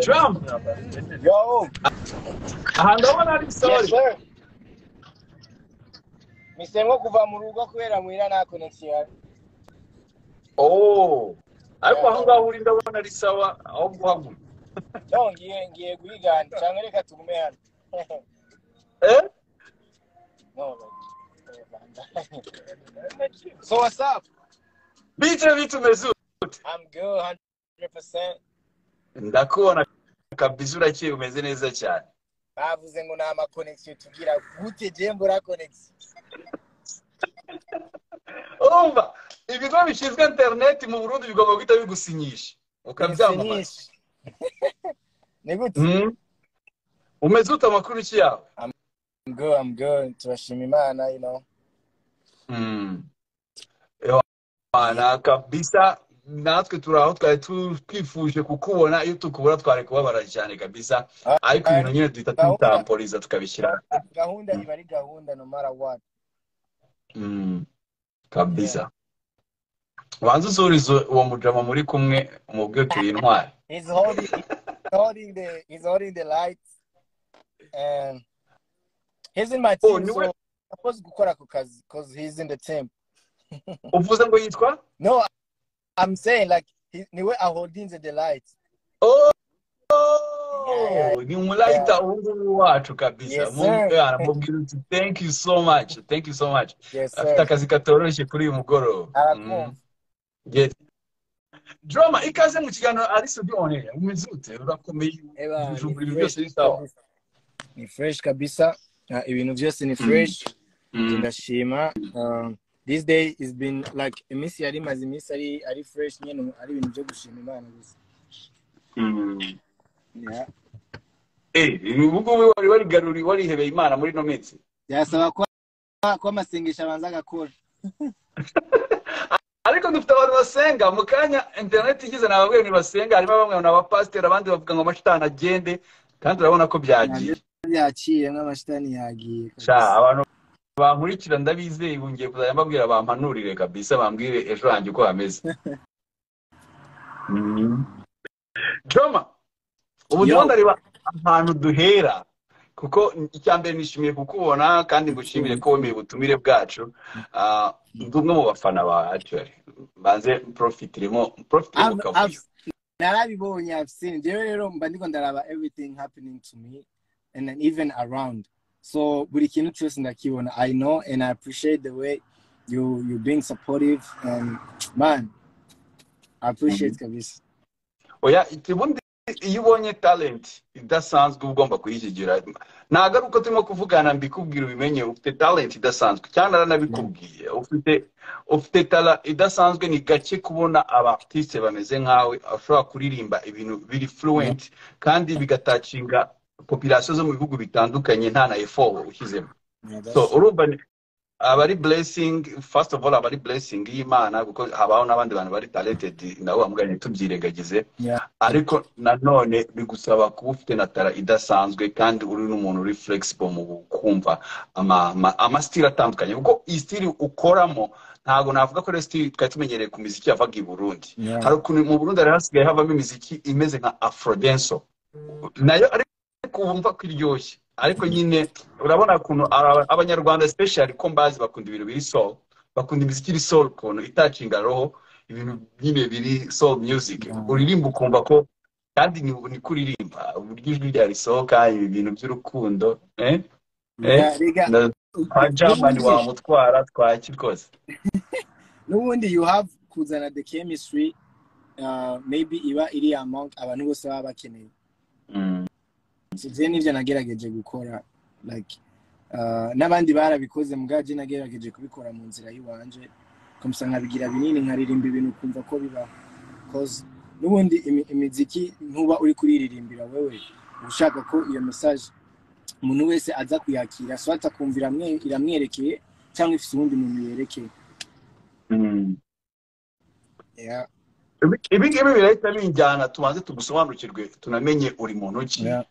Trump, Yo, aha ndabona ari yes sorry. sir. Mise nko kuva mu rugo kubera muhira nta connection. Oh, ariko aho ngaho uri ndabona ari sawa aho guhagura. No, ngiye ngiye guhigana cyangwa reka tugume hano. Eh? No. so what's up? Bije vitu mezu. I'm good 100%. Ndakubona kabisa urakeye umeze neza cyane. Bavuze ngo nta ma connection tugira gute je mbura connection. Umva, ibigo bishinzwe internet mu Burundi bigomba guhita bigusinyisha. Ukabyamamaza. Nyinshi. Ni gute? Mm. Umeze ute amakuru iki yawe? I'm good, I'm good. Turashima Imana, you know. Mm. Ewana kabisa natwe turi aho twari tu- twifuje kukubona iyo tukubona twari kubabara cyane kabisa Ah, ariko ibintu nyine duhita tutamporiza tukabishyira Gahunda iba ari gahunda no matter what. Mm, kabisa banza usurize uwo mujama muri kumwe umubwire turi intwari He's holding, he's holding the, he's holding the lights, and he's in my Oh, team. niwe- so I'm supposed to gukora ako kazi because he's in the team. uvuze ngo yitwa No, I'm saying like he, niwe are holding the lights. Oh, Yeah, ni umulayita ubu ngubu wacu kabisa Yes, sir. Mubwira- mubwira uti thank you so much thank you so much Yes, afite sir. akazi katoroshye kuri uyu mugoroba Arakumva. Mm. Yes. Drama ikaze mu kiganiro ari studio on air. Umeze ute? Urakomeye. Eba, ni Ubujumbu ibintu fresh byose bisa sawa. kabisa. Ni fresh kabisa. Uh, ibintu byose ni fresh. Ndashima. Um, this day has been like iminsi yari maze iminsi ari ari fresh nyine ari ibintu byo gushima Imana gusa. Yeah. Eh, ubu ngubu wari warigaruriye warihebeye Imana muri no minsi. byasaba ko ko amasengesho abanza agakora Ariko dufite abantu basenga mu kanya internet igize na bamwe basenga harimo bamwe ni abapasiteri abandi bavuga ngo amashitani agende kandi urabona ko byagiye. yaciye nk'amashitani yagiye Sha abantu bankurikira ndabizeye bongeye kuzajya mbabwira bampanurire kabisa bambwire ejo hanjye uko hameze. Mm. Joma, ubu Yo. ndimo ndareba ahantu duhera kuko icya mbere nishimiye kukubona kandi ngushimire ko wemeye ubutumire bwacu Ah, ndi umwe mu bafana ba actually banze mprofitiremo mprofitiremo I've- kavuyo I've- narabibonye I've seen njyewe rero mba ndiko ndaraba everything happening to me and then even around so buri kintu cyose ndakibona i know and i appreciate the way you you being supportive and man i appreciate kabisa oya ubundi iyo ubonye talent idasanzwe uba ugomba kuyihigira ntabwo ari uko turimo kuvugana mbikubwira ubimenye ufite talent idasanzwe cyane naranabikubwiye ufite ufite tara idasanzwe ni gake kubona abartiste bameze nkawe ashobora kuririmba ibintu biri fluent kandi bigatacinga population zo mu bihugu bitandukanye nta na effort ushyizemo Yeah, that's- so urumva ni- aba ari blessing first of all aba ari blessing y'imana kuko habaho n'abandi bantu bari talented nabo bamuganye tubyirengagize yeah, ariko nanone bigusaba kuba ufite na tara idasanzwe kandi uri n'umuntu uri flexible mu kumva ama- ama- amasitili atandukanye kuko iyi stili ukoramo ntabwo navuga ko ari stili twari tumenyereye ku miziki yavaga i burundi yeah. hari ukuntu mu burundi hari hasigaye havamo imiziki imeze nka afrodenso nayo ariko wumva ko iryoshye ariko nyine urabona ukuntu aba- abanyarwanda especially ko mbazi bakunda ibintu biri soul bakunda imiziki iri soul ukuntu itacinga roho ibintu nyine biri soul music uririmba ukumva ko kandi ni ni kuririmba uburyo ijwi ryarisohoka ibintu by'urukundo eh eh Yeah, Riga, na kwa jamani wamutwara twaki rwose n'ubundi you have kuzana the chemistry uh, maybe iba iri amount abantu bose baba bakeneye Mm, So, je nivyo nagerageje gukora like uh, n'abandi barabikoze mbwa je nagerageje kubikora mu nzira y'iwanje kamusa nkabigira binini nkaririmba ibintu kumva ko bibaho cause n'ubundi imi- imiziki ntuba uri kuririmbira wewe uba ushaka ko iyo message umuntu wese aza kuyakira so atakumva iramwe- iramwerekeye cyangwa ifite uwundi muntu yerekeye mm. yeah, Ibi- ibi ngibi birahita binjyana tubanze tugusobanukirwe tunamenye uri muntu ki yeah.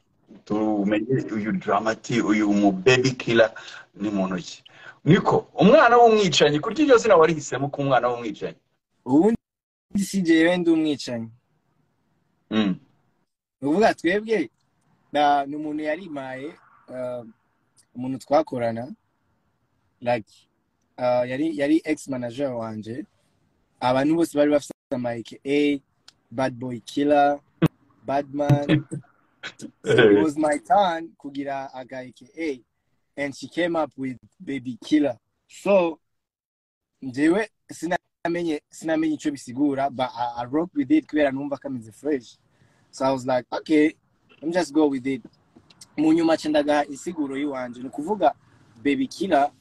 tumenye uyu dramati uyu mubebi kila ni muntu ki niko umwana w'umwicanyi kurya iryo zina warihisemo ko umwana w'umwicanyi ubundi si jewe ndi umwicanyi Mm. ni ukuvuga twebwe na- ni umuntu yarimaye uh, umuntu twakorana like uh, yari yari ex manager wanje abantu bose bari bafite amayike a bad boy killer badman so it was my turn kugira aga aka and she came up with baby killer so njyewe sinamenye sinamenye icyo bisigura but I, I rock with it kubera numva kameze fresh so i was like okay let me just go with it mu nyuma aca ndagaha insiguro y'iwanje ni ukuvuga baby killer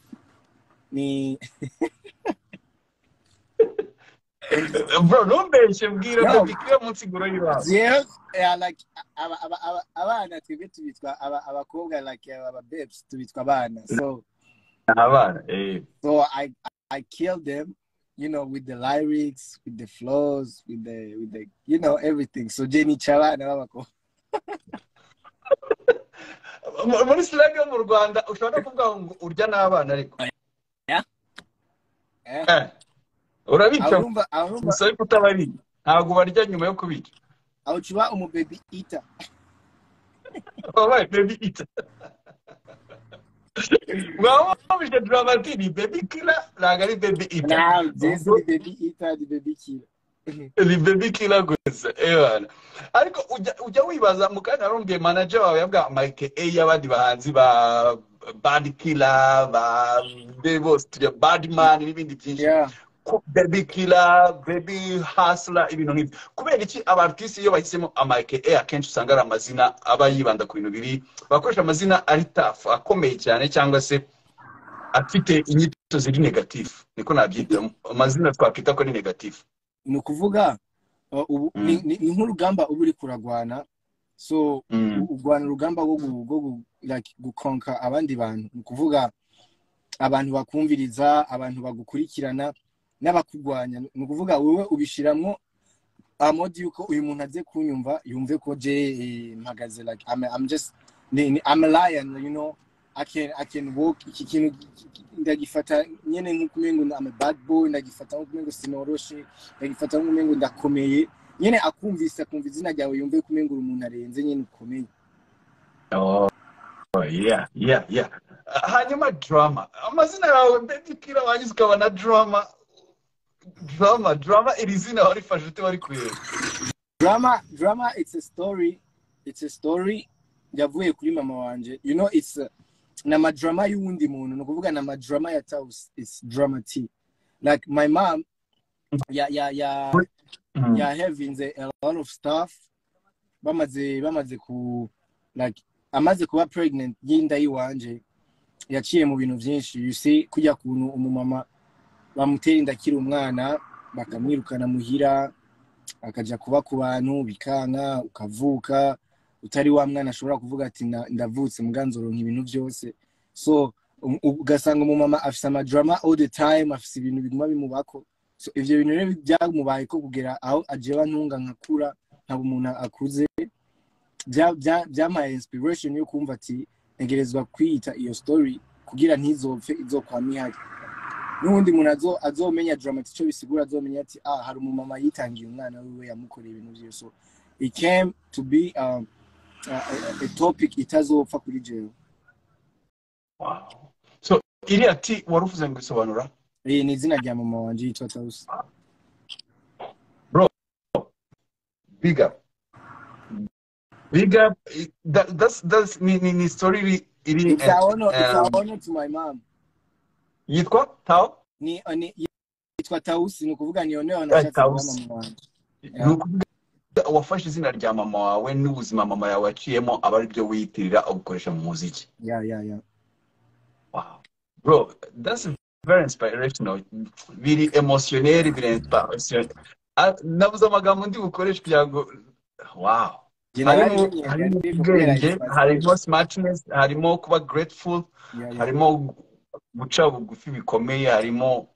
ni bro ntumbeshye mbwira No. babikira mu nsiguro y'iwabo Yeah, yeah, like aba- aba- aba- abana twebwe tubitwa aba- abakobwa like ababebs tubitwa abana so abana eh so I I killed them you know with the lyrics with the flows with the with the you know everything so Jenny Chala na babako Mu- muri slang yo mu rwanda ushobora no kuvuga ngo urya n'abana ariko eh Eh, urabica arumba arumba gusa ariko utabariye ntabwo barya nyuma yo kubica awuchuba umu baby eater wabaye baby ita mwaba mubije duramati ni baby kila ntabwo ari baby ita now this the baby eater the baby killer ni baby kila gusa ebana ariko ujya ujya wibaza mu kanya narumviye manager wawe yabwa Mike A y'abandi bahanzi ba bad killer ba be bose tujya bad man n'ibindi byinshi yeah Ku- baby killer baby hustler ibintu nk'ibyo kubera iki abartisi iyo bahisemo amayike e akenshi usanga ari amazina aba yibanda ku bintu biri bakoresha amazina ari tafu akomeye cyane cyangwa se afite inyito ziri negatifu niko nabyita amazina twakwita ko ari negatifu ni ukuvuga uh, ubu- Mm. ni- ni ni nk'urugamba uba uri kuragwana so u- urwana urugamba rwo gu- rwo gu- like, gukonka abandi bantu ni ukuvuga abantu bakumviriza abantu bagukurikirana n'abakurwanya ni ukuvuga wowe ubishyiramo amodi yuko uyu muntu agiye kunyumva yumve ko je eh, mpagaze like I'm, I'm just ni, ni, I'm a lion you know I can, I can walk iki kintu ki- ki- ki- ndagifata nyene nk'ukumengo I'm a bad boy ndagifata nk'ukumengo sinoroshe ndagifata nk'ukumengo ndakomeye nyene akumvise akumva izina ryawe yumve kumengo uri umuntu arenze nyene ukomeye hanyuma drama amazina yawe baby killer wagize ukabona drama drama drama iri zina warifashe ute wari kureba drama drama it's a story it's a story yavuye kuri mama wanje you know it's a, ni amadrama y'uwundi muntu ni ukuvuga ni amadrama ya taus it's drama t like my mom ya ya ya ya heavinze a lot of stuff bamaze bamaze ku like amaze kuba pregnant y'inda y'iwanje yaciye mu bintu byinshi you see kujya kuntu umumama bamutera inda akiri umwana bakamwirukana muhira akajya kuba ku bantu bikanka ukavuka utari wa mwana ashobora kuvuga ati "Na- ndavutse muganzoronka ibintu byose so um- ugasanga umumama afise amadrama all the time afise ibintu biguma bimubako so ivyo bintu rero byamubaye ko kugera aho ajewa ntunga nkakura nkaba umuntu akuze bya- bya- byampaye inspiration yo kumva ati ntegerezwa kwiyita iyo story kugira ntizopfe izokwama ihari n'ubundi muntu azo- azomenya drama ati icyo bisigura azomenya ati ah hari umumama yitangiye umwana wiwe yamukoreye ibintu byose so it came to be um, a, a, a topic itazopfa kuri jewe Wow. so iriya ti wari uvuze ngo isobanura iyi ni izina rya mama wanje yitwa tawusi big up big up i- that, that's that's ni ni, ni story iri iri it's a eh, honor, it's a um, honor to my mom yitwa tao ni ni yitwa tausi ni ukuvuga ni oneho Eh, nashatse kuba Tausi. mama wanjye ni ukuvuga wafashe izina rya mama wawe n'ubuzima mama yawe yaciyemo aba ari byo wiyitirira ubukoresha mu muziki ya ya ya wow bro that's very inspirational biri emotioneri biri inspiration Ah, nabuze amagambo ndi bukoreshe kugira ngo wow Njye harimo narabimenye, harimo nari kubera ubwenge inspiration. harimo smartness harimo kuba grateful Ya, ya. harimo guca bugufi bikomeye harimo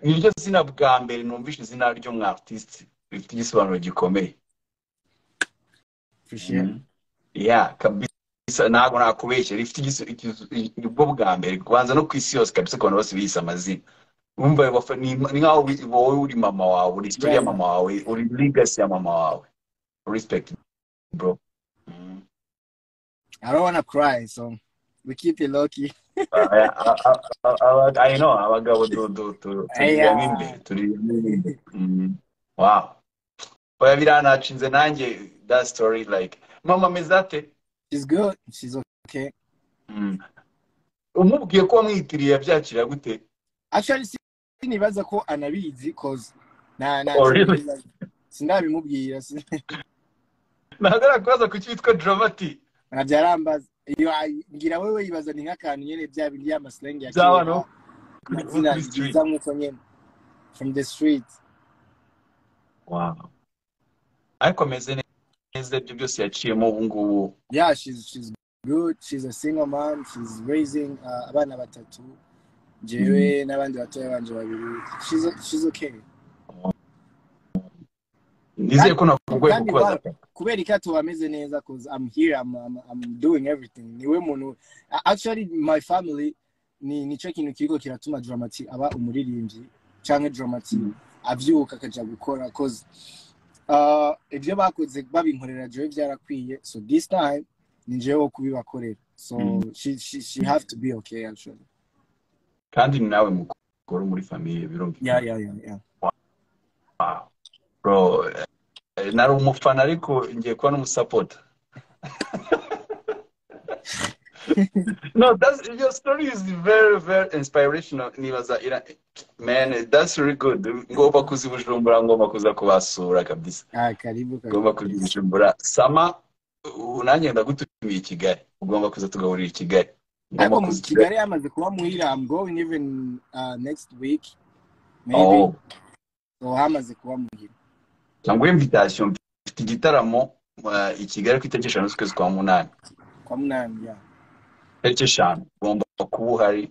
niryo zina bwa mbere numvishe izina ry'umwartiste rifite igisobanuro gikomeye Appreciate. ya kabisa ntabwo nakubeshya rifite igis- igis- nibwo bwa mbere kubanza no ku isi yose kabisa ku bantu bose biyise amazina wumva wafa- ni ni nk'aho wi- wowe uri mama wawe uri story ya Yeah, mama wawe uri legacy ya mama wawe respect bro I don't wanna cry, so we keep it lucky. Aya- a- a- a- aba- i know abagabo du- du- tu- turiyemo Aya. imbere turiyemo imbere Mm. wow oya biranacinze nanjye that story like mama mezate She's good. She's okay. umubwiye ko wamwitiriye yabyakira gute Actually, si- sinibaza ko anabizi cause na na Oh, really? sindabimubwira sin- ntabwo ari kubaza ku cyitwa dramati nta byarambaza iyo ay- ngira wowe yibaza ni nk'akantu nyine bya bindi y'amasilenge ya Byaba, no? amazina Kuri street. biza nk'uko nyine from the street wow ariko ameze neza ibyo byose yaciyemo ubu ngubu yeah she's she's good she's a single mom she's raising uh, abana batatu jewe n'abandi batoya banje babiri she's she's okay nizeye ko nakugoye Kandi kukubaza wa- kubera iki atuba ameze neza cause I'm here I'm, I'm, I'm doing everything niwe muntu a- actually my family ni nicyo kintu kiriko kiratuma dramati aba umuririmbyi canke dramati avyuka akaja gukora cause uh, ibyo bakoze babinkorera jewe byarakwiye so this time ni jewe wo kubibakorera so Mm. she, she, she have to be okay actually kandi ni nawe mukuru muri famiye birumvikana yeah yeah yeah yeah bro eh, nari umufana ariko ngiye kuba n'umusapota no that's your story is very very inspirational nibaza ira man that's really good ngomba kuza i bujumbura ngomba kuza kubasura kabisa ah karibu karibu ugomba kuza i bujumbura sama ubu nanjye ndagutumiye i kigali ugomba kuza tugaburira i kigali ariko ngomba mu kuza i kigali kigali yamaze kuba muhira I'm going even uh, next week maybe oh so hamaze kuba muhira cyangwa invitation mfite igitaramo eh, i kigali ku itariki eshanu z'ukwezi kwa munani kwa munani ya itariki eshanu ugomba kuba uhari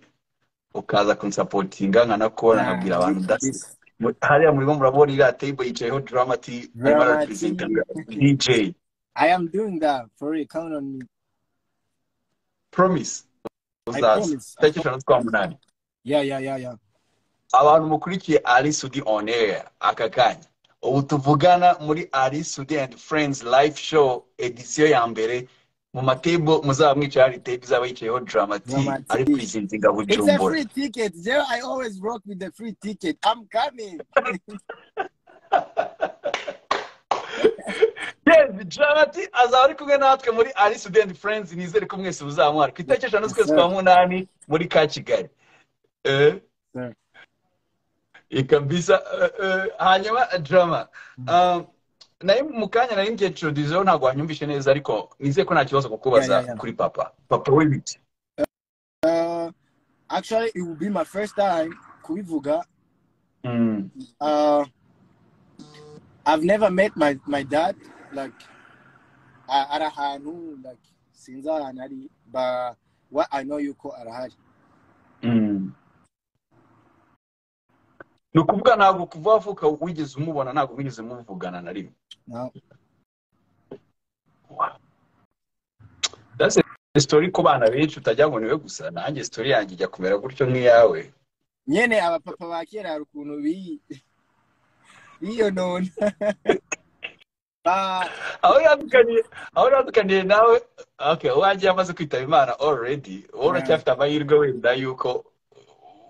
ukaza kunsapotinga nkanakora nkabwira abantu dasi mu- hariya murimo murabona iriya table yicayeho dramati arimo arapresenta dj i am doing that for real count on me promise i uzaza promise I itariki promise. eshanu z'ukwa munani yeah yeah yeah yeah abantu mukurikiye ari sudi on air aka kanya ubu tuvugana muri ari sudi and friends live show edisiyo ya mbere mu matebo muzaba mwicaye hari tebu izaba yicayeho dramati Dramati. ari purizintinga it's a bujumbura free ticket yeah i always rock with the free ticket i'm coming yes dramati azaba ari kumwe natwe muri ari sudi and friends nizere ko mwese muzamwara ku itariki eshanu z'ukwezi kwa munani muri ka kigali Eh? Sir. ikabisa hanyuma drama Ah, naye mu kanya nari ngiye introduceho ntabwo wanyumvishe neza ariko nizeye ko nta kibazo Yeah, yeah, kukubaza yeah. kuri papa papa w'ibiti uh actually it will be my first time kubivuga Mm, uh i've never met my my dad like a- ari ahantu like sinzi ahantu ari but what i know yuko arahari mm. ni ukuvuga ntabwo kuva wavuka wigeze umubona ntabwo wigeze muvugana na rimwe no Wow. That's a story ku bana benshi utajya ngo niwe gusa nanjye story yanjye ijya kumera gutyo nk'iyawe nyene abapapa ba kera hari ukuntu bi- biyonona Ba- aho yadukaniye aho yadukaniye nawe okay wagiye amaze kwitaba imana already wowe uracyafite amahirwe wenda yuko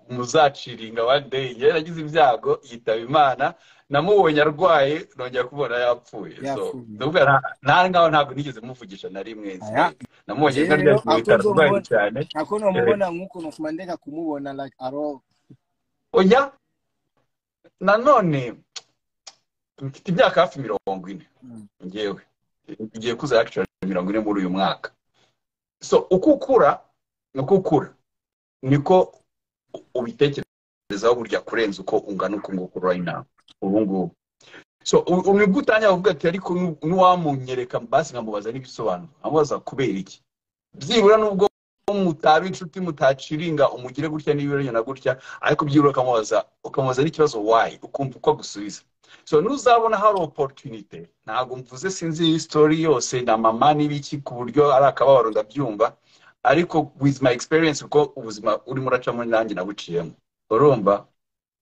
muzaciringa one day njyewe nagize ibyago yitaba imana namubonye arwaye nongera kubona yapfuye so yapfuye. nubwo nta- nta ngaho ntabwo nigeze muvugisha na rimwe Aya. namubonye Rero, nkaryamye mu aho bitaro arwaye uzomubona- cyane ako nomubona nk'uko nokuma ndeka kumubona like at all oya nanone mfite imyaka hafi mirongo ine Mm. ngewe ngiye kuza actually mirongo ine muri uyu mwaka so uko ukura uko ukura niko ubitekerezaho burya kurenza uko ungana uko nguko right now ubu ngubu so u- nibwo utangira kuvuga ati ariko nu- nuwamunyereka basi nkamubaza n'ibisobanuro amubaza kubera iki byibura nubwo mutaba inshuti mutaciringa umugire gutya n'ibiryo na gutya ariko byibura ukamubaza ukamubaza n'ikibazo wayi ukumva uko agusubiza so nuzabona hari opportunity ntabwo mvuze sinzi iyi story yose na mama n'ibiki ku buryo ari akababaro ndabyumva ariko with my experience kuko ubuzima urimo uracamo nanjye nabuciyemo urumva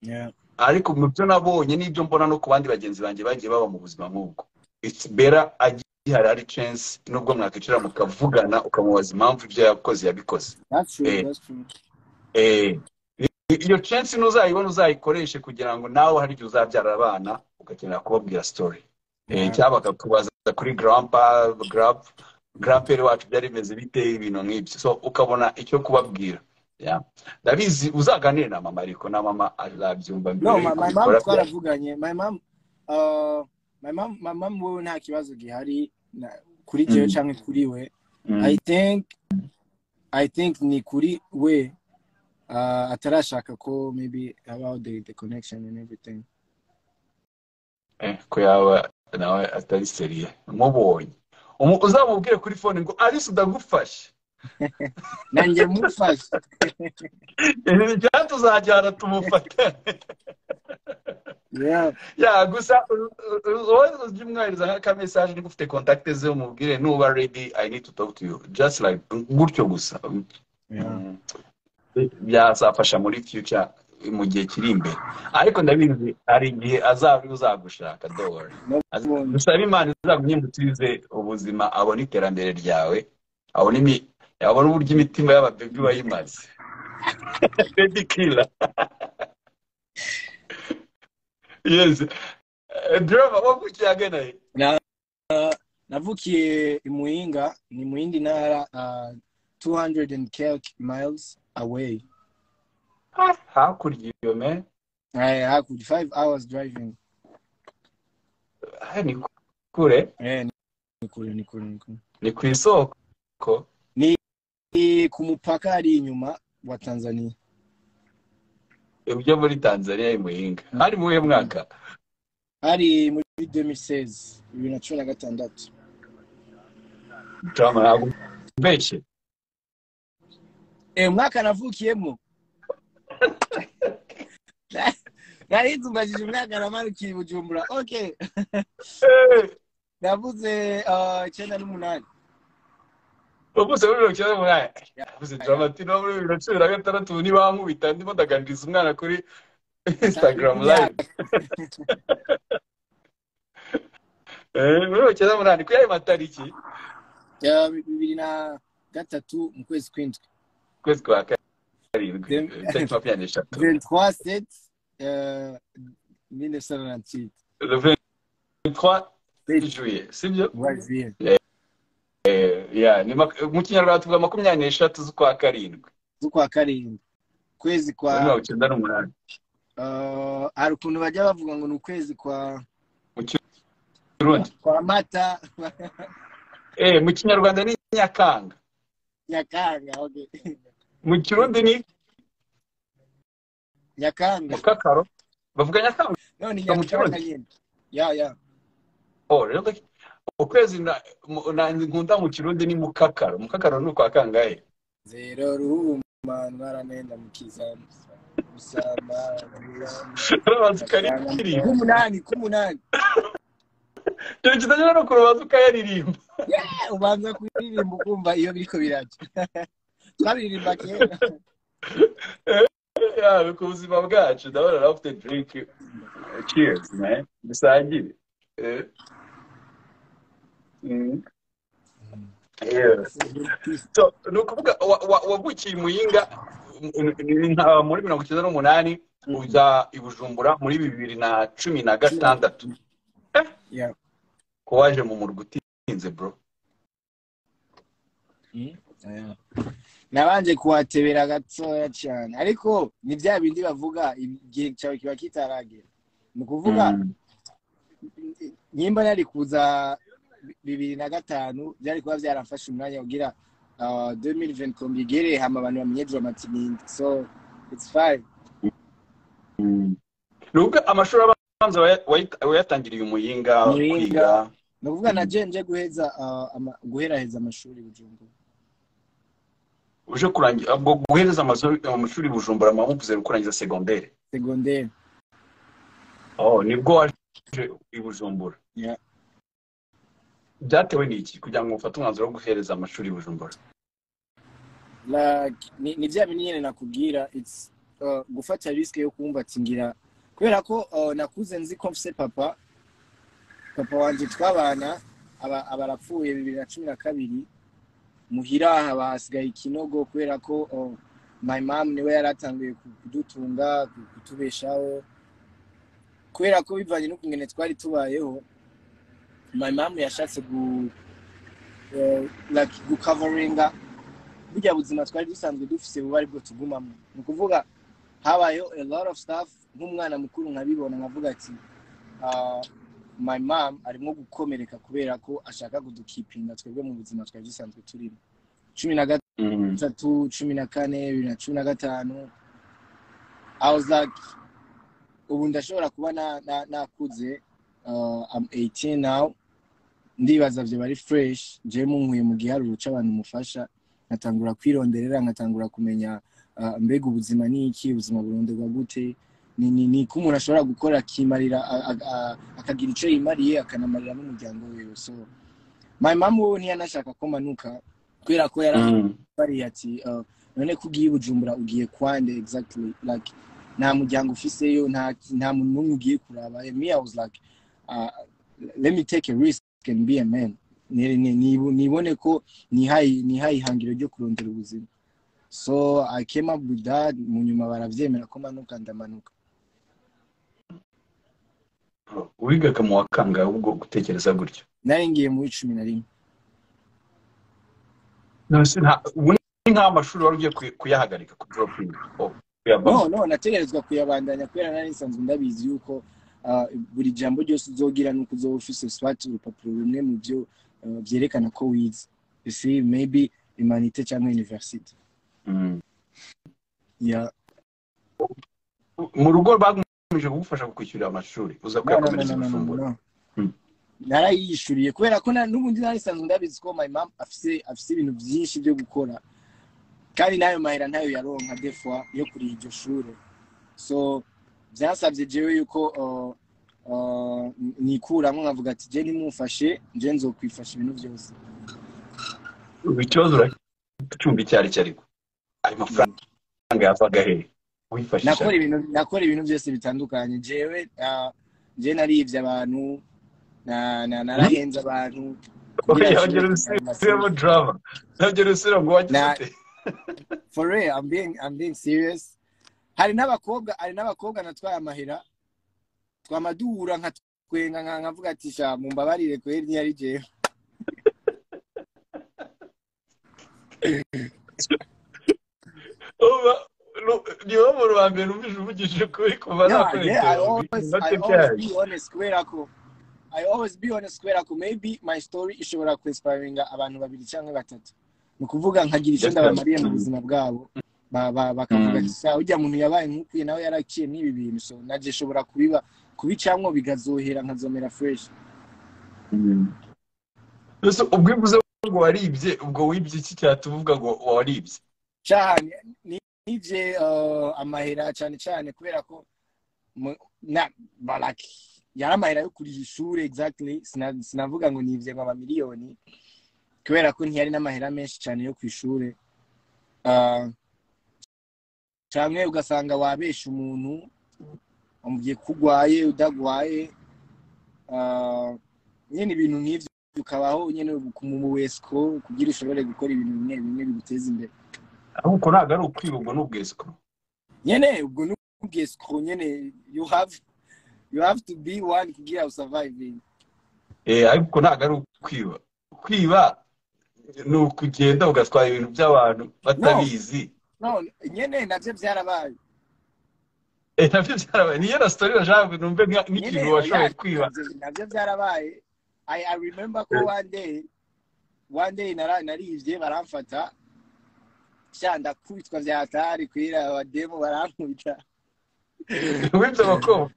Yeah. ariko mu byo nabonye n'ibyo mbona no ku bandi bagenzi banjye bagiye baba mu buzima nk'ubwo it's better gihari ari censi nubwo mwakwicara mukavugana ukamubaza impamvu ibyo yakoze yabikoze that's true Eh. that's true Eh, iyo censi ntuzayibona uzayikoreshe kugira ngo nawe hari igihe uzabyara abana ugakenera kubabwira story Eh, Yeah. cyangwa bakakubaza kuri grampa grap grampere wacu byari bimeze bite ibintu nk'ibyo so ukabona icyo kubabwira Yeah. ndabizi uzaganire na mama ariko na mama azabyumva mbere no yuko my, my mom ubikora. twaravuganye my mom uh, my mom my mom wowe nta kibazo gihari na- kuri jewe Mm. cyangwa kuri we Mm. i think i think ni kuri we uh, atarashaka ko maybe about the, the connection and everything Eh, ko yaba nawe atari seriye mubonye Umu- uzamubwire kuri fone ngo alice ndagufashe nanjye mufashe ibi tuzajyana tumufate yeah ya gusa u- u- u- wowe ujye umwohereza nk'aka message niba ufite contact ze umubwire nuba ready i need to talk to you just like gutyo gusa yeah Mm. byazafasha muri future mu gihe kiri imbere ariko ndabizi hari igihe azaba ari uzagushaka don't worry. Nabundi. dusabe imana izaguhindukirize ubuzima abona iterambere ryawe abona imi- abona uburyo imitima y'ababebi bayimaze baby killer yes Eh, driver wavukiye agana he navukiye i muhinga ni mu yindi ntara uh, 200 and cake miles away Ah, hakurya iyo me Ay, hakurya 5 hours driving ah, ni kure eh ni kure ni kure ni kure ni ku isoko Ni ku mupaka ari inyuma wa tanzania ibyo muri tanzania i muhinga hari mu buhe mwaka hari muri 2016 bibiri na cumi na gatandatu Drama ntabwo mbeshye Eh, umwaka navukiyemo nari nzubajije umwaka namanukiye i bujumbura okay navuze ah, icyenda n'umunani uvuze muri mirongo icyenda n'umunani uvuze drama ati no muri bibiri na cumi na gatandatu nibankubita ndimo ndaganiriza umwana kuri instagram live Eh, muri mirongo icyenda n'umunani ku yayo matariki Ya, bibiri na gatatu mu kwezi kw'indwi ukwezi kwa karindwi Dem- Eh, tariki makumyabiri n'eshatu 23 seti 1998 le 23 Tariki. juillet sibyo waziye Yeah, ni mak- mu kinyarwanda tuvuga makumyabiri n'eshatu z'ukwa karindwi z'ukwa karindwi kwezi muri kwa mirongo icyenda n'umunani ah, hari ukuntu bajya bavuga ngo ni ukwezi kwa Kirundi. kwa mata Eh, mu kinyarwanda ni nyakanga nyakanga okay. mu kirundi ni nyakanga mukakaro bavuga nyakanga none Yo, mu nyakanga Kirundi. nyine ya ya Oh, really? ukwezi na- mu- na- nkunda mu kirundi ni mukakaro mukakaro ni ukwa kangahe zero ruhuma ntwaranenda mu kizamu usama rubanza ukaririmba k'umunani k'umunani ikintu kitagera no kurubanza ukayaririmba Eh, ubanza kuririmba ukumva iyo biriko birajya twabiririmba kera Yeah, ku buzima bwacu ndabona nawe ufite drink cheers man dusangire Eh. Mm. Yeah. so ni ukuvuga wa- wa- wavukiye i muyinga m- m- nka muri mirongo icyenda n'umunani uza i bujumbura muri bibiri na cumi na gatandatu Yeah. ko waje mu murwa utinze bro Yeah. nabanje kuhatebera gatoya cyane ariko ni bya bindi bavuga igihe cyawe kiba kitaragera ni ukuvuga Mm. nyimba nari kuza bibiri na gatanu byari kuba byaramfashe umwanya ugira uh, 2020 kombigere hama abantu bamenye dramati ninde so it's fine ni ubwo amashuri abanza waya- wayita- wayatangiriye umuyinga Muyinga. kwiga ni ukuvuga na je nje guheza uh, ama, guheraheza amashuri bujumbura uje kurangira ubwo guhereza amaso- amashuri bujumbura amamuvuze kurangiza segonderi segondere oh nibwo waje i bujumbura Yeah. byatewe n'iki kugira ngo ufate umwanzuro wo guhereza amashuri i bujumbura like ni, ni bya bindi nyine nakubwira it's uh, gufata risk yo kumva ati ngira kubera ko uh, nakuze nzi ko mfise papa papa wanje twabana aba- abarapfuye bibiri na cumi na kabiri muhira aha bahasigaye ikinogo kubera ko oh, my mom niwe yari atangiye ku- kudutunga ku- kutubeshaho kubera ko bivanye n'ukungene twari tubayeho my mom yashatse gu eh, like gukavaringa burya buzima twari dusanzwe dufise buba aribwo tugumamo ni ukuvuga habayeho a lot of stuff nk'umwana mukuru nkabibona nkavuga ati ah, my mom arimo gukomereka kubera ko ashaka kudukipinga twebwe mu buzima twari dusanzwe turimo cumi na gatatu cumi na kane bibiri na cumi na gatanu I was like ubu ndashobora kuba na- na- nakuze uh, I'm 18 now ndibaza vyoba ari fresh jewe munkuye mu giharuro c'abantu mufasha nkatangura kwironderera nkatangura kumenya uh, mbega ubuzima ni iki ubuzima buronderwa gute ni ni ni ko umuntu ashobora gukora akimarira a- a- a- akagira ico yimariye akanamarira n'umuryango wiwe so my mom wowe ntiyanashaka ko manuka kubera ko yari bariya ati uh, none ko ugiye i bujumbura ugiye kwande exactly like nta muryango ufiseyo nta nta muntu n'umwe ugiye kuraba And me i was like uh, let me take a risk and be a man Ni- ni- ni- nibone ko nihaye nihaye ihangiro ryo kurondera ubuzima so i came up with that mu nyuma barabyemera ko manuka ndamanuka wigaga mu wa kangahe ubwo gutekereza gutyo nari ngiye muri cumi na rimwe Nonese nta- ubu ni nk'amashuri wari ugiye kuy- kuyahagarika ku dropingi oh, kuyavamo. no no nategerezwa kuyabandanya kubera nari nsanzwe ndabizi yuko ah, buri jambo ryose uzogira ni uko uzoba ufise swati urupapuro rumwe mu byo ah, vyerekana ko wize you see maybe imanite cyangwa university Mm. yeah mu rugo bagamije kugufasha kukwishyurira amashuri uza no no no kuyakomereza no no, no, amafunguro no. Mm. narayiyishuriye kubera ko na- n'ubundi nari nsanzwe ndabizi ko my mom afise afise ibintu byinshi byo gukora kandi nayo mahera ntayo yaronka defwa yo kuri iryo shure so byasabye jewe yuko uh, uh, nikuramo nkavuga ati je nimumfashe je nzokwifasha ibintu byose Ubu ikibazo uracyumva icyo ari cyo ariko ayo mafaranga yavaga he wifashisha nakora ibintu nakora ibintu byose bitandukanye jewe uh, je narivye abantu na, na, narahenze abantu kugira oya wagera nshobore kugira usubiramo amasoko. drama wagera usubira ngo wagize Na- ute for real I'm being, I'm being serious hari n'abakobwa hari n'abakobwa natwaye amahera twamadura nka twenga nka nkavuga ati sha mumbabarire kweri ntiyari jewe Uba- ru- ni wowe muntu wa mbere numvise uvugishije kuri kuva no nakora yeah, I interview always I always ndatekaje be honest kubera ko I always be honest kubera ko maybe my story ishobora kwinspiringa abantu babiri cyangwa batatu ni ukuvuga nkagira icyo Yes, ndabamariye mu yes. buzima bwabo ba- ba- bakavuga Mm. ati sa ujya muntu yabaye nk'ukwiye nawe yaraciye n'ibi bintu so najye nshobora kubiba kubicamwo bigazohera nkazomera fresh mbese ubwo iyo uvuze ngo waribye ubwo wibye iki cyatuvuga ngo waribye cyane ni nije uh, amahera cyane cyane kubera ko mu- na baraki yari amahera yo kuriha ishuri exactly Sina- sinavuga ngo nivye ngo amamiliyoni kubera ko ntiyari n'amahera menshi cyane yo ku ishuri Ah, canke ugasanga wabesha umuntu umubwiye ko urwaye udagwaye Ah, nyene ibintu nk'ivyo ukabaho nyene mu wesco kugira ushobore gukora ibintu bimwe bimwe biguteza imbere ahubwo ntabwo ari ukwiba ubwo ni ubwesikuru nyene ubwo nubwesco nyene you have you have to be one kugira usurviving eh ariko ntabwo ari ukwiba kwiba ni ukugenda ugatwara ibintu by'abantu batabizi no nyene navyo vyarabaye eh nabyo byarabaye niyo na story nashaka numve nka- nyene nk'ikintu washoboye oya kwiba navyo navyo vyarabaye I, i remember ko one day one day nara- narivye baramfata sha ndakubitwa vya hatari kwira abademu barankubita wibye abakobwa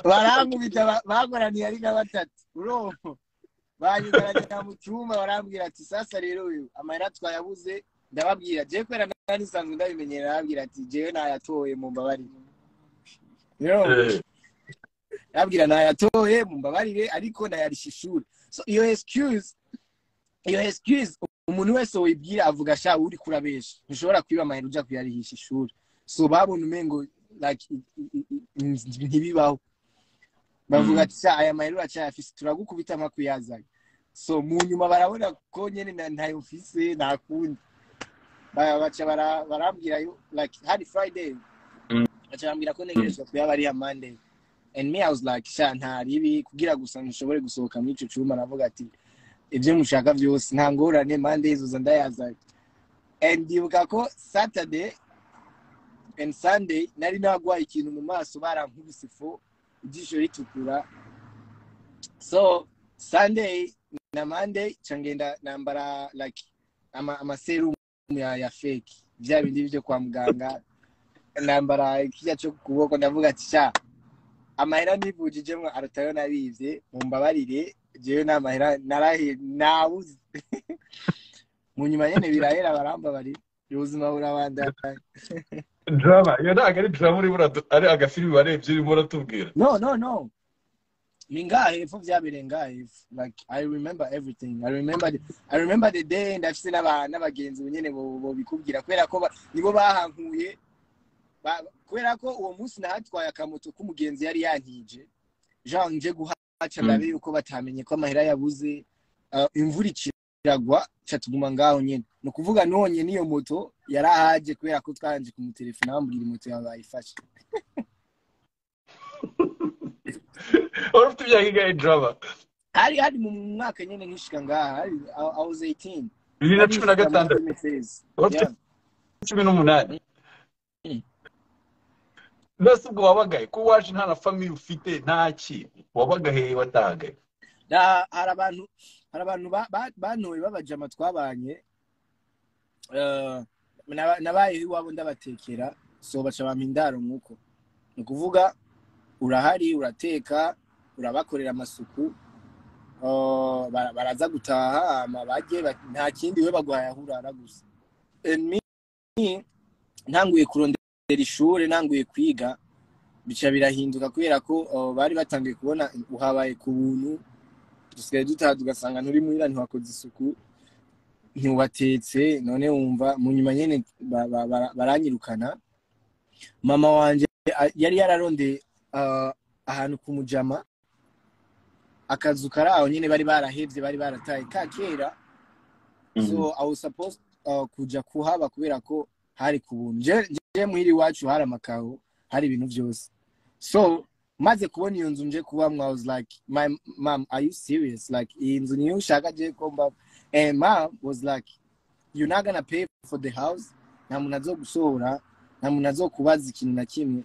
barankubita ba- bankoraniye ari na batatu urumva banyugaranya mu cyumba barambwira ati sasa rero uyu amahera twayabuze ndababwira jewe kubera nari nsanzwe ndabimenyera arabwira ati jewe nayatoye mumbabarire rero Eh, arabwira nayatoye mumbabarire ariko nayarisha ishuri so iyo excuse iyo excuse umuntu wese wibwira avuga sha uri kurabesha ntushobora kwiba amahera uja kuyarihisha ishuri so babona umengo like i- i- i- ntibibaho bavuga Mm. ati sha aya mahera uracyayafise turagukubita mpakuyazanye so mu nyuma barabona ko nyine na- ntayo mfise nta kundi Ba- baca bara- barambwira yo like hari friday Mm. baca barambwira ko ntegerezwa kuyaba ariya monday and me i was like sha nta ribi kugira gusa nshobore gusohoka muri ico cuma aravuga ati ibyo mushaka byose nta ngorane monday zoza ndayaza and ndibuka ko saturday and sunday nari nagwaye ikintu mu maso barankubise fo ijisho ritukura so sunday na monday ca ngenda nambara like ama, amaserumu ya, ya fake vya bindi vyo kwa muganga nambara kirya co ku kuboko ndavuga ati sha amahera nivujijemwo arutayo nabivye mumbabarire jewe n'amahera narahe nabuze mu nyuma nyene birahera barambabari ubuzima burabandanya drama iyo ntabwo ari drama urimo uradu- ari agafilimi warebye urimo uratubwira no no no ni ngahe epfo byabereye ngahe epfo. like i remember everything i remember the, i remember the day ndafise n'aba- n'abagenzi ubu nyene bo- bobikubwira kubera ko ba- nibo bahankuye Ba- kubera ko uwo munsi nahatwaye akamoto k'umugenzi yari yankije jean nje guhaca Mm. ndabe yuko batamenye ko amahera yabuze Ah, imvura ikiragwa ca tuguma ngaho nyene ni ukuvuga nonye n'iyo moto yari ahaje kubera ko twanje kumutelefona bambwira moto yawe bayifashe wari ufite ibyaha ingahe drama hari hari mu mwaka nyine nkishika ngaha hari I- I was 18 bibiri na cumi na gatandatu wari ufite gatandatu cumi n'umunani Mm. mbese ubwo wabagaye ko waje nta na famiye ufite nta kintu wabagaheye watahagaye hari abantu hari abantu ba- ba- bantoye babajama twabanye Eh, naba- nabaye iwabo ndabatekera so baca bampa indaro nk'uko ni ukuvuga urahari urateka urabakorera amasuku Eh, bara- baraza gutaha hama bajye ba- nta kindi we baguhaye aho urara gusa And me, ntanguye kurondera ishure ntanguye kwiga bica birahinduka kubera ko uh, bari batangiye kubona uhabaye ku buntu dusigaye dutaha tugasanga nturi muhira ntiwakoze isuku ntiwatetse none wumva mu nyuma nyene ba- ba- bara- baranyirukana mama wanje a- yari yararondeye uh, ahantu ku mujama akazu kari aho nyene bari barahevye bari barataye ka kera so i was supposed uh, kuja kuhaba kubera ko hari ku buntu Je- je muhira iwacu hari amakaro hari ibintu byose so maze kubona iyo nzu nje kubamwo i was like my mom are you serious like iyi nzu niyo ushaka je ko mba and mom was like you're not gonna pay for the house nta muntu azogusohora nta muntu azokubaza ikintu na kimwe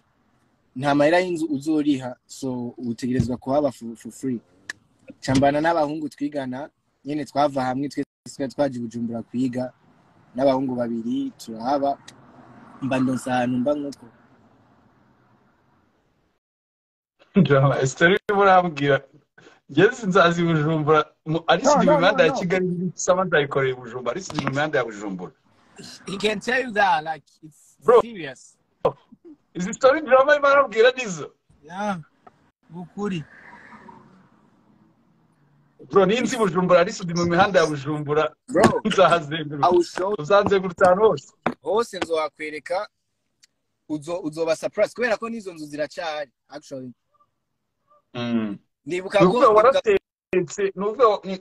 nta mahera y'inzu uzoriha so utegerezwa kuhaba for, for free cambana n'abahungu twigana nyene twava hamwe twe twari twaje bujumbura kwiga n'abahungu babiri turahaba mba ndonsa ahantu mba nk'uko drama esitori urimo urambwira ngeze nzazi i bujumbura mu- ari No, sinzi no, mu mihanda no, ya no. kigali nsaba nzayikoreye i bujumbura ari sinzi mu mihanda ya bujumbura he can tell you that like it's Bro. serious izi sitori drama irimo arambwira nizo yeah ukuri bro niyo nzi bujumbura ari sinzi mu mihanda ya bujumbura bro i nzahazengurutse will show uzanzengurutse ahantu hose hose nzowakwereka uzo uzoba surprise kubera ko n'izo nzu ziracari actually Mm. ndibuka ni ko ukuvuga ndibuka- waratetse ni ukuvuga wa- ni-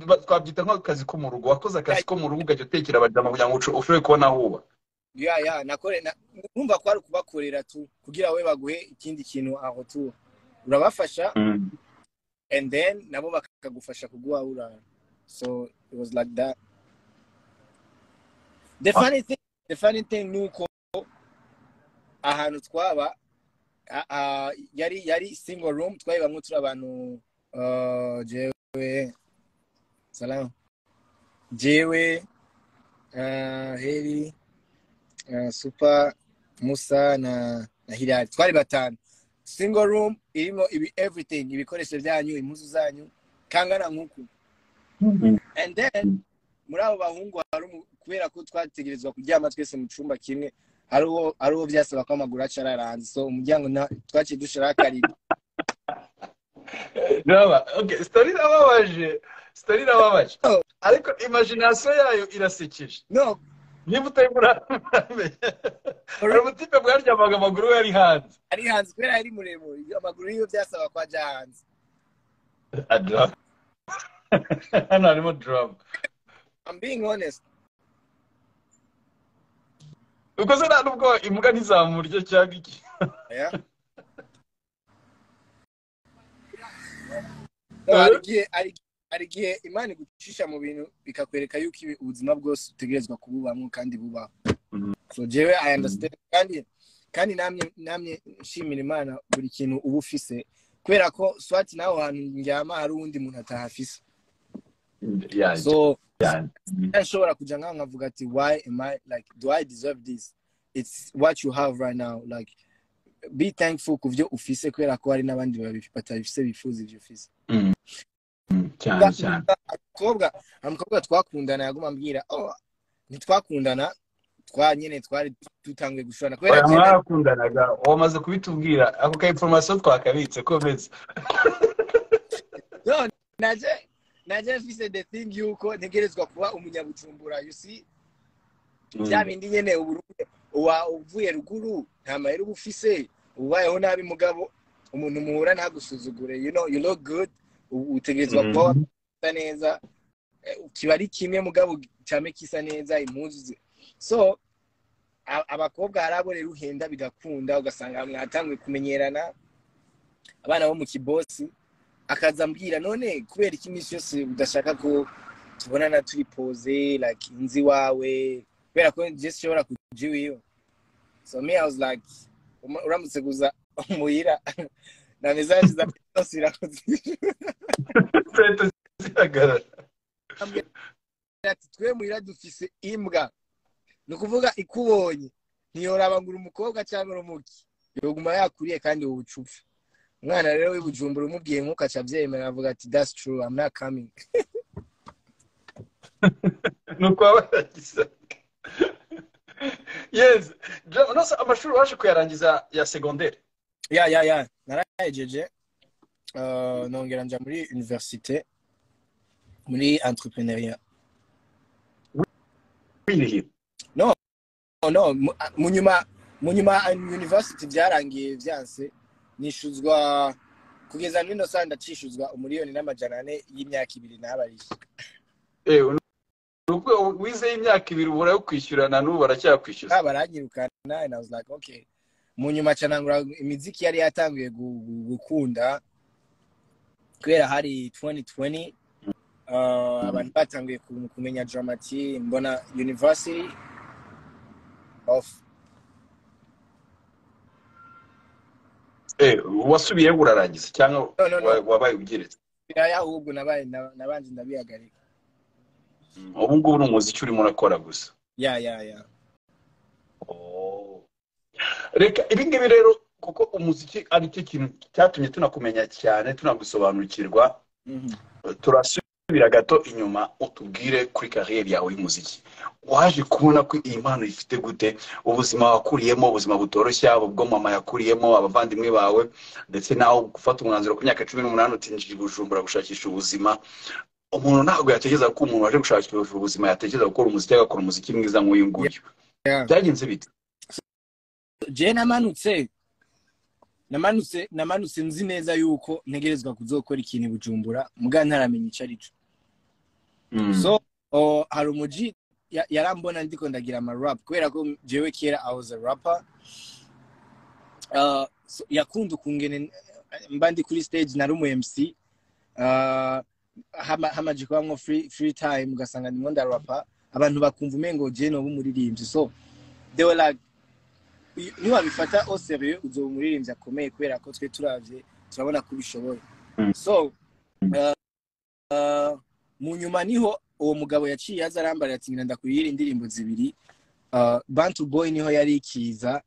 ba- twabyita nk'akazi ko mu rugo wakoze akazi ko mu rugo ugajya utekera abajama kugira ngo uce- ushobore kubona aho uba yeah yeah nakore na, numva ko ari ukubakorera tu kugira we baguhe ikindi kintu aho tu urabafasha and then nabo bakagufasha kuguha urara so it was like that the funny thing the funny thing nuko ahantu twaba a- a- yari yari single room twayibamwo turi abantu uh, jewe salam jewe uh, heri uh, super musa na na hilali twari batanu single room irimo ibi everything ibikoresho byanyu impuzu zanyu kangana nk'uku and then muri abo bahungu hari umu- kubera ko twategerezwa kuryama twese mu cyumba kimwe hari uwo hari uwo byasaba ko amaguru aca araranze so umuryango na- twaciye dushiraho akarido Raba, okay, sitori irababaje sitori irababaje Oh. ariko imagination yayo irasekeje no niba utarimo uramenya hari ubutipe bwaryamaga amaguru we yari hanze ari hanze kubera yari muremure amaguru yiwe byasaba ko ajya hanze Adra. hano harimo drum I'm being honest ubwo se nta nubwo imbwa ntizamurye cyangwa iki yeah No, hari igihe- hari- hari igihe imana igucisha mu bintu bikakwereka yuko ibi- ubuzima bwose utegerezwa kububamo kandi bubaho Mhm. so jewe i understand kandi kandi namye namye nshimira imana buri kintu uba ufise kubera ko swati naho hantu ndyama hari uwundi muntu atahafise yanjye so yanjye nshobora kuja ngaho nkavuga ati why am i like do i deserve this it's what you have right now like be thankful ku byo ufise kubera ko hari n'abandi babi- batabifise bifuza ivyo ufise Mm, cyane cyane umukobwa umukobwa twakundana yaguma ambwira oh ntitwakundana twa nyene twari dutanguye gushwana kubera oya ko mwarakundanaga wamaze kubitubwira ako ka information twakabitse komeza no naje naje mfise the thing yuko ntegerezwa kuba umunyabujumbura you see bya bindi nyene uburundi uwa uvuye ruguru nta mahera uba ufise ubayeho nabi mugabo umuntu muhura ntagusuzugure you know you look good u- utegerezwa Mhm. kuba wasa neza Eh, kiba ari kimwe mugabo cyame kisa neza impuzu ze so a- abakobwa hari abo rero uhenda bigakunda ugasanga mwatanguye kumenyerana abana bo mu kibosi akaza ambwira none kubera iki iminsi yose udashaka ko tubonana turi pose like nzi iwawe kubera ko njye sinshobora kuja iwiwe so me i was like uma- uramutse guza muhira na mesaje za zose irakoze leta zihagarara ati twe muhira dufise imbwa ni ukuvuga ikubonye ntiyoraba ngo uri umukobwa cyangwa uri umuki yoguma yakuriye kandi wowe uca upfa umwana rero w'ibujumbura umubwiye nk'uko aca abyemera avuga ati that's true i'm not coming nuko barangiza yes Jam- nose amashuri waje kuyarangiza ya segonderi ya ya ya narayejeje uh, nongera nja muri universite muri entrepreneuria wirihira no no mu- a- mu nyuma mu nyuma a- university byarangiye byanse nishuzwa kugeza muri nosa ndacishuzwa umuriyoni n'amajana ane y'imyaka ibiri n'abarishye nuko wizeye imyaka ibiri ubura yo kwishyura na n'ubu baracyakwishyuza Ah, baranyirukana and I was like okay mu nyuma canangura imiziki yari yatanguye gu- gu- gukunda kubera hari 2020 uh, abantu batanguye ku- kumenya dramati mbona university of Eh, wasubiyeho urarangiza cyangwa No, no, no. wa- wabaye ugeretse biraya ahubwo nabaye na- nabanje ndabihagarika ubu ngubu ni umuziki urimo urakora gusa ya ya ya Oh. reka ibi ngibi rero kuko umuziki ari cyo kintu cyatumye tunakumenya cyane tunagusobanukirwa Mhm. turasubira gato inyuma utubwire kuri kariyeri yawe y'umuziki waje kubona ko iyi mpano ifite gute ubuzima wakuriyemo ubuzima butoroshye abo bwo mama yakuriyemo abavandimwe bawe ndetse nawe gufata umwanzuro ku myaka cumi n'umunani utinjira i bujumbura gushakisha ubuzima umuntu ntabwo yatekereza ko umuntu waje gushakisha ubuzima yatekereza gukora umuziki agakora umuziki mwiza nk'uyu nguyu Yeah. byagenze bite je namanutse namanutse namanutse nzi neza yuko ntegerezwa kuzokora ikintu i bujumbura muga ntaramenya ico ari cyo so o, hari umuji ya- yarambona ndiko ndagira amarap kubera ko jewe kera i was a rapper uh, so, yakunda ukungene mba ndi kuri stage nari umu mc uh, hama- hamaje kubamwo free, free time ugasanga ndimo ndarapa abantu bakumva umengo je noba umuririmbyi so they were like niwabifata oseriye uzoba umuririmbyi akomeye kubera ko twe turavye turabona ko ubishoboye Mm. so uh, uh, mu nyuma niho uwo mugabo yaciye aza arambarira ati ngenda ndakuyira indirimbo zibiri uh, bantu boy niho yari ikiza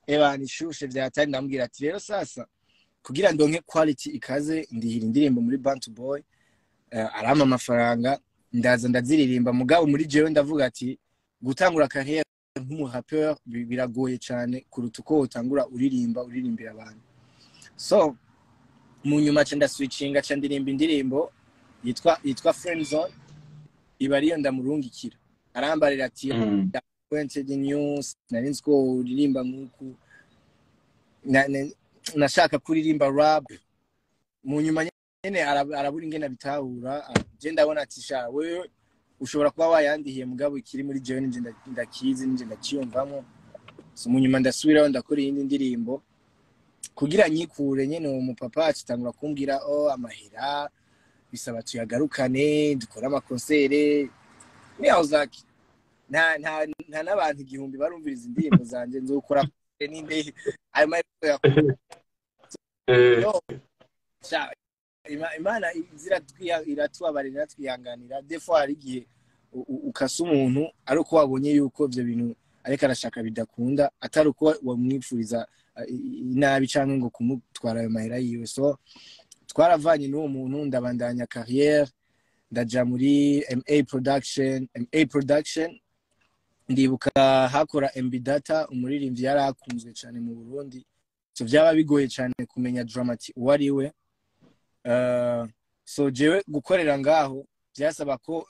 ebana ishushe vyatari ndamubwira ati rero sasa kugira ndonke quality ikaze ndihira indirimbo muri bantu boy uh, arampa amafaranga ndaza ndaziririmba mugabo muri jewe ndavuga ati gutangura carrière nk'umurapeur bi- biragoye cyane kuruta uko utangura uririmba uririmbira abantu so mu nyuma ca ndaswicinga ca ndirimba indirimbo yitwa yitwa friend zone iba ariyo ndamurungikira arambarira ati pointed news nari nzi ko uririmba nk'uku Na- na- nashaka kuririmba rap mu nyuma nyene arab- arabura ingene abitahura ah, je ndabona ati sha wewe ushobora kuba wayandihiye mugabo ikiri muri jewe ninje nda- ndakizi ninje ndakiyumvamo So, mu nyuma ndasubiraho ndakora iyindi ndirimbo kugira nyikure nyene uwo mupapa acitangura kumbwira o amahera bisaba tuyagarukane dukore amakonsere niyawuzaki nta nta nta n'abantu igihumbi barumviriza indirimbo zanje nzokora ninde ayo mahera Eh, Sha, Ima- imana izira twiya- iratubabarira iratwihanganira defo hari igihe u- u- ukasa umuntu ari uko wabonye yuko ibyo bintu ariko arashaka bidakunda atari uko wamwipfuriza eh, i- inabi cyangwa ngo kumutwara ayo mahera yiwe so twaravanye n'uwo muntu ndabandanya kariyeri ndaja muri ma production ma production ndibuka hakora mb data umuririmbyi yari akunzwe cyane mu burundi so byaba bigoye cyane kumenya dramati uwo ari we Uh, so jewe gukorera ngaho byasaba ko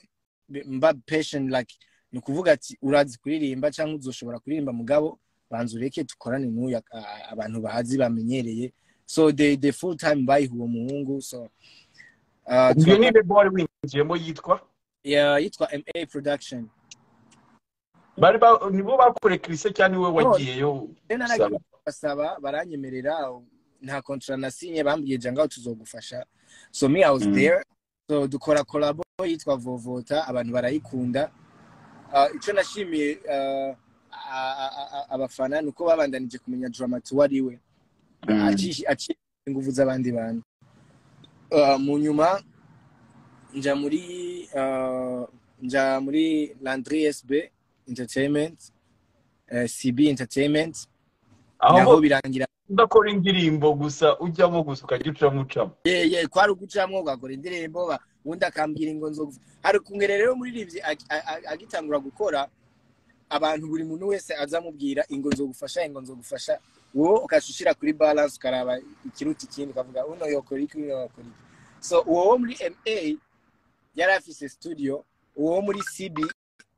be- mba patient like ni ukuvuga ati urazi kuririmba cyangwa uzoshobora kuririmba mugabo banza ureke dukorane n'uyu a- a- abantu bahazi bamenyereye so the, the full time bayiha uwo muhungu so uh, iyo ni turakora- label wari winjiyemo yitwa yeah, yitwa ma production bari ba- nibo bakore kirise cyangwa niwe wagiyeyo rero Saba. naragiye kubasaba baranyemerera nta kontra nasinye bambwiye jya ngaho tuzogufasha so me i was Mm. there so dukora kolabo yitwa vovota abantu barayikunda Ah, icyo nashimiye ah, a- a- a- abafana ni uko babandanije kumenya dramati uwo ari we aciye aciye ingufu z'abandi bantu Ah, mu nyuma nja muri ah, nja muri landry sb entertainment eh, cb entertainment naho aho birangira udakora indirimbo gusa ujyamo gusa ukajya ucamo ucamo ye ye kwari ugucamo ugakora indirimbo ba- ubundi akambwira ingo nzoga hari kungere rero umuririmbyi ag- a- a- agitangura gukora abantu buri muntu wese azamubwira ingo nzogufasha ingo nzogufasha wowe ukaca ushyira kuri balance ukaraba ikiruta ikindi ukavuga uno yokora iki uno yokora iki so uwo wo muri ma yari afise studio uwo wo muri cb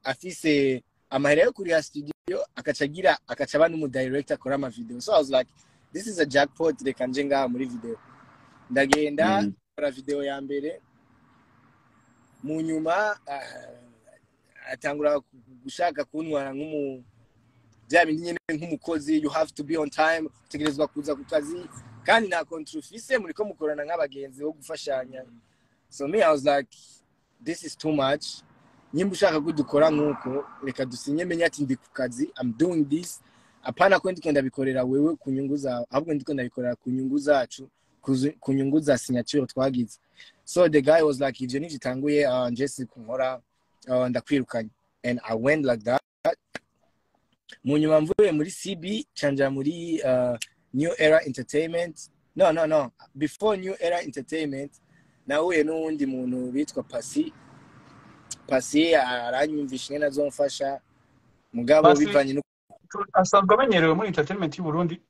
afise amahera yo kuriha studio akaca agira akaca aba n'umudirector akora amavideo so i was like this is a jackpot reka nje ngaha muri video ndagenda Mm. gukora video ya mbere mu nyuma ah, atangura gushaka kuntwara nk'umu bya bindi nyine nk'umukozi you have to be on time utegerezwa kuza ku kazi kandi nta kontra ufise muri ko mukorana nk'abagenzi bo gufashanya so me i was like this is too much nyimba ushaka ko dukora nk'uko reka dusinye menye ati ndi ku kazi i'm doing this apana ko ndiko ndabikorera wewe ku nyungu zawe ahubwo ndiko ndabikorera ku nyungu zacu kuzi- ku nyungu za signature twagize so the guy was like ivyo nivyo itanguye uh, njesi kunkora uh, ndakwirukanye and i went like that mu nyuma mvuye muri cb canja muri uh, new era entertainment no no no before new era entertainment nahuye n'uwundi muntu bitwa pasi pasi aranyumvisha ingene azomfasha mugabo Pasi- bivanye no asanzwe amenyerewe muri entertainment y'u Burundi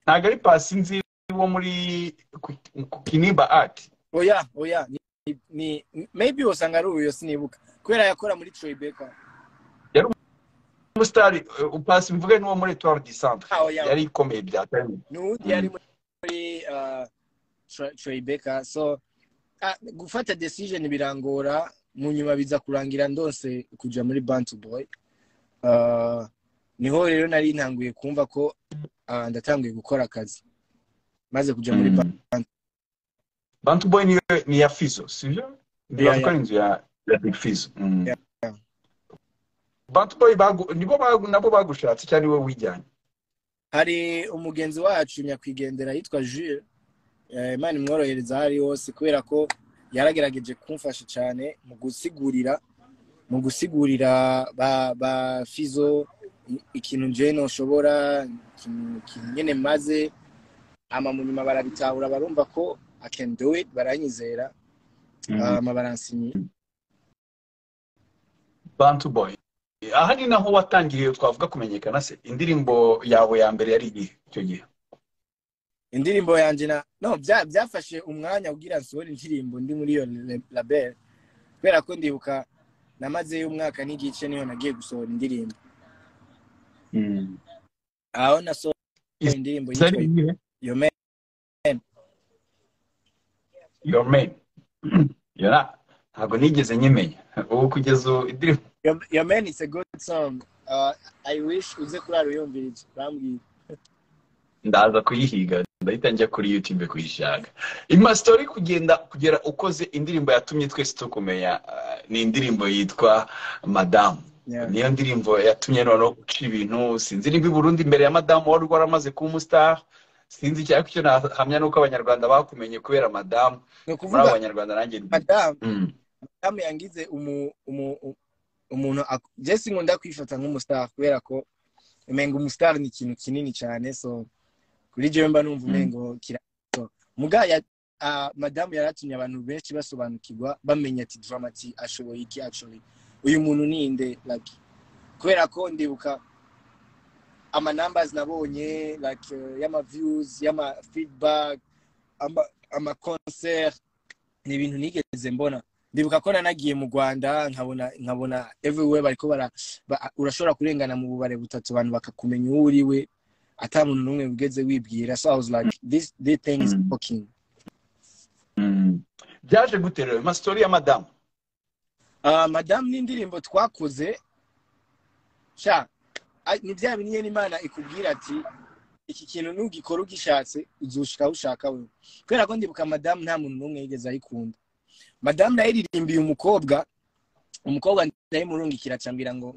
ntabwo ari pasi nzi wo muri ku- ku kinimba art oya oya ni, ni maybe usanga ari uyo sinibuka kubera yakora muri Tribeca umusitari eh, pasi mvuge n'uwo muri etoile du centre Ah, oya yari ikomeye bya kane n'uwundi Mm. yari muri uh, Tri- Tribeca so ah, gufata decision birangora mu nyuma biza kurangira ndose kuja muri Bantu Boy uh, niho rero nari ntanguye kumva ko uh, ndatanguye gukora akazi maze kuja muri Bantu bantu boy ni, ni ya fizo sivyo Yeah, ndibavuga ari inzu ya ya big fizo Mm. Yeah, yeah. bantu boy bagu- nibo bagu- nabo bagushatse cyangwa niwe wijyanye hari umugenzi wacu nyakwigendera yitwa Jules eh, imana imworohereza aho ari hose kubera ko yaragerageje kumfasha cyane mu gusigurira mu gusigurira ba, ba fizo i- ikintu jewe noshobora ikintu ikintu nyene maze ama mu nyuma barabitahura barumva ko I can do it baranyizera ama baransinyira bantu boy aha ni naho watangiye twavuga kumenyekana se indirimbo yawe ya mbere yari igihe icyo gihe indirimbo yanje na no bya- byafashe umwanya kugira nsohore indirimbo ndi muri iyo le- label kubera ko ndibuka namazeyo umwaka n'igice niho nagiye gusohora indirimbo aho nasohoye indirimbo zari yitwa iyihe yomera your man yora ntabwo nigeze nyimenya ubu kugeza ubu indirimbo Your, your man is a good song. Uh, I wish uze kurara uyumvirije. Bambwiye. ndaza kuyihiga ndahita njya kuri youtube kuyishaka imastori kugenda kugera ukoze indirimbo yatumye twese tukumenya ah, ni indirimbo yitwa madamu Yeah. niyo ndirimbo yatumye noneho guca ibintu sinzi niba i burundi imbere ya madamu wari waramaze kuba umusitari sinzi icyo ariko icyo nahamya ni uko abanyarwanda bakumenye kubera madamu Ni muri abo ukuvuga banyarwanda nanjye ndi- madame Mm. madame yangize umu umu u- umuntu ak- Jesse nkunda kwifata nk'umustar kubera ko umenga umustar ni ikintu kinini cyane so kuri jewe mba numva Mm. umengo kira so muga ya uh, madame yaratumye abantu benshi basobanukirwa bamenya ati dramati ashoboye iki actually uyu muntu ninde like kubera ko ndibuka ama numbers nabonye like uh, y'ama views y'ama feedback ama, ama concert ni ibintu nigeze mbona ndibuka ko nanagiye mu rwanda nkabona nkabona everywhere bariko bara ba, urashobora kurengana mu bubare butatu abantu bakakumenya uwo uri we ata muntu n'umwe wigeze wibwira so i was like this, this thing is Mm. fucking Mm. byaje gute rero masitori ya madamu uh, madame n'indirimbo twakoze sha a- ni bya bintu nyene imana ikubwira ati iki kintu nugikora ugishatse uzushika aho ushaka wewe kubera ko ndibuka madamu nta muntu n'umwe yigeze ayikunda madamu nayiririmbiye umukobwa umukobwa ndayimurungikira acambira ngo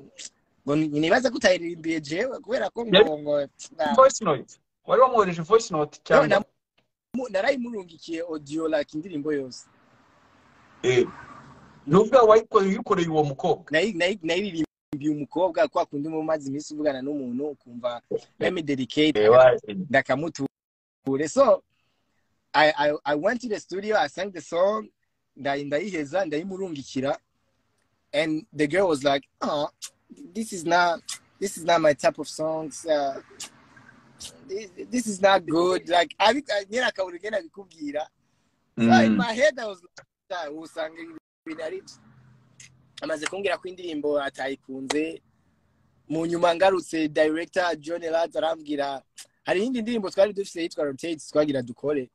ngo ni- nibaza ko utayiririmbiye jewe kubera ko ngo ngo na- voice note wari wamwohereje voice note cyangwa na- mu- narayimurungikiye audio like indirimbo yose Eh. ni ubwawe wayikoreye uyikoreye uwo mukobwa nayi- nayi- nayiririmbiye umukobwa kwa kundi mu mazi iminsi uvugana n'umuntu ukumva ndamidedicate Reba, ndakamuture so I, I, I went to the studio I sang the song ndayi- ndayiheza ndayimurungikira and the girl was like oh this is not this is not my type of songs uh, this, this is not good like I nyina akabura ugenda bikubwira so in mm. my head I was like usanga ibintu ari byo." amaze kumbwira ko indirimbo atayikunze mu nyuma ngarutse director John Elat arambwira hari iyindi ndirimbo twari dufite yitwa rotate twagira dukore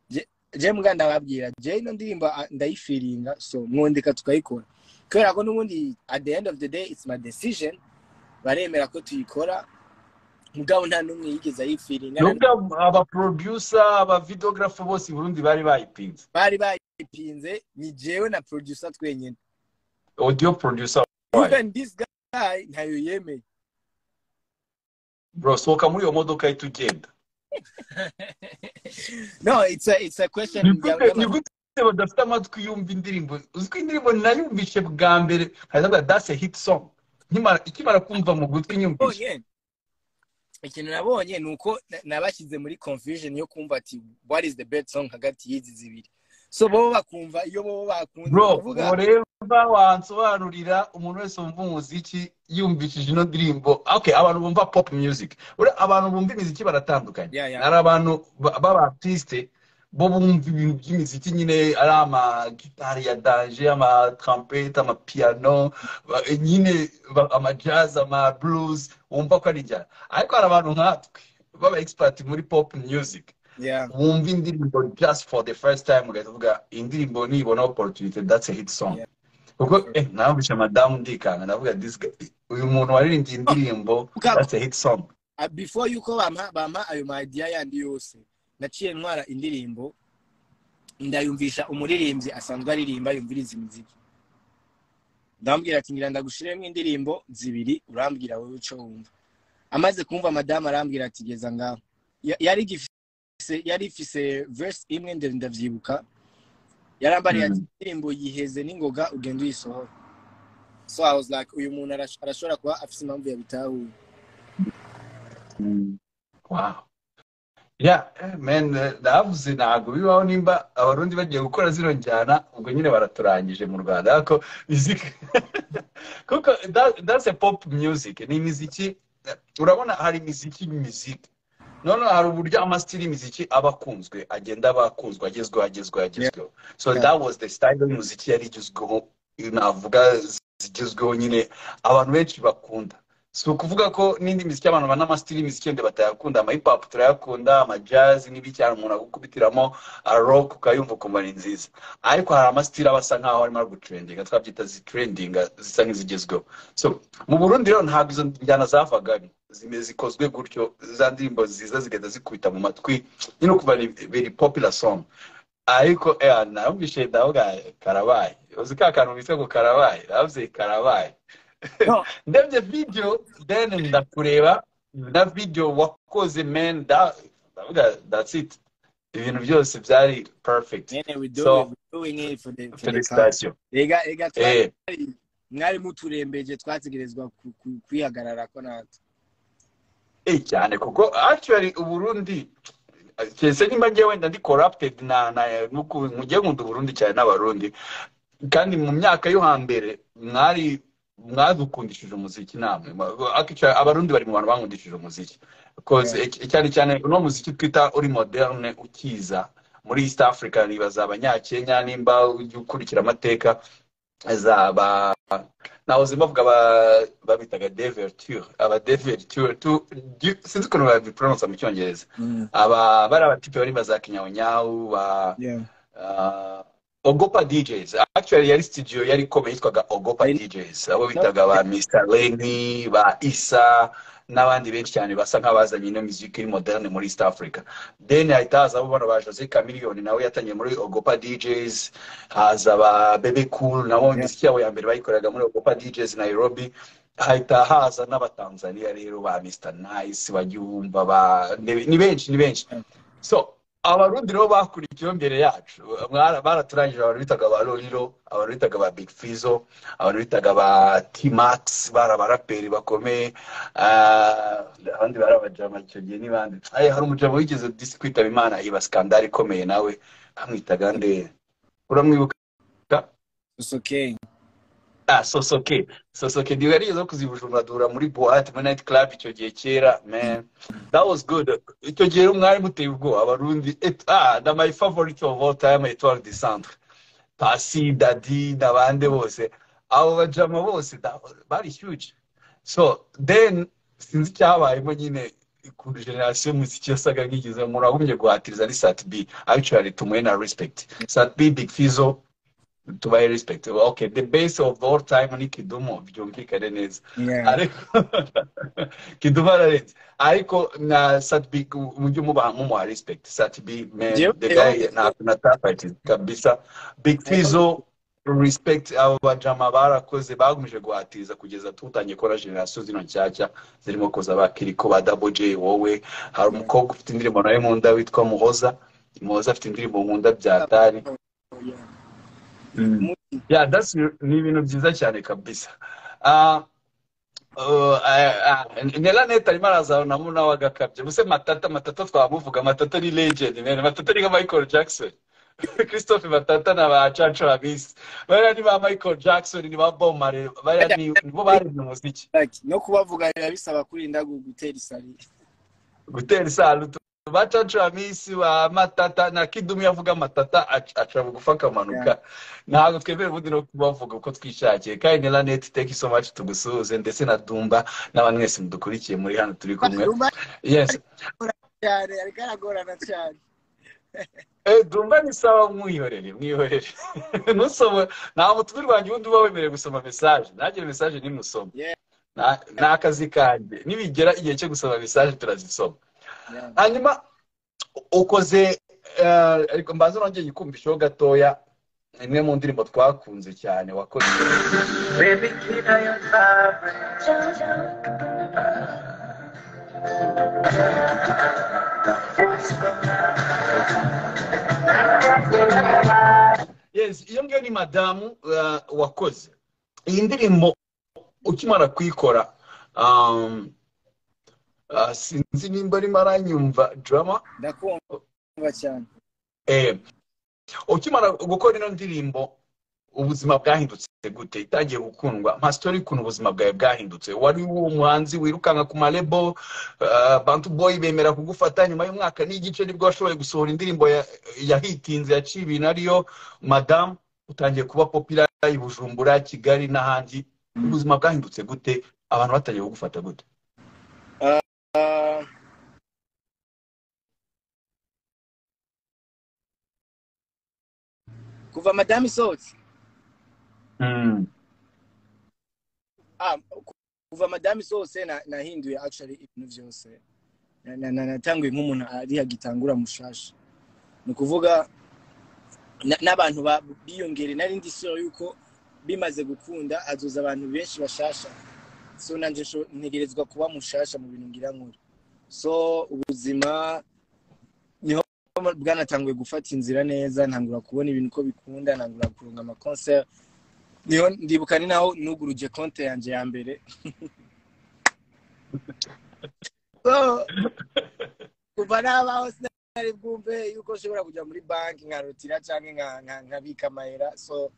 Je- je mbwa ndababwira je ino ndirimbo ah, ndayifiringa so mwondeka tukayikora kubera ko n'ubundi at the end of the day it's my decision baremera ko tuyikora mugabo nta n'umwe yigeze ayifiringa ni na- ubwawe aba producer aba videographer bose i burundi bari bayipinze bari bayipinze ni jewe na producer twenyine audio producer wayo even this guy ntayo yemeye bro sohoka muri iyo modoka ahita ugenda no it's a, it's a ni question ya- gute ni y'ama- gute badafite amatwi yumva indirimbo uzi ko indirimbo nayumvishe bwa mbere haravuga dase hit song Nkimara- ikimara kumva mu gutwi nyumvishe nabonye ikintu nabonye ni uko na- nabashyize muri confusion yo kumva ati what is the best song hagati y'izi zibiri so bo bakumva iyo bo bakunze bro kuvuga ubu rero wansobanurira umuntu wese wumva umuziki yumvishije ino ndirimbo okay abantu bumva pop music Uriya abantu bumva imiziki baratandukanye Yeah, yeah. hari abantu ba- b'abartiste bo bumva ibintu by'imiziki nyine ari amagitari ya danje amatrampete amapiyano ba- nyine ba- amajazz amablues wumva ko ari injyana ariko hari abantu nkatwe baba expert muri pop music Yeah. wumva indirimbo just for the first time ugahita uvuga indirimbo nibona opportunity that's a hit song Yeah. kuko eh namvishe madamu ndikanga ndavuga this guy- uyu muntu waririmbye indirimbo Mugabo, that's a hit song ah, before yuko bampa bampa ayo ma idea yandi yose naciye ntwara indirimbo ndayumvisha umuririmbyi asanzwe aririmba yumviriza imiziki ndamubwira ati ngira ndagushiremo indirimbo zibiri urambwira wowe uco wumva amaze kumva madamu arambwira ati geza ngaho Ya- yari ifise yari ifise verse imwe ndende ndavyibuka yarambariye ati Mm. indirimbo yiheze n'ingoga ugenda uyisohora so i was like uyu muntu arash- arashobora kuba afise impamvu yabitahuye Mm. wow yeah eh, man eh, ndavuze ntabwo bibaho nimba abarundi bagiye gukora zino njyana ubwo nyine baraturangije mu rwanda ariko music kuko that- that's a pop music ni imiziki eh, urabona hari imiziki imiziki noneho hari uburyo amasitiri y'imiziki aba akunzwe agenda aba akunzwe agezweho agezweho agezweho so Yeah. that was the style y'umuziki yari igezweho navuga zigezweho nyine abantu benshi bakunda si ukuvuga ko n'indi miziki abantu bana amasitiri y'imiziki yenda batayakunda amahipapu turayakunda amajazi n'ibicyara umuntu agukubitiramo aroke ukayumva ukumva ni nziza ariko hari amasitiri aba asa nkaho arimo gutrendinga twabyita zitrendinga zisa nk'izigezweho so mu burundi rero ntabwo izo njyana zavagamo zikozwe gutyo za ndirimbo nziza zigenda zikubita mu matwi nyine kuva biri popula song ariko narumvishe ndavuga karabaye uzi ka kantu bitwa ngo karabaye navuze karabaye ndebye video then ndakureba na video wakoze man ndavuga that's it ibintu byose byari perfect felicitation mwari muturembeje twategerezwa kwihagarara ko natwe eh cyane kuko actually uburundi kese nimba njye wenda ndi corrupted na na mujye nkunda uburundi cyane n'abarundi kandi mu myaka yo hambere mwari mwadukundishije umuziki namwe abarundi bari mu bantu bankundishije umuziki cyane cyane uno muziki twita uri moderne ukiza muri east africa nibaza abanyakenya nimba ujya ukurikira amateka zaba nahoze bavuga babitaga deverture aba deverture sinzi ukuntu babipronounsa mu cyongereza aba bari abatipe bari baza kinyaunyahu ba ogopa djs actually yari studio yari ikomeye yitwaga ogopa djs abo bitaga ba mr leni ba isa n'abandi benshi cyane basa nk'abazanye ino miziki iri moderne muri east africa then hahita haza abo bano ba jose camiliyoni nawe yatangiye muri ogopa djs haza ba bebe cool nabo imiziki yabo ya mbere bayikoraga muri ogopa djs nairobi hahita haza n'abatanzania rero ba mr nice bajya ba ni benshi ni benshi so abarundi rero bakurikiyeho mbere yacu baraturangije abantu bitaga ba roriro abantu bitaga ba big fizo abantu bitaga ba t-max bari abaraperi bakomeye abandi bari abajama icyo gihe n'ibandi hari umujama wigeze disi kwitaba imana iba skandari ikomeye nawe amwitaga nde uramwibuka sosoke ah sosoke sosoke ndiwe yarigeze kuzibujumbura muri boate muri night club icyo gihe kera man that was good icyo gihe rero mwari muteye ubwoba abarundi ah na my favorite of all time etoile de centre pasi dadi n'abandi bose abo bajama bose bari huge so then sinzi icyabayemo nyine ku generasiyo muziki yasaga nk'igize muragumye guhatiriza ni sat b actually tumuhe na respect sat b big fizo tubaye respect okay the base of all time ni kidumo byumvikane neza ariko kidumo ararenze ariko na satbi mujye mubaha mumuha respect satbi man the guy na tapati kabisa big fizo respect abo bajama barakoze bagumije guhatiza kugeza tutangiye kora generasiyo zino nshyashya zirimo kuza bakiriko ba double j wowe hari umukobwa ufite indirimbo nawe nkunda witwa muhoza muhoza afite indirimbo nkunda byatari yeah that's ni ibintu byiza cyane kabisa nelanete arimo arazabona munawe wagakabye muse matata matata twamuvuga matata ni legend man matata ni nka michael jackson christophe matata na ba caco babisi bariya ni ba michael jackson ni ba bomare bariya nibo baremye umuziki no kubavuga biba bisaba kurinda gutera isari gutera isari ba caco babisi ba matata na kidumu yavuga matata aca bugufa akamanuka ntabwo twemera ubundi no kubavuga uko twishakiye kandi na neti teki so maci tugusuhuze ndetse na dumba n'abantu mwese mudukurikiye muri hano turi kumwe yes cyane ariko aragorana cyane dumba ni sawa mwihorere mwihorere ntusome nta mutumire wanjye ubundi uba wemerewe gusoma mesaje ntagire mesaje ntimusome ni akazi kanjye nibigera igihe cyo gusoma mesaje turazisoma hanyuma ukoze ariko mbaza nongeye ikumbishaho gatoya imwe mu ndirimbo twakunze cyane wakoze iyo ngiyo ni madamu wakoze iyi ndirimbo ukimara kuyikora sinzi nimba arimo aranyumva drama ndakumva cyane ukimara gukora ino ndirimbo ubuzima bwahindutse gute itangiye gukundwa nka sitori ukuntu ubuzima bwawe bwahindutse wari uwo muhanzi wirukanka ku marebo bantu boyi bemera kugufata nyuma y'umwaka n'igice nibwo washoboye gusohora indirimbo yahitinze yaciye ibintu ariyo madamu utangiye kuba popira i bujumbura kigali n'ahandi ubuzima bwahindutse gute abantu batangiye kugufata gute Ah, kuva madamu isohotse Ah, ku- kuva madamu isohotse na- nahinduye actually ibintu byose Na- na- na- natanguye nk'umuntu ari hagitangura mushasha ni ukuvuga na- n'abantu ba- biyongere nari ndi sure yuko bimaze gukunda azuza abantu benshi bashasha so nanje sho- ntegerezwa kuba mushasha mu bintu ngira nkora so ubuzima niho bwanatanguye gufata inzira neza ntangura kubona ibintu ko bikunda ntangura kuronga amakonser niho ndibuka ni naho nuguruje konte yanjye ya mbere So, kuva nabaho sinari bwumve yuko nshobora kujya muri banki nkarotira cyangwa nka- nka- nkabika amayera so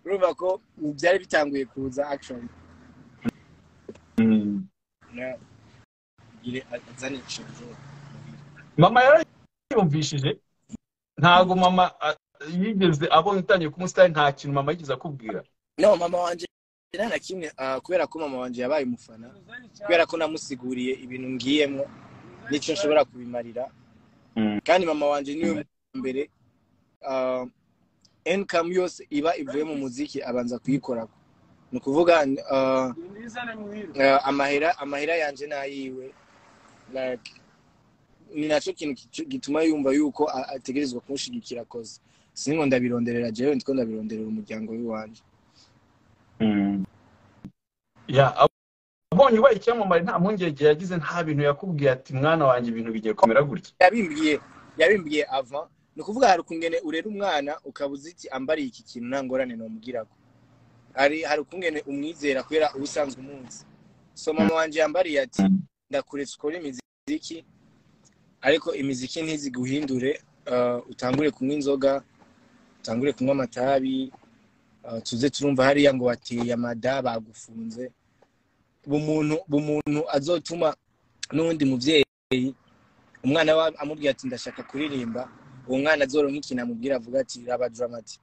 urumva ko byari bitanguye kuza actually Mm. Na- ngire azane ikintu mama yarayumvishije ntabwo mama a- yigeze abonye utangiye kumusitari nta kintu mama yigeze akubwira no mama wanjye nta na kimwe ah, kubera ko mama wanjye yabaye umufana kubera ko namusiguriye ibintu ngiyemo n'icyo nshobora kubimarira Mm. kandi mama wanjye niwe muntu wa mbere ah, income yose iba ivuye mu muziki abanza kuyikorako ni ukuvuga ah, ah, amahera amahera yanjye ni ayiwe like ni nacyo kintu gicu- gituma yumva yuko a- ategerezwa kumushyigikira koze singo ndabironderera jewe ndiko ndabironderera umuryango w'iwanjye ya ab- abonye ubaye icyamamare nta mpungenge yagize nta bintu yakubwiye ati mwana wanjye ibintu bigiye kumera gutya yabimbwiye yabimbwiye ava ni ukuvuga hari ukungene urera umwana ukaba uzi iti ambariye iki kintu nta ngorane nomubwirako hari hari ukungene umwizera kubera uba usanzwe umunsi so mama wanje yambariye ati ndakuretse ukore imiziki ariko imiziki ntiziguhindure uh, utangure kunywa inzoga utangure kunywa amatabi uh, tuze turumva hariya ngo wateye amada bagufunze bumuntu bumuntu azotuma n'uwundi muvyeyi umwana we amubwira ati ndashaka kuririmba uwo mwana azoronka ikintu amubwira avuga ati raba dramati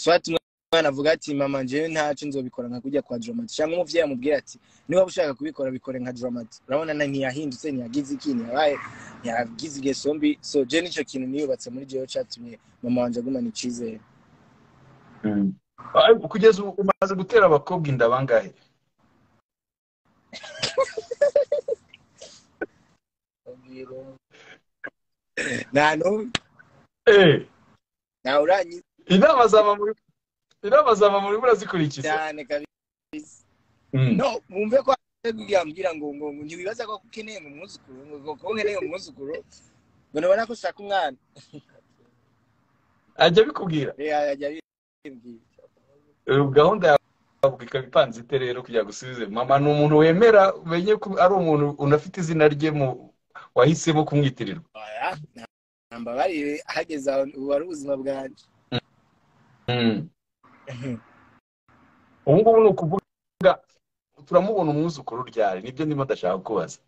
swati umwana avuga ati mama njyewe ntacyo nzobikora nka kujya kwa dramati cyangwa umuvyeyi amubwira ati niba ushaka kubikora bikore nka dramati urabona na ntiyahindutse ntiyagize iki ntiyabaye ntiyagize ingeso mbi so je nicyo kintu niyubatse muri jewe catumye mama wanje agumana icizere Ariko kugeza ubu umaze gutera abakobwa inda bangahe nta n'umwe Eh, ntawe uranyiza inama za mama uri- inama za mama urimo urazikurikiza cyane kabisa Mm. no mwumve ko yambwira ngo ngo ngo ntiwibaza ko ukeneye mu mwuzukuru ngo ngo ko nkeneye mu mwuzukuru ngo nabona ko ushaka umwana ajya abikubwira rero yajya bimbwira Eh, gahunda yawe ikaba ipanze ite rero kugira gusubize mama ni umuntu wemera umenye ko ari umuntu unafite izina rye mu wahisemo kumwitirirwa oya nambabarire hageze aho ubu ari ubuzima bwanjye Mm. ubu ngubu ni ukuvuga turamubona umwuzukuru ryari nibyo ndimo ndashaka kubaza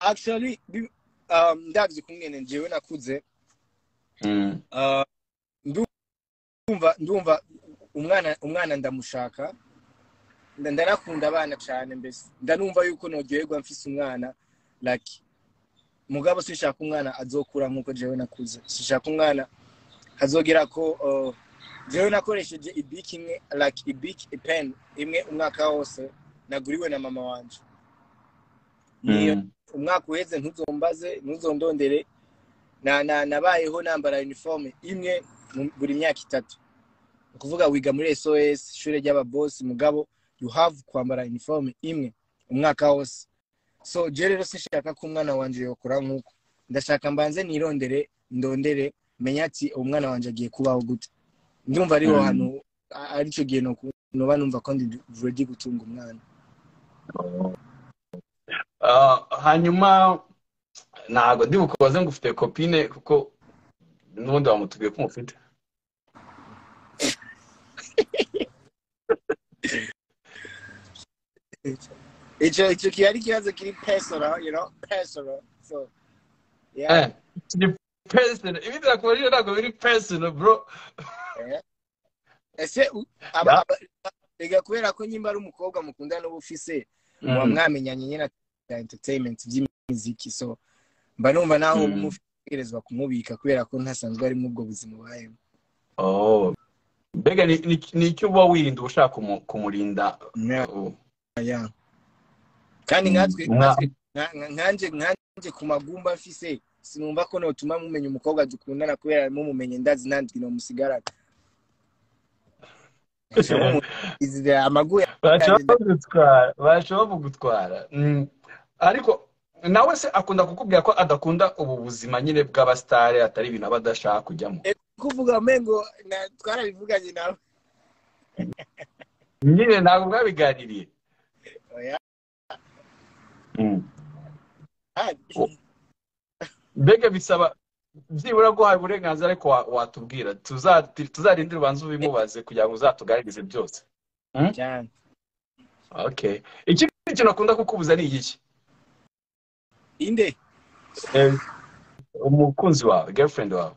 actually bi- um, ndabyo kumwene njyewe nakuze Mm. Uh, ndu- ndumva ndumva umwana umwana ndamushaka nda- ndanakunda abana cyane mbese ndanumva yuko noryoherwa mfise umwana like mugabo sinshaka umwana azokura nk'uko jewe nakuze sinshaka umwana azogera ko uh, jewe nakoresheje ibiki imwe like ibiki pen imwe umwaka wose naguriwe na mama wanje niyo Mm. umwaka uheze ntuzombaze ntuzondondere na, na, nabayeho nambara uniforme imwe mu- buri myaka itatu Ni ukuvuga wiga muri sos ishuri ry'ababosi mugabo you have kwambara uniforme imwe umwaka wose so je rero sinshaka ko umwana wanje yokora nk'uko ndashaka mbanze nirondere ndondere menye ati umwana wanje agiye kubaho gute ndumva ariho Mm. hantu a- aricyo gihe noku- noba numva ko ndi ready gutunga umwana Ah, hanyuma ntabwo ndi bukubaze ngo ufite kopine kuko n'ubundi wamutubwiye ko umufite icyo icyo kiba ari ikibazo kiri personal you know personal so yeah Eh, ni personal ibindi nakubajije ntabwo biri personal bro yeah. ese u- aba- Ya. aba- rega kubera ko nyimba ari umukobwa mukundana n'ubu ufise Mm. muba mwamenyanye nyine na entertainment by'imiziki so mba numva nawe Mm. umutegerezwa kumubika kubera ko ntasanzwe ari muri ubwo buzima ubayemo Oh. mbega ni- ni- ni icyo uba wirinda uba ushaka kumu- kumurinda Na- uh, ya. kandi nkatwe Mwa- nkatwe- nka- nka- nkanje nkanje ku magumba mfise sinumva ko notuma mumenya umukobwa dukundana kubera mumumenye ndazi nandwi nomusigarana amagu bashobora bagutwara bashobora bagutwara Mm. ariko nawe se akunda kukubwira ko adakunda ubu buzima nyine bw'abasitari atari ibintu aba adashaka kujyamo kuvuga mengo na- twarabivuganye nawe nyine ntabwo bwabiganiriye Oya. Mm. mbega bisaba byibura guhaye uburenganzira ariko wa- watubwira tuza- tuzarinde urubanza ubimubaze kugira ngo uzatugaragarize byose cyane okay ikindi kintu akunda kukubuza ni igiki inde Eh, umukunzi wawe girlfriend wawe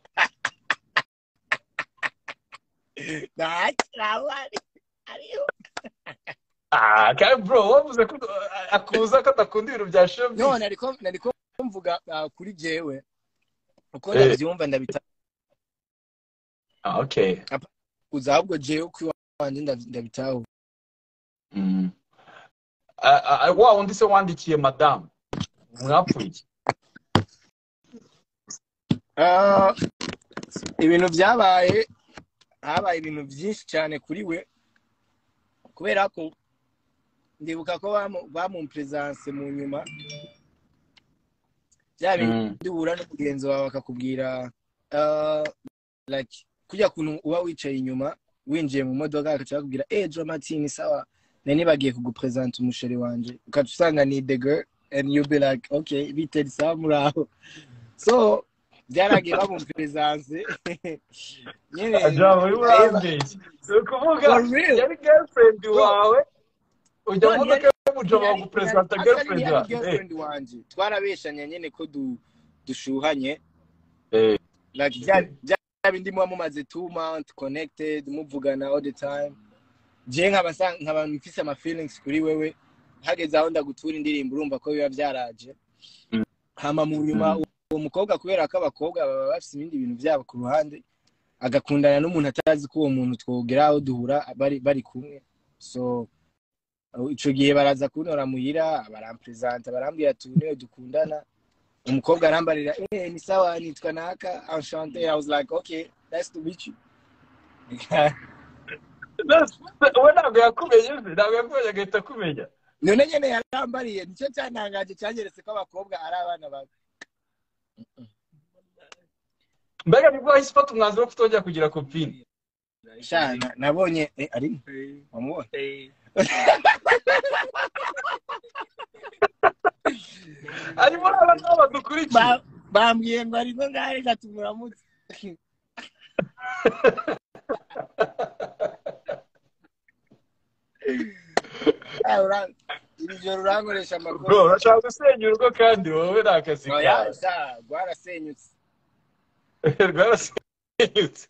ntakiraho ariho ah kandi bro wavuze ko akubuza ko adakunda ibintu bya shobi none ariko nariko mvuga ah, kuri jewe uko Eh. ndabyumva ndabitakuza ah okay ahubwo jewe uko iwanjye ndabi- ndabitaho Mm. Ah, ah, ah, wa wundi se wandikiye madamu mwapfuye Ah, ibintu byabaye habaye ibintu byinshi cyane kuri we kubera ko ndibuka ko bamu- bamumperesanse mu nyuma bya bintu Mm. duhura n'umugenzi wawe bakakubwira ah, like kujya kuntu uba wicaye inyuma winjiye mu modoka bagaca bakubwira eh jo martin sawa nari bagiye kugupresenta umusheri wanjye ukaca usanga ni the girl and you be like okay biteri sawa muraho so byaragiye bamumperesanse nyine Ajabo, uri muri Eva, Ambage. Si ukuvuga for real yari girlfriend wawe ujya mu None modoka y'umujo Yari- bagupresenta yari- girlfriend yari wawe Eh, girlfriend wanjye twarabeshanya nyine ko du- dushuhanye eh, like bya bya bindi muba mumaze two months connected muvugana all the time je nkaba sa- nkaba mfise ama feelings kuri wewe hageze aho ndagutura indirimbo urumva ko biba byaraje Mm. hama mu nyuma Mm. uwo mukobwa kubera ko abakobwa baba bafise ibindi bintu byabo ku ruhande agakundana n'umuntu atazi ko uwo muntu twogera aho duhura bari bari kumwe so uh, ico gihe baraza kuntora muhira barampresenta barambwira ati niwe dukundana umukobwa arambarira eh ni sawa nitwa naka enchanté i was like okay nice to meet you we ntabwo yakumenye se ntabwo yakumenye agahita akumenya none nyene yarambariye nicyo cyantangaje cyanyeretse ko abakobwa ari abana babi mbega nibwo wahise ufata umwanzuro wo kutongera kugira kopine sha na- nabonye eh ari wamubonye harimo n'abana badukurikiye Ba- bambwiye ngo ariko ngari gatumuramutse Ah, ura- iri joro urankoresha amakuru bro urashaka gusenya urugo kandi wowe ni akazi oya kawe sha rwarasenyutse rwarasenyutse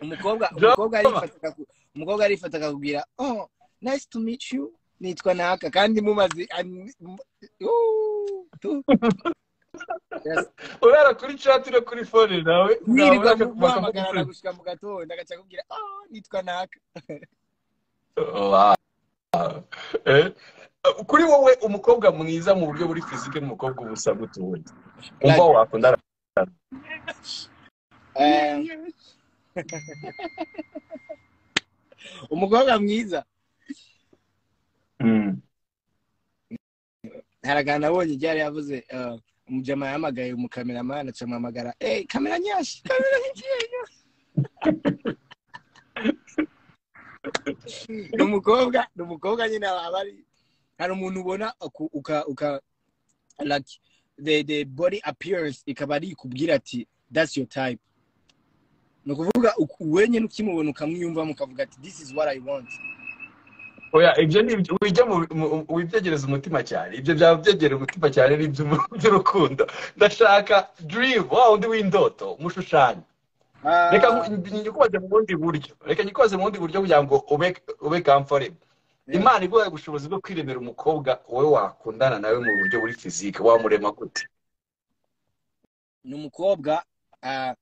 umukobwa Drama. umukobwa arifataga ku- umukobwa arifataga kubwira oh nice to meet you nitwa naka kandi mumaze ani- mu- Ooh, tu. Yes. ubera kuri chat no kuri phone nawe wirirwa nabura muhamagarana gushika mu gatondo agaca akubwira oh nitwa naka Wow. Eh, kuri wowe umukobwa mwiza mu buryo buri fizike n'umukobwa ubusa gutuye umva wakundana Eh, umukobwa mwiza Mm. haragana abonye ibyari yavuze eh, umujama yahamagaye umukameramani aca amuhamagara eh kamera nyashi kamera nyashi ni umukobwa ni umukobwa nyine aba ari hari umuntu ubona uku- uka uka like the the body appearance ikaba ari ikubwira ati that's your type ni ukuvuga uku- wenyine ukimubona ukamwiyumva mukavuga ati this is what i want oya ibyo ni ibyo ujya mu mu- wibyegereza umutima cyane ibyo byaba byegera umutima cyane ni iby'urukundo ndashaka dream wa wundi w'indoto mushushanya reka nyikubaze mu bundi buryo reka nyikubaze mu bundi buryo kugira ngo ube ube kamforebo imana iguhaye ubushobozi bwo kwiremera umukobwa wowe wakundana nawe mu buryo buri fizike wamurema gute ni umukobwa ah,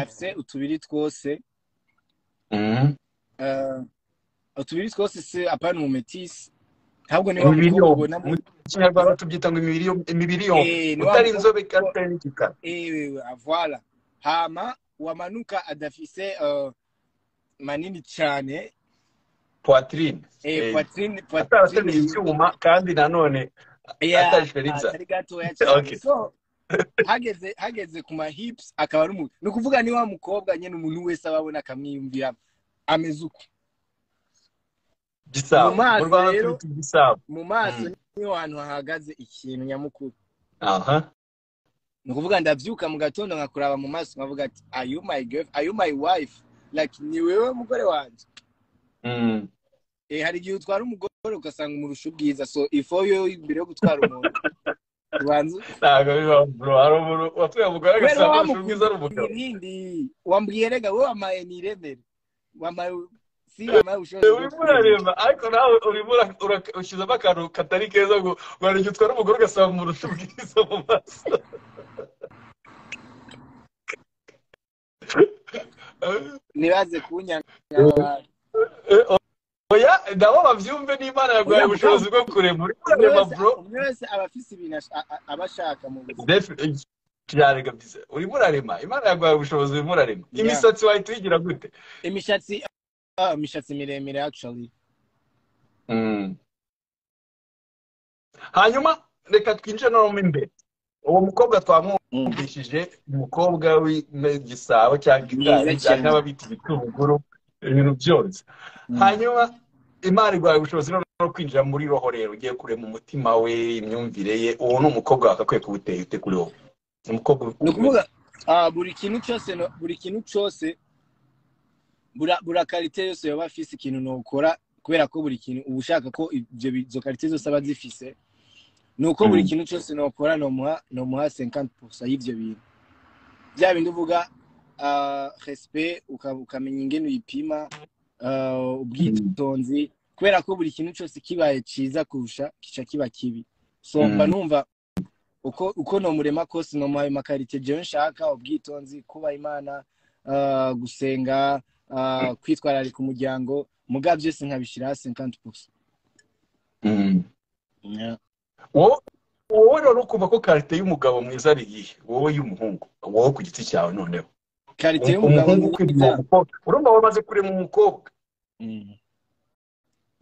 afite utubiri twose ah, utubiri twose se apana umumetisi ntabwo niba Imibiri umukobwa yombi. ubona mu kinyarwanda tubyita ngo imibiri yom- imibiri yombi Eh, ni wa utari mukobwa- inzobe kandi utari n'igikara ewe voila hama wamanuka adafise uh, manini cyane poitrine eh, Eh, poitrine- atarateruye poitrine icyuma kandi nanone ya- atajiferiza. atari gatoya cyane Okay. so hageze hageze ku mahips akaba ari umuntu ni ukuvuga ni wa mukobwa nyine umuntu wese aba abona akamwiyumvira ameze uko gisabo Mu mazi mu rwanda rero- tubyita igisabo mu maso Mm. niho hantu hahagaze ikintu nyamukuru aha ni ukuvuga ndabyuka mu gatondo nkakuraba mu maso nkavuga ati are you my girl are you my wife like ni wewe mugore wanjye Mm. Eh, hari igihe utwara umugore ugasanga umurusha ubwiza so ifo yo imbere yo gutwara umuntu ubanza ntabwo bibaho bro hari umuntu watuye umugore kubera agasaba amashusho ubwiza ari wamukunda umugabo ibindi wambwiye rega wowe wamaye ni iremere wamaye si wamaye ubushobozi bwo urimo urareba ariko nawe urimo ura- ura- ushyizemo akantu katari keza ngo warenge utwara umugore ugasaba amurusha ubwiza mu maso ntibaze kunyanga oya nabo babyumve n'imana yaguhaye ubushobozi bwo kurema urimo Umwe urareba wese- bro umwe wese aba afise ibintu ash- a- a- aba ashaka mu buzima Defi- yarega byiza urimo urarema imana yaguhaye ubushozi urimo urarema Yeah. imisatsi wahita uyigira gute imishatsi ah, imishatsi miremire actually Mm. hanyuma reka twinjire no mu imbere uwo mukobwa twamwumvishije umukobwa w'igisabo cyangwa igitari Mwiza cyane. cyangwa ababita ibitunguru ibintu byose hanyuma imana iguhaye ubushobozi none no kwinjira muri roho rero ugiye kurema umutima we imyumvire ye uwo ni umukobwa wakakwiye kuwutera ute kuri wowe Ni umukobwa ni ukuvuga ah, buri kintu cyose no- buri kintu cyose bura bura karite yose yaba afise ikintu nokora kubera ko buri kintu uba ushaka ko ibyo bi- izo karite zose aba zifise ni uko buri Mm. kintu cyose nokora nomuha nomuha 50% y'ivyo bintu bya bindi uvuga ah, respect uka- ukamenya ingene uyipima ah, ubwitonzi kubera ko buri kintu cyose kibaye ciza kurusha kica kiba kibi so Mm. mba numva uko uko nomurema kose nomuha ayo makarite jewe nshaka ubwitonzi kuba imana ah, gusenga ah, kwitwararika umuryango muga byose nkabishyiraho cinquante pousa Mm. wowe wowe rero ukumva ko karite y'umugabo mwiza ari iyihe wowe y'umuhungu wowe ku giti cyawe noneho karite y'umugabo umuhungu ukwiriye uwo mukobwa urumva wamaze kurema umukobwa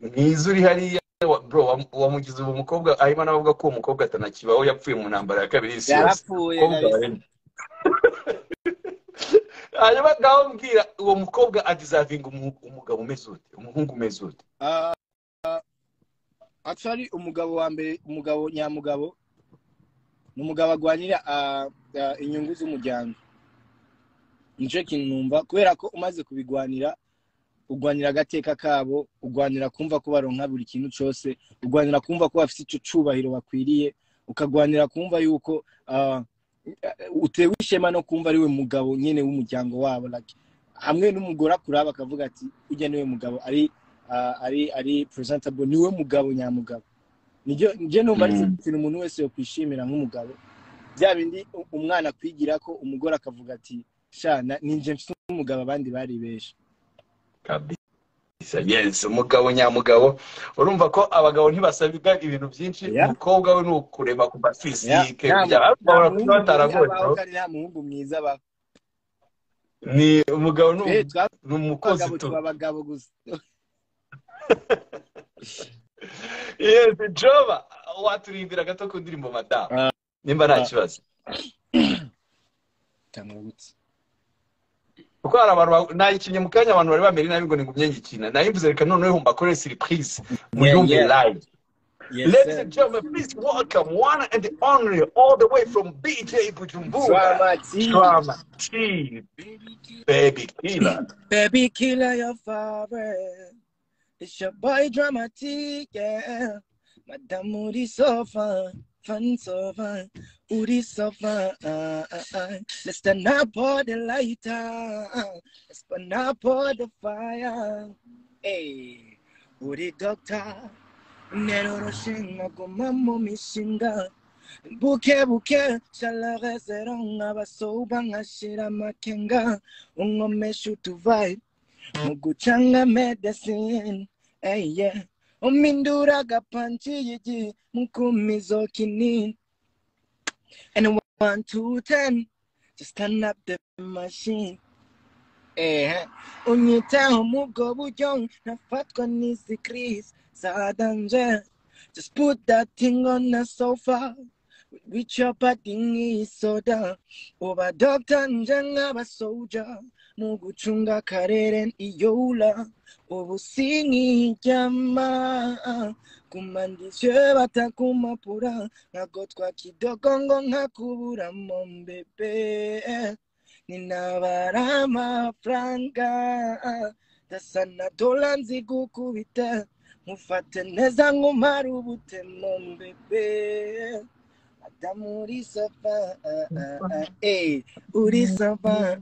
mwiza uri hariya wa- bro wam- wamugize uwo mukobwa ahima n'abavuga ko uwo mukobwa atanakibaho yapfuye mu ntambara ya kabiri y'isi yose yarapfuye Mukobwa kabisa. waremye. hanyuma ngaho mbwira uwo mukobwa adizavinga umu- umugabo umeze ute umuhungu umeze ute Ah, ah, actually umugabo wa mbere umugabo nyamugabo ni umugabo agwanira ah, ah, inyungu z'umuryango nicyo kintu numva kubera ko umaze kubigwanira urwanira agateka kabo urwanira kumva ko baronka buri kintu cyose urwanira kumva ko bafite icyo cyubahiro bakwiriye ukagwanira kumva yuko ah, utewe ishema no kumva ari we mugabo nyine w'umuryango wabo like, hamwe n'umugore akuraba akavuga ati ujya niwe mugabo ari ah, ari ari presentable niwe mugabo nyamugabo nijye nijye numva ari Mm. ikintu umuntu wese yokwishimira nk'umugabo bya bindi u- umwana akwigira ko umugore akavuga ati shana ninjye mfite umugabo abandi bari benshi kabisa yes umugabo nyamugabo urumva ko abagabo ntibasabwa ibintu byinshi Yeah. umukobwa we ni ukureba ku mafizike Yeah. kugira ngo nta babone muhungu kuba bataragoye mwiza bro. abaho kandi nta muhungu mwiza abaho ni umugabo ni Eh, umu- twa ni umukozi abagabo tu tuba abagabo gusa yes joba waturirimbira gato ku ndirimbo madamu Ah. nimba nta Ah. kibazo Tangutse. kuko hari abantu ba- nayikinnye mu kanya abantu bari bamere nabi ngo ningumye nyikina nayimvuze reka noneho humba kore siripurize muyumve yeah. live Yes, ladies sir. and gentlemen please welcome one and the only all the way from BJ Bujumbura Drama team. Drama T Baby Killer Baby killer your father. It's your boy dramatic, yeah. Madame Uri so fun. fun so fun, uri so fun. Let's turn up all the lighter, let's burn up all the fire. Hey, uri doctor, nero roshinga guma mu mishinga. buke buke shalagezero nk'abasoba nkashira amakenga unkomesha utuvayi mu gucanga medesine eye umindura agapanci y'igi mukumizo kinini and one two ten just turn up the machine Eh, unyitaho mu bwo buryo nkafatwa n'izi kirisi za danje Just put that thing on the sofa with your padding soda. Oba doctor njengaba soldier. Muguchunga kareren iyola. Obu singi jama. kumandiswe batakumapura ngagotwa kidogongo nkakubura mombebe ninabara amafaranga dasa na dola nzigukubita mufate neza nk'umara ubutemo mbebe adamu uri safa eh uri safa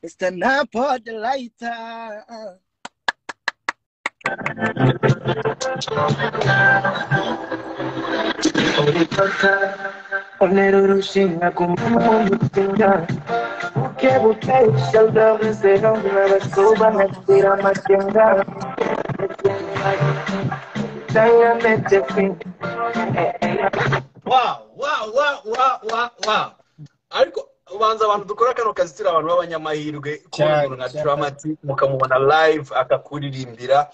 stand up all the lighter Onero rushinga kumumutinda Buke buke ushalda vizera Unabasoba nakira matenga Tanga mete fin Wow, wow, wow, wow, wow, wow. ariko ubanza abantu dukora kano kazi turi abantu b'abanyamahirwe kubona Cyane, umuntu nka cyane. Dramati mukamubona live akakuririmbira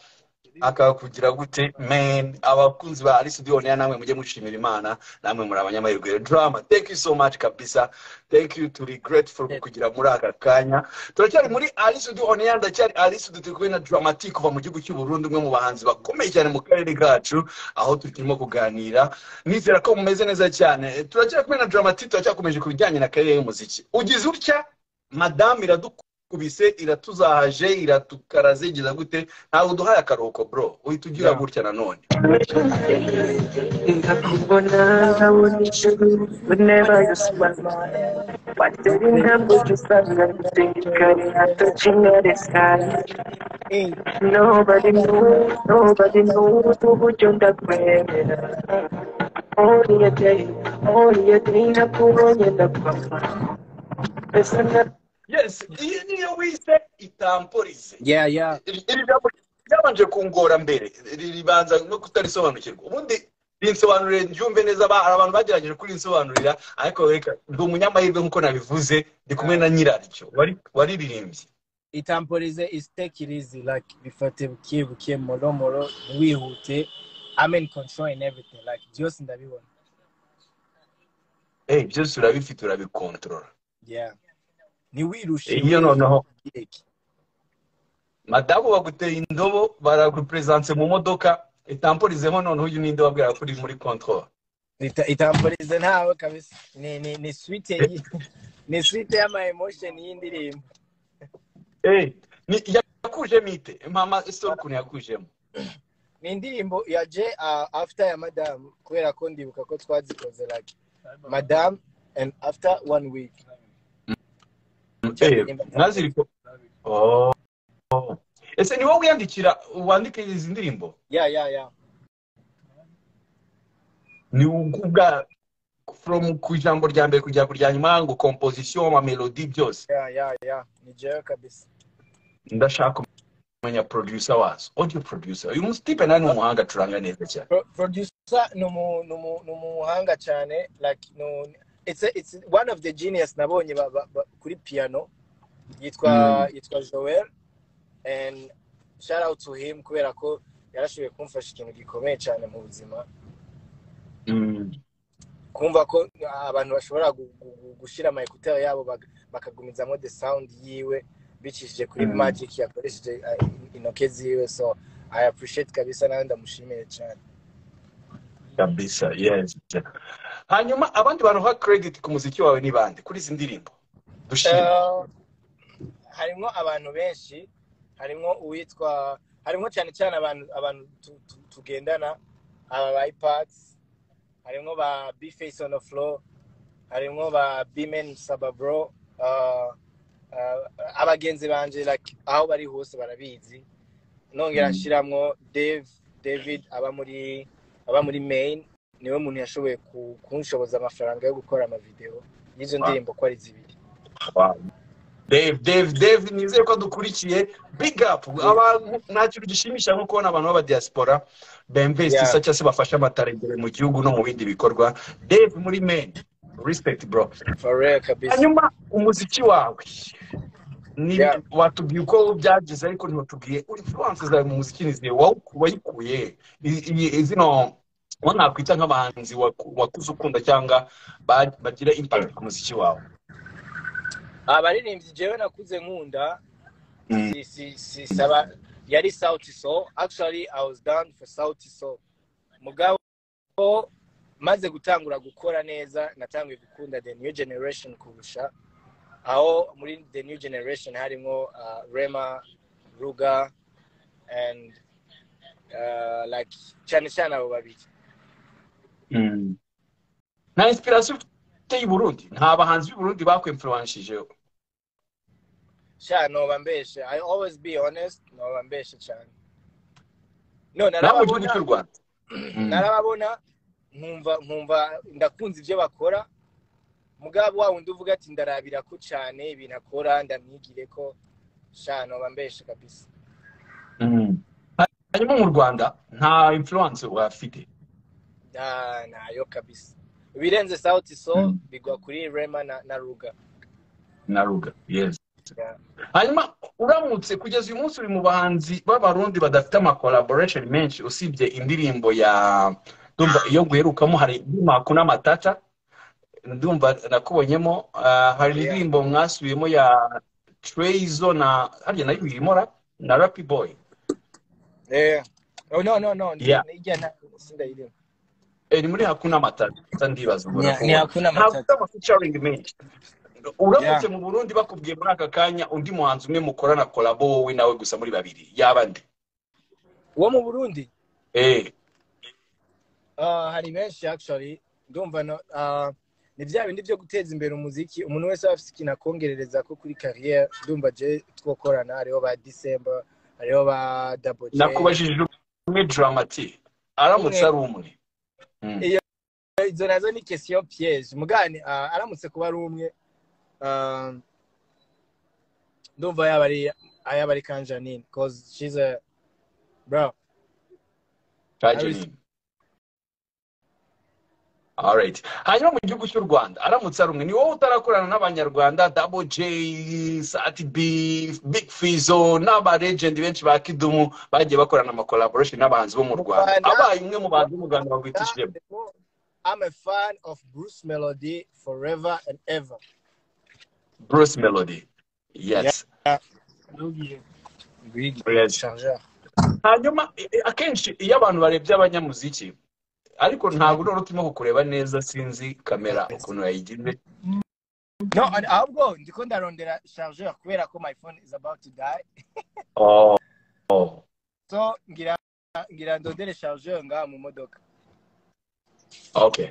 akakugira gute man abakunzi ba Alice Dione namwe mujye mushimira Imana namwe muri abanyamahirwe rero drama thank you so much kabisa thank you to grateful kugira muri aka kanya turacyari muri Alice Dione ndacyari Alice Dione turi kumwe na Dramatic kuva mu gihugu cy'u Burundi umwe mu bahanzi bakomeye cyane mu karere kacu aho turimo kuganira nizera ko mumeze neza cyane turacyari kumwe na dramatite turacyakomeje ku bijyanye na karere y'umuziki ugize utya madamu iradukubise iratuzahaje iratukaraze igiza gute ntawe uduhaye akaruhuko bro uhita ugira Yeah. gutya nanone Ndakubona nkabona ijuru Whenever you smile Watera intambwe ujya usanga Gutekare hato kinyare sayi eh Nobody knew, nobody knew to put you that way. Only a day, only a day, na kuro yenda papa. Esa na yes iyi niyo wise itamporize yeah yeah iri jambo ryabanje kungora mbere Ri- ribanza no kutarisobanukirwa ubundi rinsobanurire ryumve neza ba- hari abantu bagerageje kurinsobanurira ariko reka ndi umunyamahirwe nk'uko nabivuze ndi kumwe na nyiraryo wari- waririmbye itampolize is take it easy like bifate buke buke moro moro wihute I'm in control in everything like byose ndabibona Eh, byose urabifite urabikontorora yeah ntiwirushe Eh, iyo noneho yego. madamu baguteye indobo baraguperezanse mu modoka itampolizeho noneho uyu ninde wabwira ko uri muri kontorora Ita- itampolize ntawe kabisa ni ni ni sweet yi- ni sweet y'ama emotion y'indirimbo Eh, ni- yakuje mite mama sore ukuntu yakujemo ni indirimbo ya je uh, after ya madam kubera ko ndibuka ko twazikoze like madam and after one week Eh, mwaziriko Oh. ese ni wowe wiyandikira wandika izi ndirimbo yeah yeah yeah ni ubwa from ku ijambo rya mbere kujya ku rya nyuma ngo composition amamelodi byose yeah yeah yeah ni jewe kabisa ndashaka kumenya producer wazo audio producer uyu munsi tipe nani ni umuhanga acuranga neza cyane Pro- producer ni umu- ni umu- ni umuhanga cyane like no it's a, it's one of the genius nabonye ba, ba, ba, kuri piano yitwa Mm. yitwa Joel and shout out to him kubera ko yarashoboye kumfasha ikintu gikomeye cyane mu buzima Mm. kumva ko abantu bashobora gu- gu- gu- gushira ama ekuteri yabo bag- bakagumizamo the sound yiwe bicishije kuri Mm. magic yakoresheje uh, in- intoke ziwe so i appreciate kabisa nawe ndamushimiye cyane kabisa yes hanyuma abandi baruha credit ku muziki wawe ni bande kuri izi ndirimbo dushime Eh, harimo abantu benshi harimo uwitwa harimo cyane cyane abantu abantu tu- tu- tugendana aba ipads harimwo ba b face on the floor harimwo ba b men saba bro uh, uh, abagenzi banje like aho bari hose barabizi nongera Mm. nshiramwo dave david aba muri aba muri main niwe muntu yashoboye ku- kunshoboza amafaranga yo gukora amavideo y'izo Wow. ndirimbo ko ari zibiri Wow. Dave, Dave, Dave, nizeye ko dukurikiye big up Yeah. abantu nta kintu gishimisha nko kubona abantu b'aba diaspora Yeah. bemvestisha cyangwa se bafasha amatarengere mu gihugu no mu bindi bikorwa Dave muri men respect bro for real kabisa hanyuma umuziki wawe ni yeah. watubwiye uko byagize ariko ntiwatubwiye influence zawe mu muziki ni zihe Wa- wayikuye I- i- zino uwo nakwita nk'abahanzi waku- wakuze ukunda cyangwa ba- bagira impact ku muziki wawe abaririmbyi jewe nakuze nkunda Mm. si, si, si, saba yari sauti so actually i was down for sauti so mugabo maze gutangura gukora neza natanguye gukunda the new generation kurusha aho muri the new generation harimo uh, rema ruga and uh, like cyane cyane abo babiri Mm. nta inspiration ufite i Burundi nta bahanzi b'i Burundi bakwimfluwanshije sha noba mbeshe i always be honest noba mbeshe cyane no nawe mu gihugu narababona cy'u Rwanda Mm. narababona nkumva nkumva ndakunze ibyo bakora mugabo wa wundi uvuga ati ndarabira ko cyane ibintu akora ndamwigire ko sha noba mbeshe kabisa Mm. hanyuma mu Rwanda nta influence wafite Ah, nayo kabisa ibirenze sauti so Mm. bigwa kuri rema na, na ruga na ruga yes Yeah. hanyuma uramutse kugeza uyu munsi uri mu bahanzi b'abarundi badafite ama collaboration menshi usibye indirimbo ya ndumva iyo guherukamo hari Maku n'amatata ndumva nakubonyemo ah, hari Yeah. indirimbo mwasubiyemo ya Treyzo na harya nayo irimo ra? na Rapi Boy Eh. Oh, no no no ndi- yeah ijya nta- sindayirimo Eh, ni muri hakuna matata ndibaza ubona Ni- ko ni hakuna ntabwo matata ama-featuring menshi uramutse Yeah. mu burundi bakubwiye muri aka kanya undi muhanzi umwe mukorana kolabo wowe nawe gusa muri babiri yaba nde uwo mu burundi eh Ah, hari benshi actually ndumva no ah, ni bya bindi byo guteza imbere umuziki umuntu wese aba afite ikintu akongerereza ko kuri kariyeri ndumva je twokorana hariho ba december hariho ba double j nakubajije umwe dramati aramutse umwe ari umwe Mm. iyo izo nazo ni question piège mugani ah, aramutse kuba ari umwe ah, ndumva yaba ari yaba ari kanjanine cause she's a bro I kaje res- nini alright hanyuma mu gihugu cy'u rwanda aramutse ari umwe ni wowe utarakorana n'abanyarwanda double j sati b big fizo n'abaregendi benshi ba kidumu bagiye bakorana ama collaboration n'abahanzi bo mu mu rwanda Rwanda abaye umwe mu bantu b'umuganda bagwitishijemo ndimo- I'm a fan of Bruce Melody forever and ever Bruce Melody. yeah Yes. big Yes. changer Hanyuma i- i- akenshi iyo abantu barebye abanyamuziki ariko ntabwo urora uturimo kureba neza sinzi kamera ukuntu yayigize no and ahubwo ndiko ndarondera charger kubera ko my phone is about to die Oh. oh. so ngira ngira ndondere charger ngaha mu modoka Okay.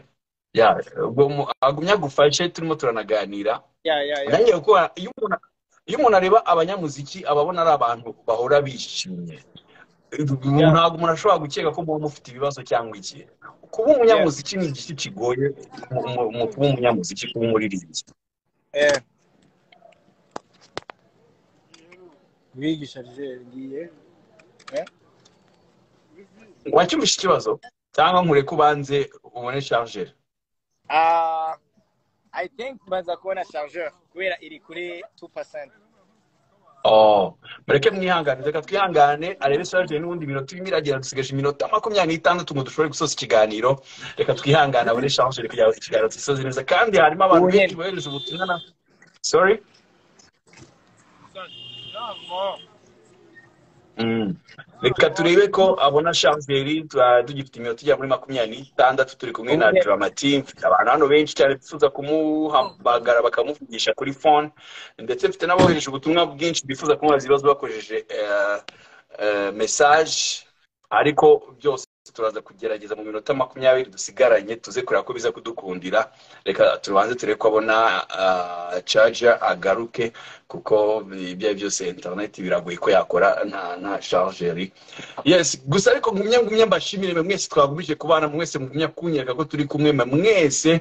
Yeah, ubwo mu- agumya agufashe turimo turanaganira yeah yeah yeah nanjye kuko iyo umuntu iyo umuntu areba abanyamuziki ababona ari abantu bahora bishimye yeah ntabwo umuntu ashobora gukeka ko muba mufite ibibazo cyangwa iki kuba yeah umunyamuziki ni igice kigoye mu mu- mu kuba umunyamuziki kuba umuririmbyi eh big charger ngiye eh wacyumvishe ikibazo cyangwa nkureke ubanze ubone charger ah I think baza kubona chargeur kubera iri kuri 2%. oh mureke mwihangane reka twihangane arebe charger n'ubundi iminota irimo iragera dusigaje iminota makumyabiri n'itandatu ngo dushobore gusoza ikiganiro reka twihangane abone charger kugira ngo ikiganiro gisoze neza kandi harimo abantu benshi Ubuhinde. bohereje ubutumwa na sorry Mm. reka turebe ko abona shangeri tugifite iminota ijya muri makumyabiri n'itandatu turi kumwe na Ubuhinde. dramati mfite abantu hano benshi cyane bifuza kumuhamagara bakamuvugisha kuri phone ndetse mfite n'abohereje ubutumwa bwinshi bifuza kumubaza ibibazo bakoresheje eh, eh, message ariko byose turaza kugerageza mu minota makumyabiri dusigaranye tuze kureba ko biza kudukundira reka tubanze turebe ko abona ah, charger agaruke kuko ibyo ari byo byose internet biragoye ko yakora nta nta chargeri yes gusa ariko ngumya ngumya mbashimire mwe mwese twagumije kubana mwese ngumya kunyereka ko turi kumwe mwe mwese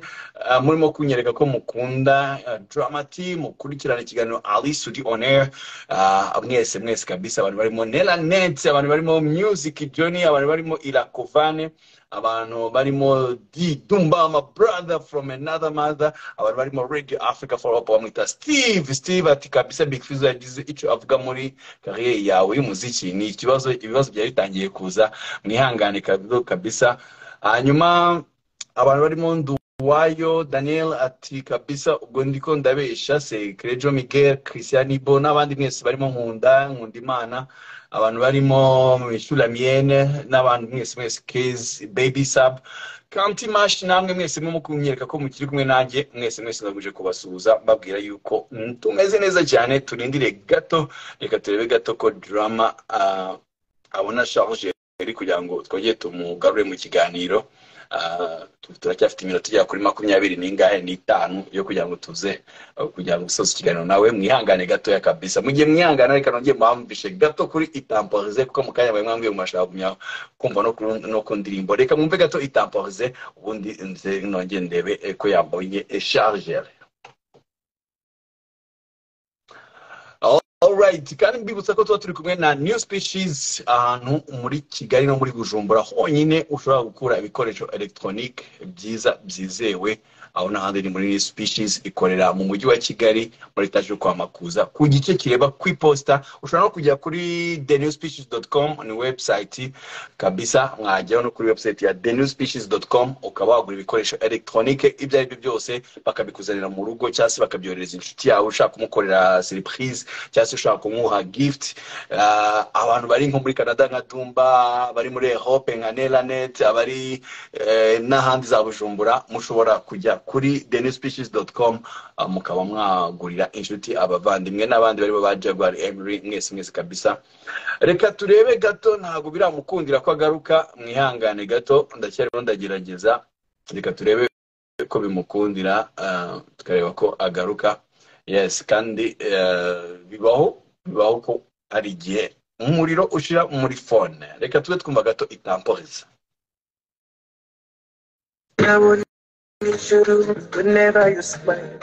ah, murimo kunyereka ko mukunda ah, drama team mukurikirana ikiganiro ali sudi on air Ah, mwese mwese kabisa abantu barimo nela net abantu barimo music johnny abantu barimo irakovane abantu barimo d dumba my brother from another mother abantu barimo radio africa for up bamwita steve steve ati kabisa big fizzo yagize icyo avuga muri kariyeri yawe y'umuziki ni ikibazo ibibazo byari bitangiye kuza mwihangane kab- kabisa hanyuma abantu barimo ndu wayo daniel ati kabisa ubwo ndiko ndabesha se kerejo miguel christian ibo n'abandi mwese barimo nkunda nkunda imana abantu barimo mishura miyene n'abantu mwese mwese kezi baby sub kanti mashi namwe mwese mwe mukunyereka ko mukiri kumwe nanjye mwese mwese ndaguje kubasuhuza mbabwira yuko mm, tumeze neza cyane turindire gato reka turebe gato ko drama ah, abona charge kugira ngo twongere tumugarure mu kiganiro Ah, tu- turacyafite iminota igera kuri makumyabiri n'ingahe n'itanu yo kugira ngo tuze uh, kugira ngo usoze ikiganiro nawe mwihangane gatoya kabisa mu gihe mwihangana reka nongeye mwamvishe gato kuri itamporize kuko mu kanya mwari mwambwiye mumashaka kumenya kumva no ku- no ku ndirimbo reka mwumve gato itamporize ubundi nze nongeye ndebe eh, ko yambonye eh, chargeur Alright, kandi mbibutsa ko tuba turi kumwe na New Species ahantu muri Kigali no muri Bujumbura honyine ushobora gukura ibikoresho electronic byiza byizewe aho n'ahandi ni muri New Species ikorera mu mujyi wa Kigali muri etaje yo kwa Makuza ku gice kireba ku iposita ushobora no kujya kuri thenewspecies.com ni website kabisa mwajyaho no kuri website ya thenewspecies.com ukaba wagura ibikoresho electronic ibyo ari byo byose bakabikuzanira mu rugo cyangwa se bakabyoherereza inshuti yawe ushaka kumukorera surprise cyangwa se ushaka kumuha gift Ah, abantu bari nko muri canada nka dumba bari muri europe nka nelanet abari eh, n'ahandi za bujumbura mushobora kujya kuri denewspecies.com ah, mukaba mwagurira inshuti abavandimwe n'abandi barimo ba jaguar emery mwese mwese kabisa reka turebe gato ntabwo biramukundira ko agaruka mwihangane gato ndacyarimo ndagerageza reka turebe ko bimukundira ah, tukareba ko agaruka yes kandi eh, bibaho bibaho ko hari igihe umuriro ushira muri fone reka tube twumva gato itamporiza Now it's true, whenever you smile.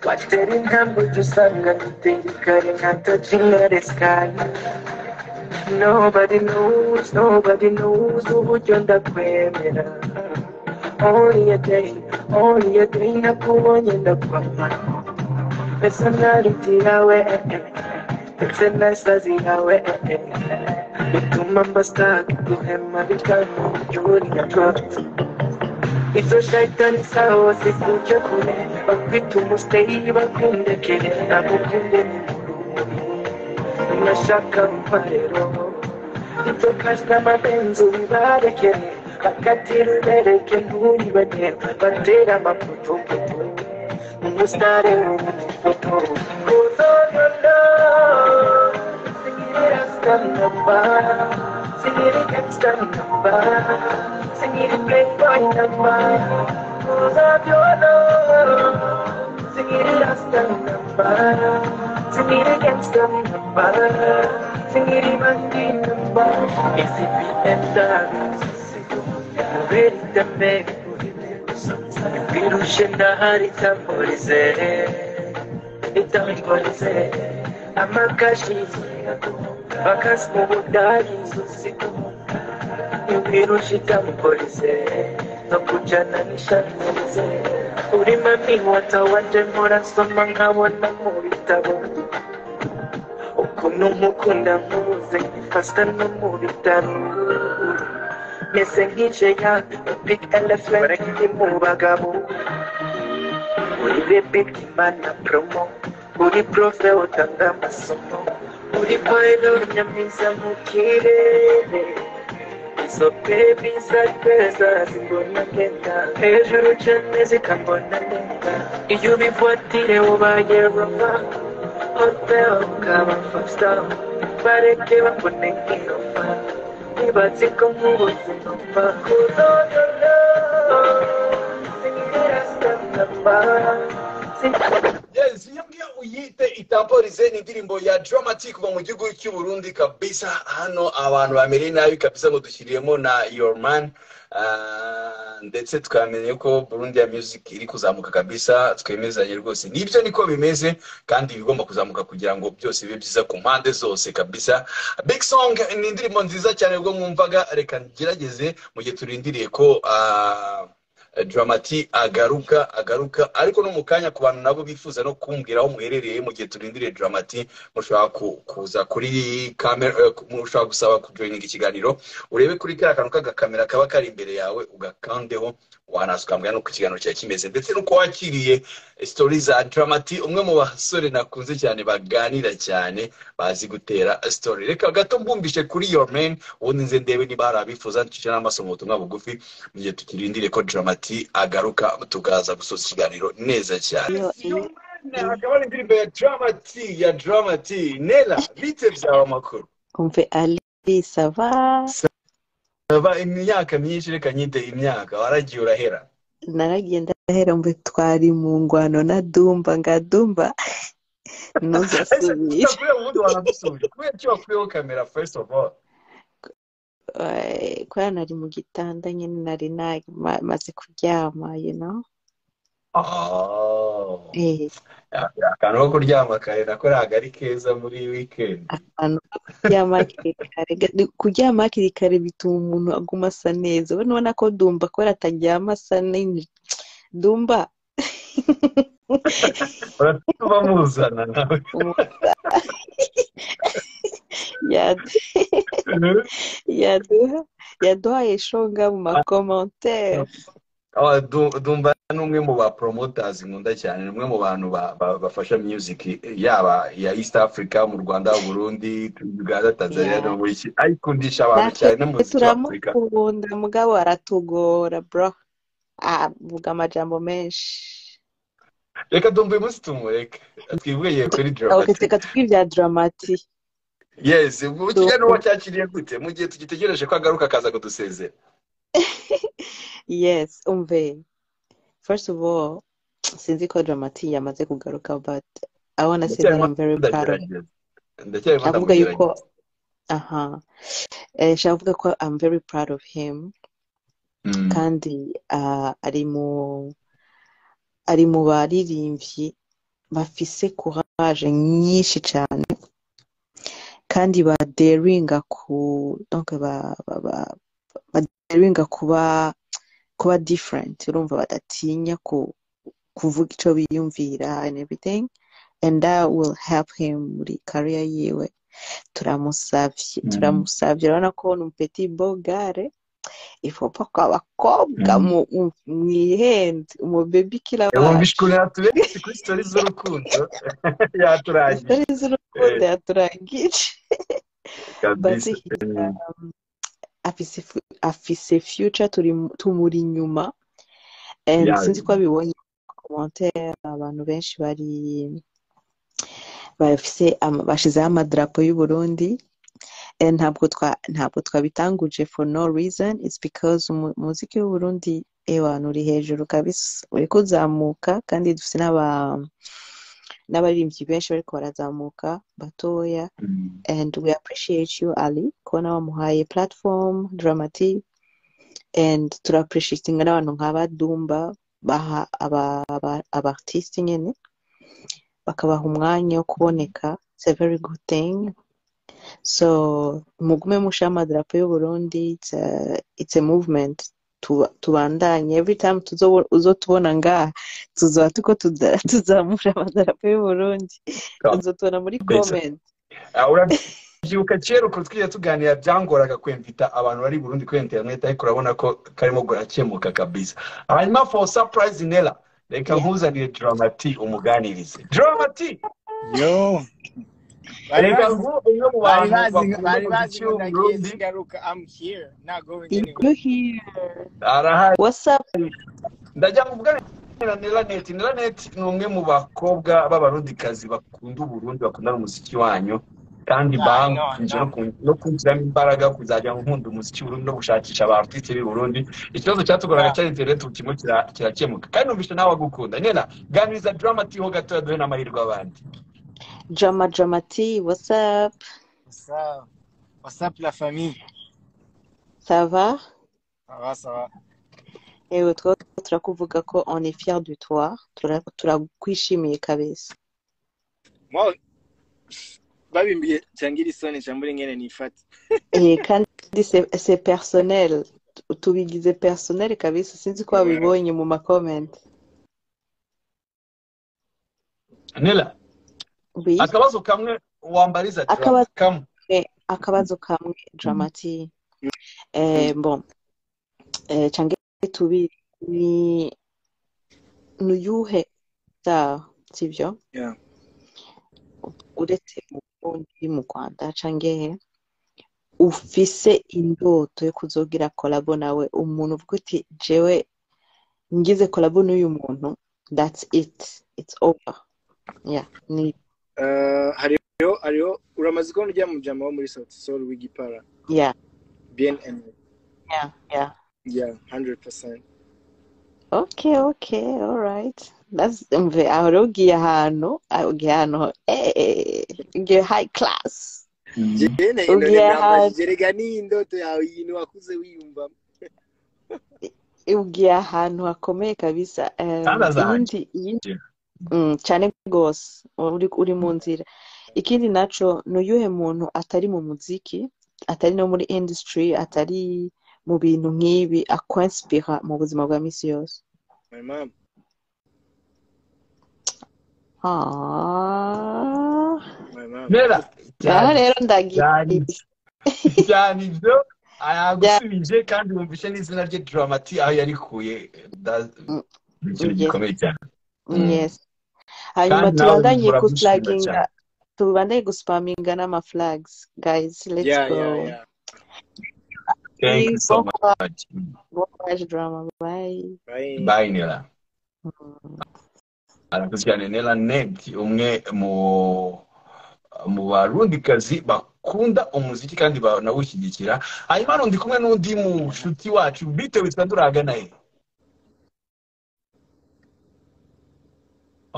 Watering hambo tusanga tutendikare nka touching the sky Nobody knows, nobody knows uburyo ndakwemera Only a day, only a day nakubonye ndakwama Personality yawe, eh, eh, ndetse na sazi yawe eh, eh, bituma mbasaka guhema bikanga uburyo uri izo shayitani zawo zikujya kure bakwita umuseyi bakundekere nagukunde unashaka umparero ibyo kasita mabenzi ubibarekere bakatira ubereke nturibagiwe batera amaputuputu umusitari w'umufoto kuzonyona singira sitanamba singira gangstanamba singira playboynamba kuzabyona singira rastanamba singira gangstanamba singira bandinamba isipiyenda kubera itambe virushe ndahari tamburize itamburize amakashi bakasi mu budari virushe itamburize no kujana nishamize uri mami watawaje murasoma nkabona mu bitabo ukuntu nkukunda nkuze fasita no mu bitaro meze nkije ya big elephant iri mu bagabo uri rebek imana promo uri profe utanga amasomo uri paelo nyamiza mu kirere izo bebi zarweza zimbona ngenda hejuru cyane zikambona neza iyo ubifuatire ubaye roma hotel ukaba fasita bareke bakune nk'irofa ntibatse ko mu buzima bakuzonona yes iyo ngiyo uyite itamporize ni indirimbo ya dramatic kuva mu gihugu cy'uburundi kabisa hano abantu bamereye nabi kabisa ngo dushyiriyemo na your man Ah, ndetse twamenye ko burundi ya music iri kuzamuka kabisa twemezanye rwose nibyo niko bimeze kandi ibigomba kuzamuka kugira ngo byose bibe byiza ku mpande zose kabisa big song ni indirimbo nziza cyane ubwo mwumvaga reka ngerageze mu gihe turindiriye ko ah, dramati agaruka agaruka ariko no mu kanya ku bantu nabo bifuza no kumbwira aho muherereye mu gihe turindiriye dramati mushobora ku- kuza kuri kamera eh, ku- mushobora gusaba kujoyininga ikiganiro urebe kuri kariya kantu k'agakamera kaba kari imbere yawe ugakandeho wanaza ukambwira no ku kiganiro cyawe kimeze ndetse n'uko wakiriye sitori za dramati umwe mu basore nakunze cyane baganira cyane bazi gutera sitori reka gato mbumbishe kuri your man ubundi nze ndebe niba hari abifuza ncishije n'amaso mu butumwa bugufi mu gihe tukirindiriye ko dramati agaruka tukaza gusoza ikiganiro neza cyane Iyo- iyo- akaba ari indirimbo ya dramati ya dramati nela bite byaba amakuru umve ali sava aba imyaka myinshi reka nyite imyaka waragiye urahera naragiye ndahera umve twari mu ngwano na dumba nga dumba ntuzasubire kubera ubundi waradusubije kubera icyo wakuyeho kamera first of all Eh, kubera nari mu gitanda nyine nari nari maze kuryama you know Oh. Eh, akantu ko kuryama kare nako ntabwo ari keza muri weekend ahantu ho kuryama hakiri kare ga- kuryama hakiri kare bituma umuntu aguma asa neza we nubona ko dumba kubera ataryama asa nini dumba uratuba muzana nawe ya- yaduha yaduhaye shonga mu makomantere Oh, Du- Dumba ni umwe mu ba promoters nkunda cyane ni umwe mu bantu ba- ba- bafasha music yaba iya East Africa mu Rwanda Burundi Uganda Tanzania Yeah. no muri iki ayikundisha abantu cyane no mu muziki wa Africa turamukunda mugabo aratugora bro Ah, avuga amajambo menshi reka Dumba uyu munsi tumureke twivugiye kuri okay dramatic reka tubwire ibya dramati yes mu kiganiro wacyakiriye gute mu gihe tugitegereje ko agaruka akaza kudusezera yes umve first of all sinzi ko dramati yamaze kugaruka but i wanna say that i'm very proud of ndagerageza ndacyarimo avuga yuko ndamugerageza aha eh shaka kuvuga ko i'm very proud of him Mm. kandi ah, ari mu ari mu baririmbyi bafise courage nyinshi cyane kandi ba daringa ku donc ba ba- ba- ba daringa kuba kuba different urumva badatinya ku kuvuga icyo biyumvira and everything and that will help him muri career yiwe turamusavye Mm. turamusavye urabona ko ni petit beau gare ifopa ko abakobwa Mm. mu mwihende umubebi kila yabumvise ukuntu yatuberetse kuri sitori z'urukundo yaturagiye atari z'urukundo yaturangije kabisa But he, um, afise fu- afise future turi tumuri inyuma and Yeah. sinzi ko abibonye commentaire abantu benshi bari bafise ama- bashizeho amadarapo y'u Burundi and ntabwo twa ntabwo twabitanguje for no reason it's because umu- umuziki w'u Burundi ewana uri hejuru kabisa uri kuzamuka kandi dufite n'aba n'abaririmbyi benshi bariko barazamuka batoya Mm. and we appreciate you ali kubona wamuhaye platform dramati and turappreciatinga n'abantu nk'abadumba baha aba- aba- abartiste nyine bakabaha umwanya wo kuboneka it's a very good thing so mugume musha amadarapo y'uburundi it's a, it's a movement Tuba- tubandanye every time tuzo- uzotubona ngaha tuzoba tuko tuda- tuzamura amadarapo y'uburundi Come. uzotubona muri Mbese. comment Ah, urabyibuka kera ukuntu twigiye tuganira byangoraga kwemvita abantu bari i burundi kuri interineti ariko urabona ko karimo gurakemuka kabisa hanyuma for surprise nela reka Yeah. nkuzanire dramati umuganirize dramati yo bari reka bazi nkuwe umwe mu bari bantu bazi bakunda bari umuziki bazi ngo nagiye w'uburundi sigaruka i'm here not going anywhere you here arahari what's up ndajya kuvuga na Nelanet Nelanet ni umwe mu bakobwa b'abarundikazi bakunda uburundi bakunda n'umuziki wanyu kandi Yeah, I know, I bankunze no know. ku- no kunshyiramo imbaraga kuzajya nkunda umuziki w'u Burundi no gushakisha abartiste b'i Burundi ikibazo cyatugoraga Yeah. cyari internet ubu kimwe kira- kirakemuka kandi numvise nawe agukunda nyena ganiriza drama ati ho gatoya duhe n'amahirwe abandi Drama Drama T, what's up? What's up? What's up, la famille? Ça va? Ça va, ça va. Ewe twaba turakuvuga ko on est fier de toi. Tura- Turakwishimiye kabisa. Moi, babimbiye cyangira isoni cyangwa ingene nifata. Eh, kandi c'est c'est personnel. Tubigize personnel kabisa sinzi ko wabibonye mu ma comment. nela Oui. akabazo kamwe wambariza drama Akabazo- kamwe Eh, akabazo kamwe Drama T. Eh, bon. Eh, change tubi ni nuyuhe sawa sivyo? Yeah. uretse mu Burundi mu Rwanda canke ufise indoto yo kuzogira kolabo nawe umuntu uvuga uti jewe ngize kolabo n'uyu muntu that's it it's over yeah ni Uh, hariho hariho uramaze kubona ujya mu jama wo muri South Soul w'igipara. yeah BNM. yeah yeah Yeah, 100%. okay okay alright that's mve aho rero ugiye ahantu aho ugiye ahantu eh, eh, ugiye high class Jene ino ugiye ahantu ndambaje rega ni indoto yawe yintu wakuze wiyumva. ugiye ahantu hakomeye kabisa Em, kandi azahajya iyindi iyindi Mm, cyane rwose uri uri mu nzira ikindi naco ni uyuhe muntu atari mu muziki atari no muri industry atari mu bintu nk'ibi akwinspira mu buzima bwa misi yose My mom. Ah. My mom. nela naho cyane rero ndagiye cyane cyane ibyo Yeah, yagusubije kandi wumvishe n'izina rye dramati aho yarikuye Da- mm, ni ikintu yes, gikomeye cyane Mm. yes. hanyuma kandi nawe tubandanye muragushima guflaginga cyane tubandanye guspaminga n'amaflags guys let's Yeah, go yeah, yeah. thank you so bon courage much Mm. bon courage drama bye Bye. bye nela Mm. arakoze cyane nela net umwe mu mu barundikazi bakunda umuziki kandi banawushyigikira hanyuma hano ndi kumwe n'undi mushuti wacu bitewe witwa turahagana he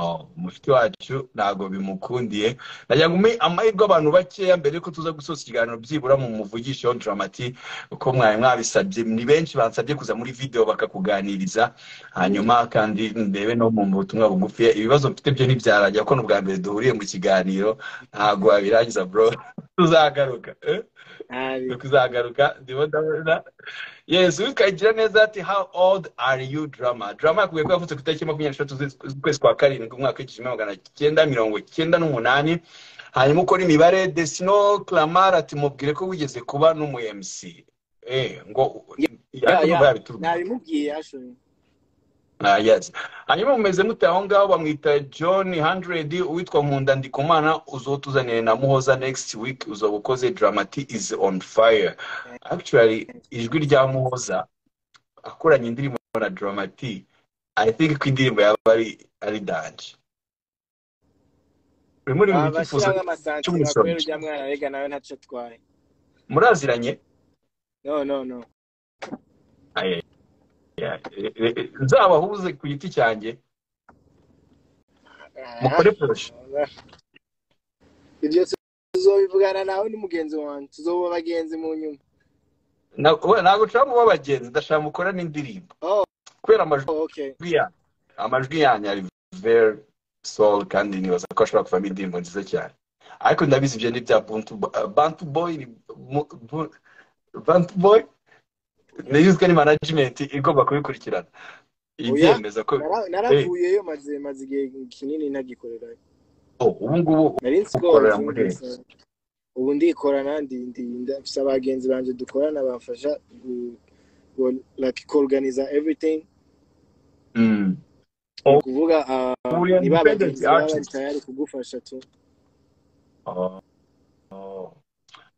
Oh, mushiki wacu ntabwo bimukundiye nagira ngo umpe amahirwe abantu bakeya mbere yuko tuza gusoza ikiganiro byibura mu muvugisho dramati uko mwari mwabisabye ni benshi bansabye kuza muri video bakakuganiriza hanyuma kandi ndebe no mu butumwa bugufi ibibazo mfite byo ntibyarajya ko n'ubwa mbere duhuriye mu kiganiro ntabwo wabirangiza bro tuzagaruka eh? Ari. tuzagaruka ndimo ndabona Yes, ukagira neza ati how old are you drama? Drama yakubwiye ko yavutse ku itariki makumyabiri n'eshatu z'ukwezi- z'ukwezi kwa karindwi umwaka w'igihumbi kimwe magana cyenda mirongo cyenda n'umunani hanyuma ukora imibare Desino Clamar ati mubwire ko wigeze kuba n'umu-MC eh ngo Yeah, yeah, ariko yeah. numva yabitubwira Nabimubwiye ashoye. ah, yes hanyuma mumeze mute aho ngaho bamwita John 100 uwitwa Nkunda Ndikumana uzotuzanire na Muhoza next week uzoba ukoze Dramati is on fire actually ijwi rya Muhoza akoranye indirimbo na Dramati I think ko indirimbo yaba ari ari danje urimo uririmba icyifuzo Abashiranga amasantire cy'umusoro bakorera ujya mwana rega nawe ntaco twaye. muraziranye No, no, no. Aye, aye, aye, aye. nzabahuze ku giti cyanjye Ah, mukore poroshe Ibyo tuzobivugana nawe ni mugenzi wanjye. Tuzoba bagenzi mu nyuma. Na- we, ntabwo nshaka kuba abagenzi ndashaka mukora n'indirimbo Oh, kubera amajwi okay. yanyu amajwi yanyu ari very soul kandi nibaza ko ashobora kuvamo indirimbo nziza cyane ariko ndabizi ibyo ni bya buntu bantu boy ni mu- bu- bantu boy ndayizwe ni management igomba kubikurikirana Oya, ibyemeza ko nara- eh naravuyeyo maze maze igihe kinini ntagikorera. oh, ubu ngubu Nari nsigonze ukorera muri mbese. Ubu ndikorana ndi ndi ndafise abagenzi banje dukorana bamfasha gu- gu- like organize everything. mm. ni oh, ukuvuga ah, uri ni ba independent bagenzi baba bari artist tayari kugufasha tu oh.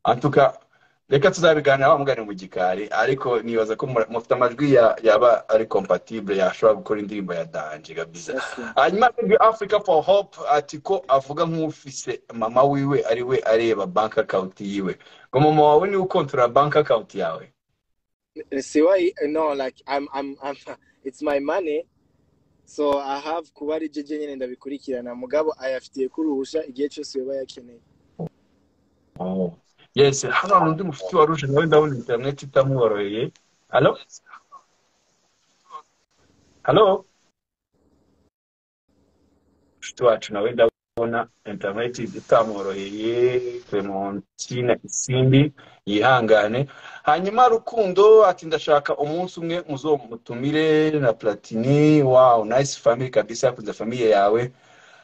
antuka reka tuzabiganira bamugane mu gikari ariko nibaza ko mura- mufite amajwi ya- yaba ari compatible yashobora gukora indirimbo ya danje kabisa hanyuma Big africa for hope ati ko avuga nk'ufise mama wiwe ari we areba bank account yiwe ngo mama wawe niwe ukontorora bank account yawe see why no like I'm I'm I'm it's my money so I have kuba ari jeje nyene ndabikurikirana mugabo ayafitiye kuruhusha igihe cyose yoba yakeneye Oh. yes hano hari undi mufite wa ruje nawe ndabona interineti itamworoheye halo halo mufite wacu nawe ndabona interineti itamworoheye clementine isindi yihangane hanyuma rukundo ati ndashaka umunsi umwe muzomutumire na platini wow nice family kabisa yakunze famiye yawe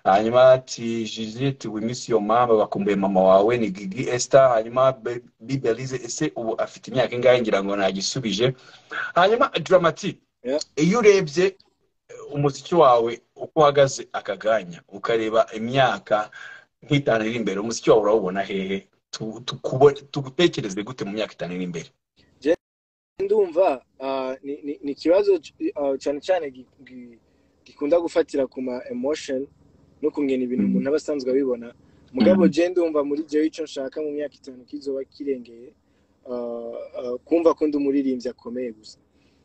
hanyuma ati judith we miss your mama bakumbuye mama wawe ni gigi esther hanyuma Be- bibi alize ese ubu afite imyaka ingahe ngira ngo nagisubije hanyuma dramati Yeah. iyo urebye umuziki wawe uko uhagaze akaganya ukareba imyaka nk'itanu iri imbere umuziki wawe urawubona hehe Tu- tukubo- tugutekereze gute mu myaka itanu iri imbere ndumva uh, ni, ni, ni ikibazo c- uh, cyane cyane gi- gi- gikunda gufatira ku ma emotion no kungena ibintu Mhm. umuntu aba asanzwe abibona mugabo Mhm. je ndumva muri jewe ico nshaka mu myaka itanu kizoba kirengeye uh, uh, kumva ko ndi umuririmbyi akomeye gusa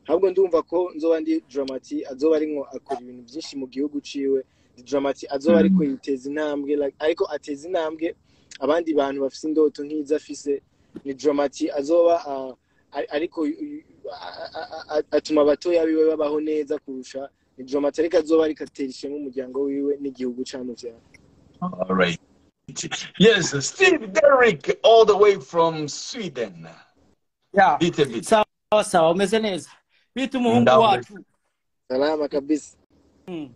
ahubwo ndumva ko nzoba ndi dramati azoba arimwo akora ibintu byinshi mu gihugu ciwe ndi dramati azoba ariko Mhm. yiteza intambwe like, ariko ateza intambwe abandi bantu bafise indoto nk'izo afise ni dramati azoba uh, a- ariko y- y- a- a- a- atuma abatoya biwe babaho neza kurusha ni dramati ariko azoba ariko atera ishema umuryango wiwe n'igihugu camuvyara All right. yes steve derrick all the way from sweden Yeah. bite bite sawa sawa umeze neza bita umuhungu Ndawe. wacu salama kabisa Mm.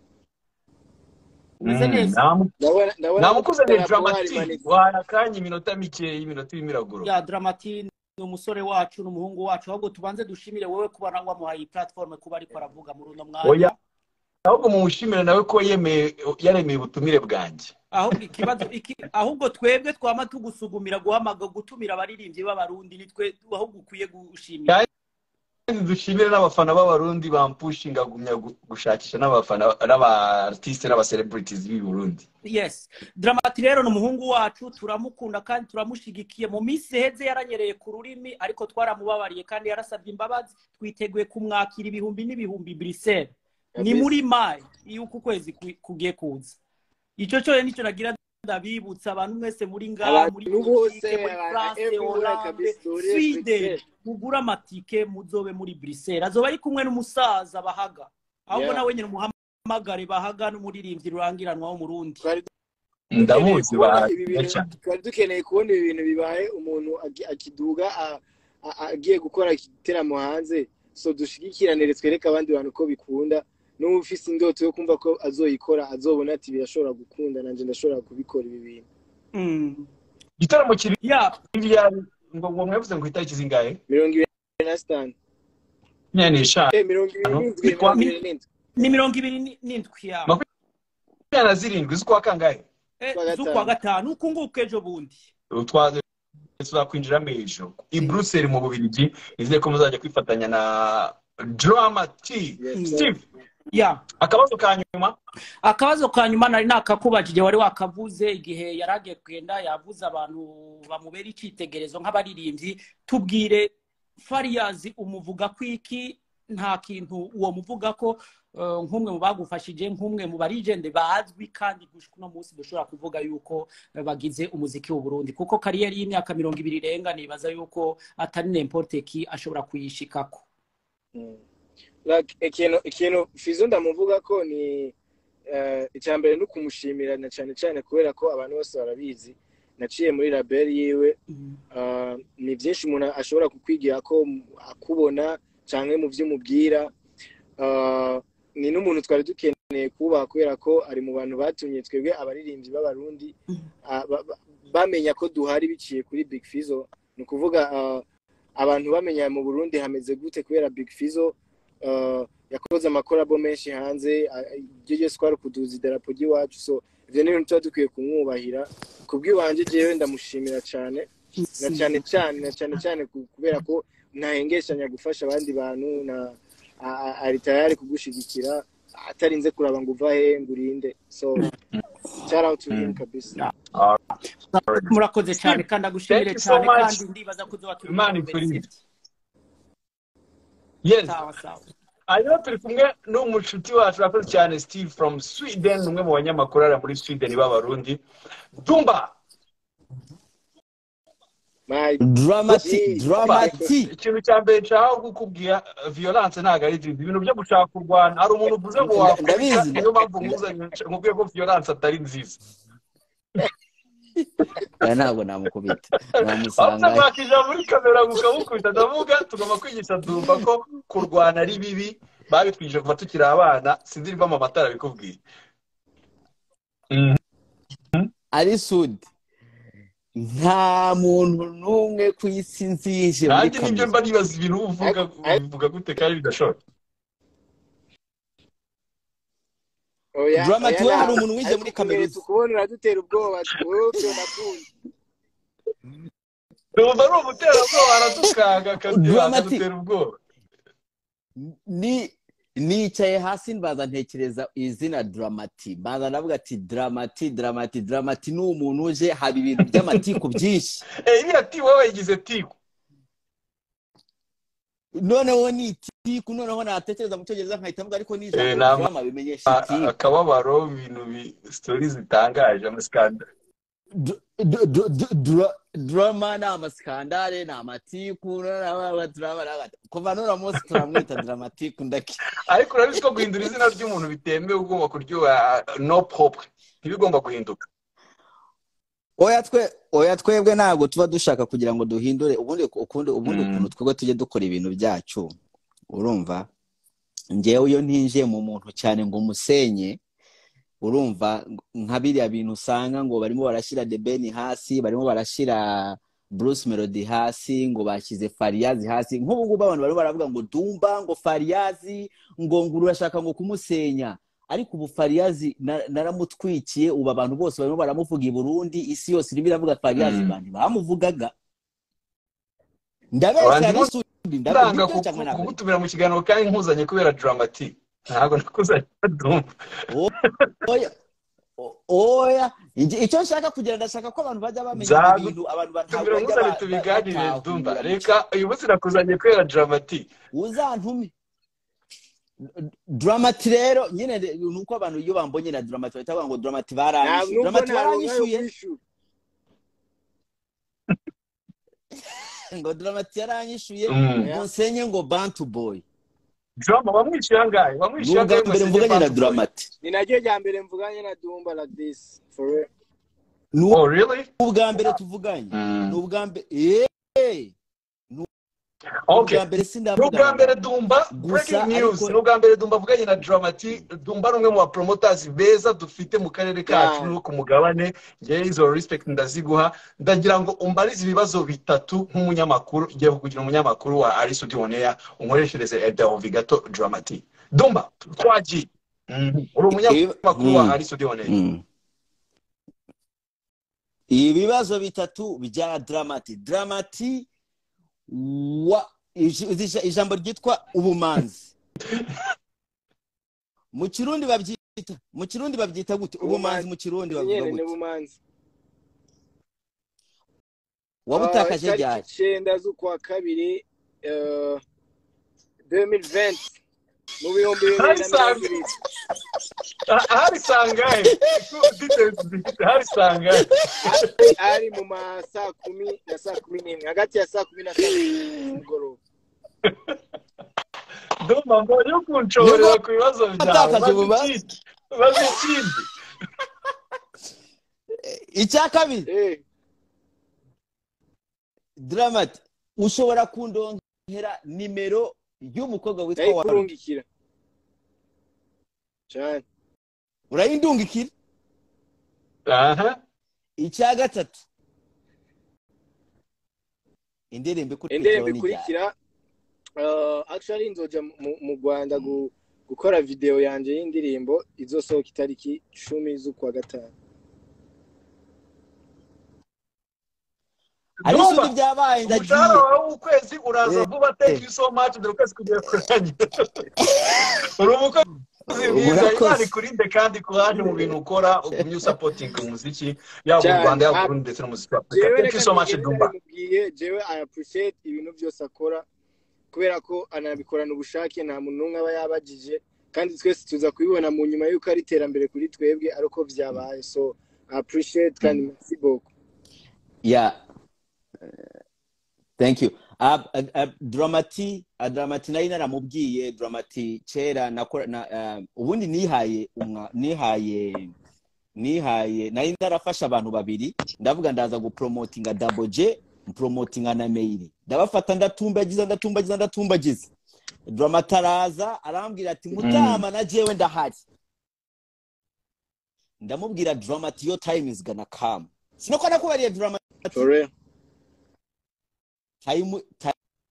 umeze Mm, neza namu- ndabona ndabona namukuzaniye idarapo dramatike harimanitse wahara akanya iminota mikeya iminota y'imiragulo ya dramati ni umusore wacu ni umuhungu wacu ahubwo tubanze dushimire wowe kuba na- wamuhaye iyi platform kuba ariko aravuga muri uno oya mwanya ahubwo mumushimire nawe ko yemeye yaremeye ubutumire bwanjye ahubwo ikibazo iki ahubwo twebwe twama tugusugumira guhamaga gutumira abaririmbyi b'abarundi nitwe ahubwo ukwiye gushimira kandi dushimire n'abafana b'abarundi bampushinga gumya gu- gushakisha n'abafana n'abaartiste n'abacelebrities b'i burundi yes dramati rero ni umuhungu wacu turamukunda kandi turamushigikiye mu minsi iheze yaranyereye ku rurimi ariko twaramubabariye kandi yarasabye imbabazi twiteguye kumwakira ibihumbi n'ibihumbi brisel ni kabisa muri mayi y'uko ukwezi ku- kugiye kuza icyo cyo nicyo nagira ndabibutsa abantu mwese muri ngaha muri abantu bose belgique muri abantu france everywhere hollande kabisa uri sweden respected mugure amatike muzobe muri brisel azoba ari kumwe n'umusaza bahaga ahubwo yeah nawe nyine umuhamagare bahaga n'umuririmbyi rurangiranwa w'umurundi twari dukeneye ndamuzi kubona ibi bahakiriye bintu cyane twari dukeneye kubona ibi bintu bibaye umuntu agi- akiduga a- a- a- agiye gukora igiteramo hanze so dushigikiranire twereke abandi bantu ko bikunda n'ubu ufise indoto yo kumva ko azoyikora azobona ati birashobora gukunda nanjye ndashobora kubikora ibi bintu Mm. igitaramo kiri Yeah, hirya ngo ngo mwavuze ngo itariki zingahe mirongo ibiri na sitanu makumyabiri n'eshanu Eh, mirongo ibiri n'indwi ni kwa mirongo ibiri ni n'indwi ni mirongo ibiri ni- n'indwi ya makumyabiri na zirindwi z'ukwa kangahe Eh, kwa gatanu z'ukwa gatanu ukunguka ejo bundi utwaze tuzakwinjiramo hejuru i Mm, buruseli mu bubirigi nizeye ko muzajya kwifatanya na drama t yes mm. sir steve Yeah. akabazo ka nyuma akabazo ka nyuma nari nakakubajije wari wakavuze igihe yari agiye kugenda yavuze abantu bamubera icyitegererezo nk'abaririmbyi tubwire fariyazi umuvuga ko iki nta kintu uwo muvuga ko eh, nk'umwe mu bagufashije nk'umwe mu barijende bazwi kandi gushika uno munsi dushobora kuvuga yuko eh, bagize umuziki w'uburundi kuko kariyeri y'imyaka mirongo ibiri irenga nibaza yuko atari nemporte ki ashobora kuyishikako Mm. like ikintu ikintu fizo ndamuvuga ko ni eh, icya mbere ni ukumushimira na cyane cyane kubera ko abantu bose barabizi naciye muri label yiwe Mm. ah, ni byinshi umuntu ashobora kukwigira ko mu- akubona cyangwa mu byo umubwira Ah, ni n'umuntu twari dukeneye kubaha kubera ko ari mu bantu batumye twebwe abaririmbyi b'abarundi ah, ba- ba- bamenya ko duhari biciye kuri big fizo ni ukuvuga ah, abantu bamenya mu burundi hameze gute kubera big fizo ah, yakoze amakorabo menshi hanze ah, iryo ryose twari kuduza idarapo ry'iwacu so ibyo ni ibintu tuba dukwiye kumwubahira ku bw'iwanjye jewe ndamushimira cyane na cyane cyane na cyane cyane ku- kubera ko ntahengeshanya gufasha abandi bantu na a- a- ari tayari kugushigikira atarinze kuraba ngo uva hehe ngo urinde so shout out to him kabisa murakoze cyane kandi agushimire Thank you so cyane much. kandi ndibaza ko uzoba turi Imana kumwe mbere. ikurinde. yes sawa sawa hanyuma turi kumwe n'umushuti wacu urakoze cyane steve from sweden umwe mu banyamakuru ari muri sweden b'abarundi dumba My- Dramati, dramati. ikintu cya mbere nshaka kukubwira violence ntabwo ari nziza ibintu byo gushaka kurwana hari umuntu uvuze ngo Nda- wakubita ndabizi. niyo mpamvu nkuzanye nkubwiye ko violence atari nziza Oya, ntabwo namukubita wabuze namusanga kwakija muri kamera mukamukubita ndavuga tugomba kwigisha dumva ko kurwana ari bibi babitwigije kuva tukiri abana sinzi niba mama atarabikubwiye ari sudi nta muntu n'umwe ku isi nzije muri nanjye nibyo kaminuza mba nibaza ibintu uvuga Ariko- uvuga gute kandi bidashoboka oya, Drama oya, tiwe hari ntabwo. umuntu wize Ariko muri kubera Kaminuza. tukubona uradutera ubwoba wowe nakunze numva ari umuterabwoba aradukanga akadutera Dramatic. akadutera ubwoba ni nicaye hasi mbaza ntekereza izina dramati mbaza ndavuga ati dramati dramati dramati ni umuntu uje haba ibintu by'amatiku byinshi Eh, iriya ti wowe yagize tiku noneho ni itiku noneho natekereza mu cyongereza nkahita mvuga ariko ni Eh, ijambo nta- ryama bimenyesha A- a- itiku akababaro ibintu bi- sitori zitangaje amasikanda Du- du- du- du- dra- drama ni amasikandare ni amatiku noneho drama ni agati- kuva none munsi turamwita dramatiku ndaki ariko urabizi ko guhindura izina ry'umuntu bitemewe ugomba kuryoha no pop ntibigomba guhinduka oya twe oya twebwe ntabwo tuba dushaka kugira ngo duhindure ubundi ukundi ubundi Mm. ukuntu twebwe tujye dukora ibintu byacu urumva ngewe iyo ntinjiye mu muntu cyane ngo musenye urumva nka biriya bintu usanga ngo barimo barashyira debeni hasi barimo barashyira bruce melody hasi ngo bashyize fariyazi hasi nk'ubu ngubu abantu barimo baravuga ngo dumba ngo fariyazi ngo ngo urashaka ngo kumusenya ariko ubu fariyazi na- naramutwikiye ubu abantu bose barimo baramuvuga i burundi isi yose irimo iravuga fariyazi Mm. abantu bamuvugaga ndabeshya Abantu n'isuri ndanga ndabeshya kuku- cyangwa ntabwo kugutumira mu kiganiro kandi nkuzanye kubera dramati ntabwo nakuzanye dumva oya o- oya Igi- icyo nshaka kugira ndashaka ko abantu bajya bamenya Nzagu- ibintu abantu tumira batabajya nkuzanye ba- tubiganire batahura dumva mu reka uyu munsi nakuzanye kubera dramati uzantume dramati rero nyine re- ni uko abantu iyo bambonye na dramati bahita bavuga ngo dramati ntabwo baranyishyuye nubwo dramati ntabwo baranyishyuye kwishyura ngo dramati yaranyishyuye Mm. ngo nsenye ngo bantu boy drama bamwishyuye angahe bamwishyuye n'ubwa angahe mbere ngo mvuganye na sinjye dramati ni naryo rya mbere mvuganye na dumba like this for real bambuye. oh really n'ubwa mbere tuvuganye Mm. ni ubwa mbere yeee okay ubwa mbere ni ubwa mbere sindavugana dumba Gusa breaking news ariko- ni ubwa mbere dumba avuganye na dramati dumba ni umwe mu bapromoters beza dufite mu karere kacu Yeah. no ku mugabane ngewe izo respect ndaziguha ndagira ngo umbarize ibibazo bitatu nk'umunyamakuru igiye kugira umunyamakuru wa arisudi oneya unkoreshereze edahovi gato dramati dumba twagiye Mhm. uri umunyamakuru wa Mm. arisudi oneya Mm. ibibazo bitatu bya dramati dramati wa ij- ij- ijambo ryitwa ubumanzi mu kirundi babyita mu kirundi babyita gute ubumanzi mu kirundi bavuga nyine ni gute bumanzi wabutakaje Ah, ryari itariki icyenda z'ukwa kabiri eh, 2020 mu bihumbi bibiri na mirongo Nice. ibiri hari sangahe details zifite hari sangahe ari mu ma saa kumi na saa kumi n'imwe hagati ya saa kumi na saa kumi n'imwe z'umugoroba dumba mbonye ukunshorera ku bibazo byawe watakaje maze ubumanzi? ikindi maze ikindi icya kabiri Eh, dramati ushobora kundongera nimero y'umukobwa witwa warundi ndayikurungikira cyane urayindungikira aha icya gatatu indirimbo indirimbo ikurikiraho ni ryari ikurikira eh, actually nzoja mu- mu rwanda gu- gukora videwo yanjye y'indirimbo izosohoka itariki cumi z'ukwa gatanu ari Ndumva. ishuri ryabaye umushahara ndagiye wawe w'ukwezi uraza vuba thank you so much dore ukwezi kugiye kuranye uri umukozi mwiza Urakoze. imana ikurinde kandi ku handi mu bintu ukora ugumye usapotinga umuziki yaba mu Cyane. rwanda yaba burundu ndetse no mu South Africa Jewe thank you so much reka dumba mubwire, jewe i appreciate ibintu byose akora kubera ko anabikorana ubushake nta muntu n'umwe aba yabagije kandi twese tuza kubibona mu nyuma y'uko ari iterambere kuri twebwe ari uko byabaye so i appreciate kandi merci beaucoup yeah Eh, thank you Ab- ab- ab- dramati ah, dramati nari naramubwiye dramati kera nakora na ah, ubundi nihaye umwa- nihaye nihaye nari narafasha abantu babiri ndavuga ndaza gupromotinga double j mpromotinga na meyiri ndabafata ndatumbagiza ndatumbagiza ndatumbagiza dramati araza arambwira ati mutama na jewe ndahari ndamubwira dramati yo time is gonna come sinoko nakubariye dramati tore time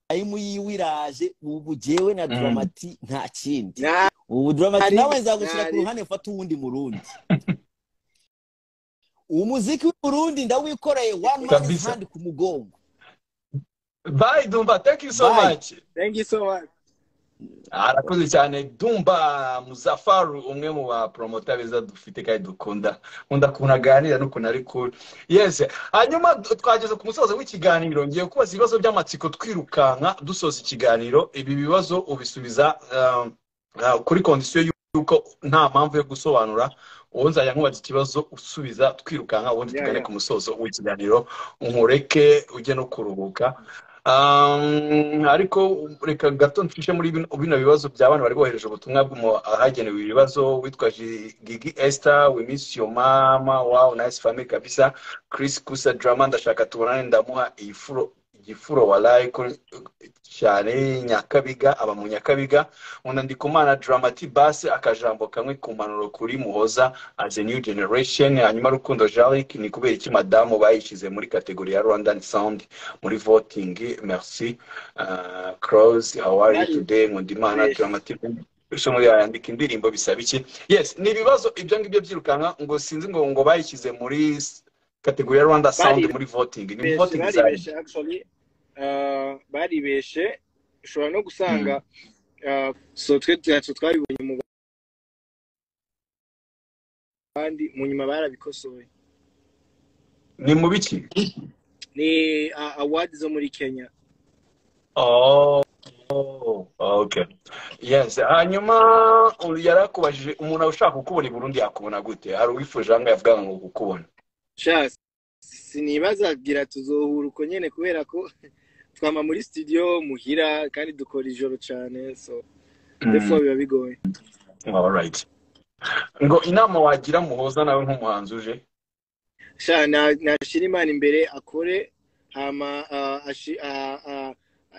time yiwe iraje ubu jewe na dramati nta kindi na ubu dramati Ari- nawe nzagushyira ku ari- ruhande mfata uwundi murundi umuziki w'umurundi ndawikoreye one man Kabisa. hand ku mugongo bye dumba thank you so Bye. much thank you so much arakoze cyane dumba muzafaru umwe mu bapromota beza dufite kandi dukunda nkunda ukuntu aganira n'ukuntu ari cool yes hanyuma d- twageze ku musozo w'ikiganiro ngiye kubaza ibibazo by'amatsiko twirukanka dusoza ikiganiro ibi bibazo ubisubiza um, uh, kuri kondisiyo y'uko nta mpamvu yo gusobanura uwo nzajya nkubaza ikibazo usubiza twirukanka ubundi Yeah, tugane yeah. ku musozo w'ikiganiro nkureke ujye no kuruhuka Um, ariko reka gato nshishe muri bino bino bibazo bya bana bari bohereje ubutumwa bw'umu- ahagenewe ibibazo witwa Ji- gigi esther we miss your mama wow nice family kabisa chris kusa drama ndashaka tubonane ndamuha ifuro igifuro walayi ko cyane nyakabiga aba mu nyakabiga nkunda ndikumana dramati basi akajambo kamwe ku mpanuro kuri muhoza as a new generation hanyuma rukundo jalik ni kubera iki madamu bayishyize muri kategori ya rwandan sound muri voting merci uh, cross how are you Nice. today nkundimana Nice. dramatic yandika indirimbo bisaba iki yes ni ibibazo ibyo ngibyo byirukanka ngo sinzi ngo ngo bayishyize muri s- kategori ya rwanda sound Bari- muri voting ni Benshi, voting zayo baribeshe actually uh, baribeshe ushobora no gusanga uh, so twe ntacyo twabibonye mu bandi mu nyuma barabikosoye ni mu biki ni uh, award zo muri kenya oh oh, okay yes hanyuma uyu yari akubajije umuntu ushaka kukubona i burundi yakubona gute hari uwifuje ahangaha yavugaga ngo kukubona sha sinibazagira tuzohura uko nyene kubera ko twama muri studio muhira kandi dukora ijoro cane so therefore biba bigoye all right ngo inama wagira muhoza nawe nk'umuhanzi uje sha na- nashira imana imbere akore hama ah, ashi- ah, ah,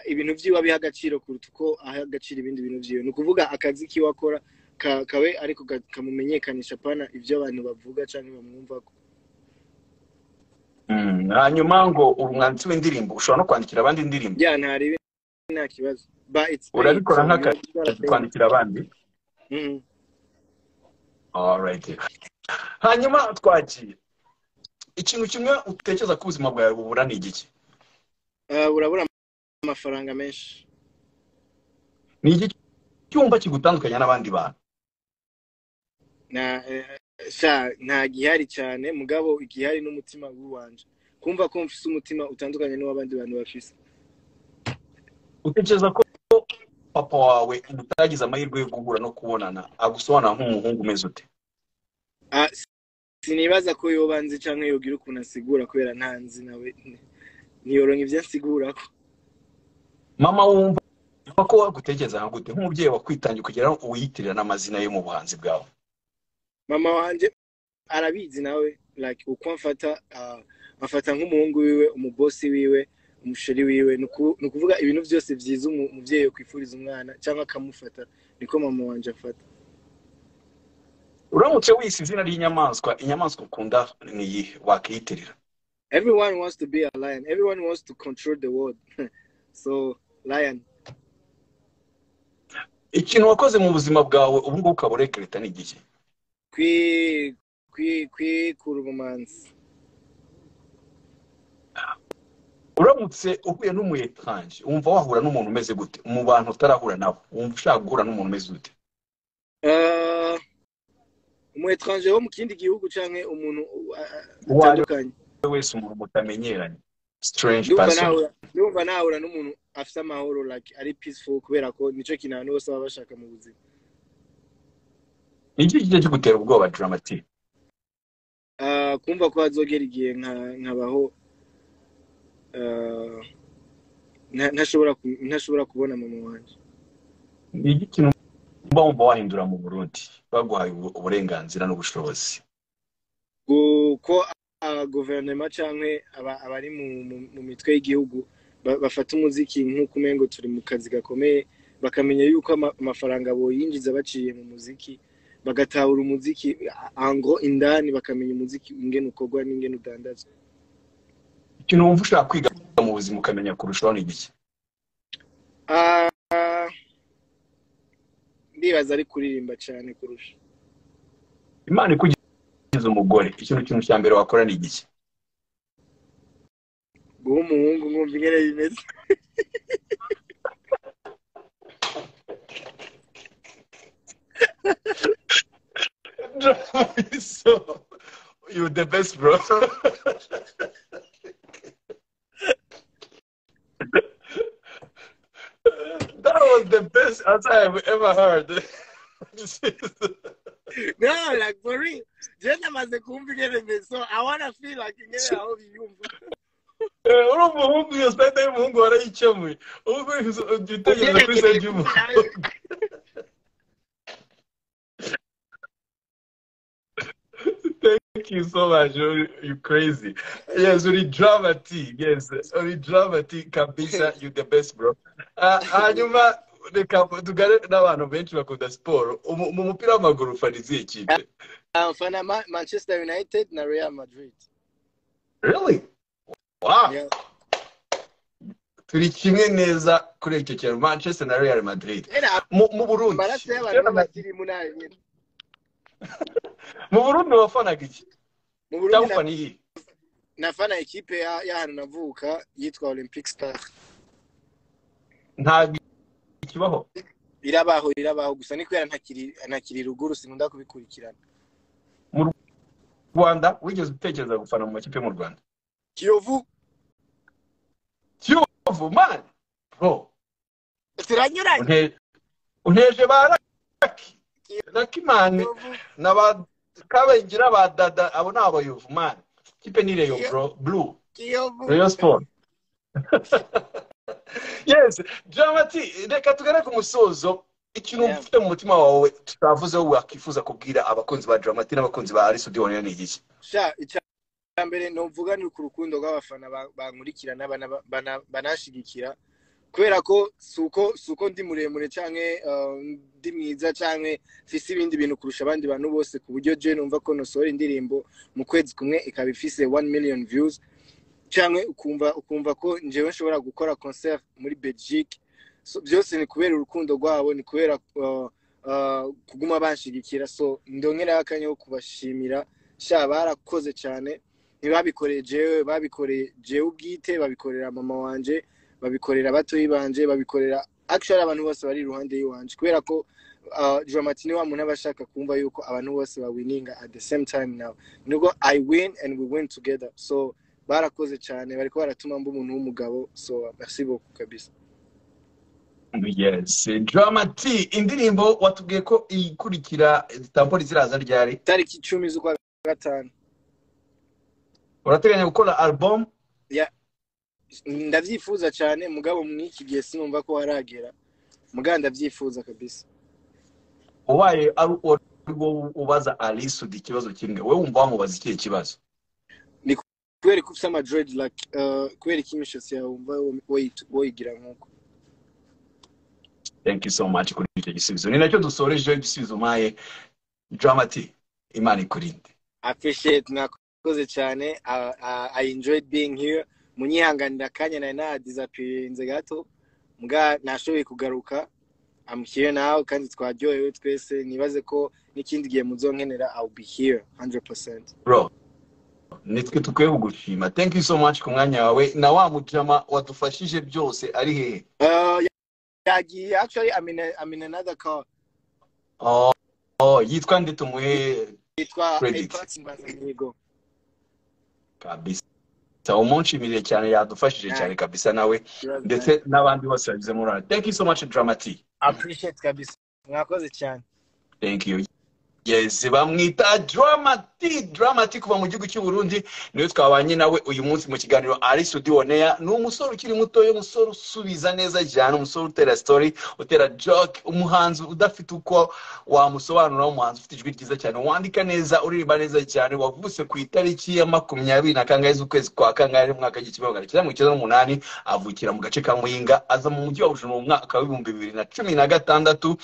ibintu vyiwe abiha agaciro kuruta uko aha agaciro ibindi bintu vyiwe ni ukuvuga akazi kiwe akora ka- kawe ariko ka- kamumenyekanisha pana ivyo abantu bavuga canke bamwumvako Mm, hanyuma ngo umwanditsi w'indirimbo ushobora no kwandikira abandi indirimbo ya ntarebe nta kibazo but it's paid urabikora so nk'akazi you gotta pay kwandikira abandi Mhm. Alright. hanyuma twagiye ikintu kimwe utekereza ko ubuzima bwawe bubura ni igiki Ah, burabura amafaranga menshi ni igiki cyumva kigutandukanya n'abandi bantu na eh, sha nta gihari cyane mugabo igihari n'umutima w'iwanje kumva ko mfise umutima utandukanye n'uw'abandi bantu bafise utekereza ko papa wawe utagize amahirwe yo guhura no kubonana agusobanura nk'umuhungu umeze ute Ah, s- sinibaza ko yobanze canke yogira ukuntu asigura kubera ntanzi nawe niyoronka ivyo ansigurako mama wumva ko wagutekereza nka gute nk'umubyeyi wakwitangiye kugira ngo uyitirira n'amazina yo mu buhanzi bwawe mama wanje arabizi nawe like uko amfata ah, amfata nk'umuhungu wiwe umubosi wiwe umusheri wiwe ni uku- ni ukuvuga ibintu vyose vyiza umu- umuvyeyi yokwifuriza umwana canke akamufata niko mama wanje afata uramutse wise izina ry'inyamaswa inyamaswa ukunda ni iyihe wakiyitirira Everyone wants to be a lion. Everyone wants to control the world. so, lion. ikintu wakoze mu buzima bwawe ubu ngubu ukaba urekereta ni igihe Kwi kwi kwi kurumanzi. uramutse uhuye n'umuyekanje wumva wahura n'umuntu umeze gute mu bantu utarahura nabo wumva ushaka guhura n'umuntu umeze gute Eh, umu etranje wo mu kindi gihugu cyangwa umuntu eh, Uwo ari we. atandukanye Uwo wese umuntu mutamenyeranye strange ndumva person nahura ndumva nahura n'umuntu afite amahoro like ari peaceful kubera ko nicyo kintu abantu bose baba bashaka mu buzima ni iki kijya kigutera ubwoba dramatike Eh, kumva ko hazogera igihe nka- nkabaho eh, nta- ntashobora ku- ntashobora kubona mama wanjye ni iki kintu mba wumva wahindura mu burundi baguhaye ubu- uburenganzira n'ubushobozi kuko guverinoma cyangwa aba- abari mu- mu- mu mitwe y'igihugu ba- bafata umuziki nk'uko umengo turi mu kazi gakomeye bakamenya yuko ama- amafaranga boyinjiza baciye mu muziki bagatahura umuziki ango indani bakamenya umuziki ingene ukorwa n'ingene udandazwa ikintu wumva ushaka kwiga mu buzima ukamenya kurushaho ni iki Ah, ndibaza ari kuririmba cyane kurusha imana ikugize umugore ikintu kintu cya mbere wakora ni iki guha umuhungu nkumva ingene bimeze so you the best bro that was the best answer I've ever heard This is- no like for real je namaze kumva ingene bimeze so i wanna feel like ingene aho biyumva Eh, uri umuhungu iyo sitade y'umuhungu warayikemuye ubwo jya utekereza kuri sitade y'umuhungu thank you so much you you crazy yes uri dramati yes uri dramati kabisa you the best bro Ah, hanyuma reka tugare n'abantu benshi bakunda siporo Umu- mu mupira w'amaguru ufaniza iyihe kipe Ah, mfana Ma- Manchester United na Real Madrid. really wow Yeah. turi kimwe neza kuri icyo kintu manchester na real madrid Era mu mu burundi amaraso y'abantu b'abakiri muri ayo nyene. mu burundi wafanaga iki Mu Burundi cyangwa ufana iyihe na- nafana ikipe ya- y'ahantu navuka yitwa Olympic Star. ntabwo ikibaho Irabaho irabaho gusa ni kubera ntakiri ntakiri ruguru sinkunda kubikurikirana. rwanda wigeze utekereza gufana mu makipe yo mu rwanda Kiyovu kiyovu mani bro ziranyuranye. unte- unteje ba raki raki mani Kiyovu na ba kabengera ba dada abo ni abayovu mani ikipe ni reyo Kiyo- bro blu Kiyovu. reyo siporo yes jamati reka tugane ku musozo ikintu Yeah. ufite mu mutima wawe tutavuzeho wakwifuza kubwira abakunzi ba dramati n'abakunzi ba ari studio ni iki Sha icya mbere novuga ni ku rukundo rw'abafana ba- bankurikirana bana- bana- banashigikira. kubera ko suko suko ndi muremure canke uh, ndi mwiza canke mfise ibindi bintu kurusha abandi bantu bose ku buryo je numva ko nosohora indirimbo mu kwezi kumwe ikaba ifise 1 million views canke ukumva ukumva ko njewe nshobora gukora concert muri Belgique so, byose ni kubera urukundo rwabo ni kubera uh, uh, kuguma banshigikira so ndongera akanya ko kubashimira sha barakoze cyane ntibabikoreye jewe babikoreye jewe ubwite babikorera mama wanje babikorera batoyi banje babikorera actually abantu bose bari iruhande y'iwanje kubera ko uh, dramati ni wa muntu aba ashaka kumva yuko abantu bose bawininga at the same time now nubwo i win and we win together so barakoze cyane bariko baratuma mba umuntu w'umugabo so merci beaucoup kabisa Yes, Drama T, indirimbo watubwiye ko ikurikira tampori ziraza ryari tariki icumi z'ukwa gatanu urateganya gukora album ya ndavyifuza cyane mugabo mw'iki gihe sinumva ko haragera mugabo ndavyifuza kabisa ubaye ari uwo ubaza Alisud ikibazo kimwe wowe wumva wamubaza ikihe kibazo kubera ko ufise ama dreadlock uh, kubera iki imishatsi yawe wumva woyi- woyigira nk'uko thank you so much kuri icyo gisubizo ni nacyo dusorejeho igisubizo maye Drama T, imana ikurinde appreciate mwakoze cyane uh, uh, i enjoyed being here munyihanganira akanya nari nadisappearinze gato mbwa nashoboye kugaruka I'm here now kandi twaryohewe twese nibaze ko n'ikindi gihe muzonkenera I'll be here 100% bro nitwe tukwiye gushima thank you so much ku mwanya wawe na wa mujama wadufashije byose ari hehe Uh, yagiye actually I'm in, a, I'm in another call. oh, oh, yitwa ndi tumuhe Yitwa Credit. yitwa Simbaza Mihigo. kabisa umunshimire cyane yadufashije cyane kabisa nawe ndetse n'abandi bose bagize muri ara thank you so much dramati Appreciate kabisa. Mwakoze cyane. thank you yes bamwita dramati dramati kuva mu gihugu cy'u Burundi niwe twabanye nawe uyu munsi mu kiganiro ari studio neya ni umusore ukiri mutoya umusore usubiza neza cyane umusore utera story utera joke umuhanzi udafite uko wamusobanura umuhanzi ufite ijwi ryiza cyane wandika neza uririmba neza cyane wavutse ku itariki ya makumyabiri na kangahe z'ukwezi kwa kangahe mu mwaka w'igihumbi magana cyenda mirongo icyenda n'umunani avukira mu gace ka muyinga aza mu mujyi wa bujumbura mu mwaka w'ibihumbi bibiri na cumi na gatandatu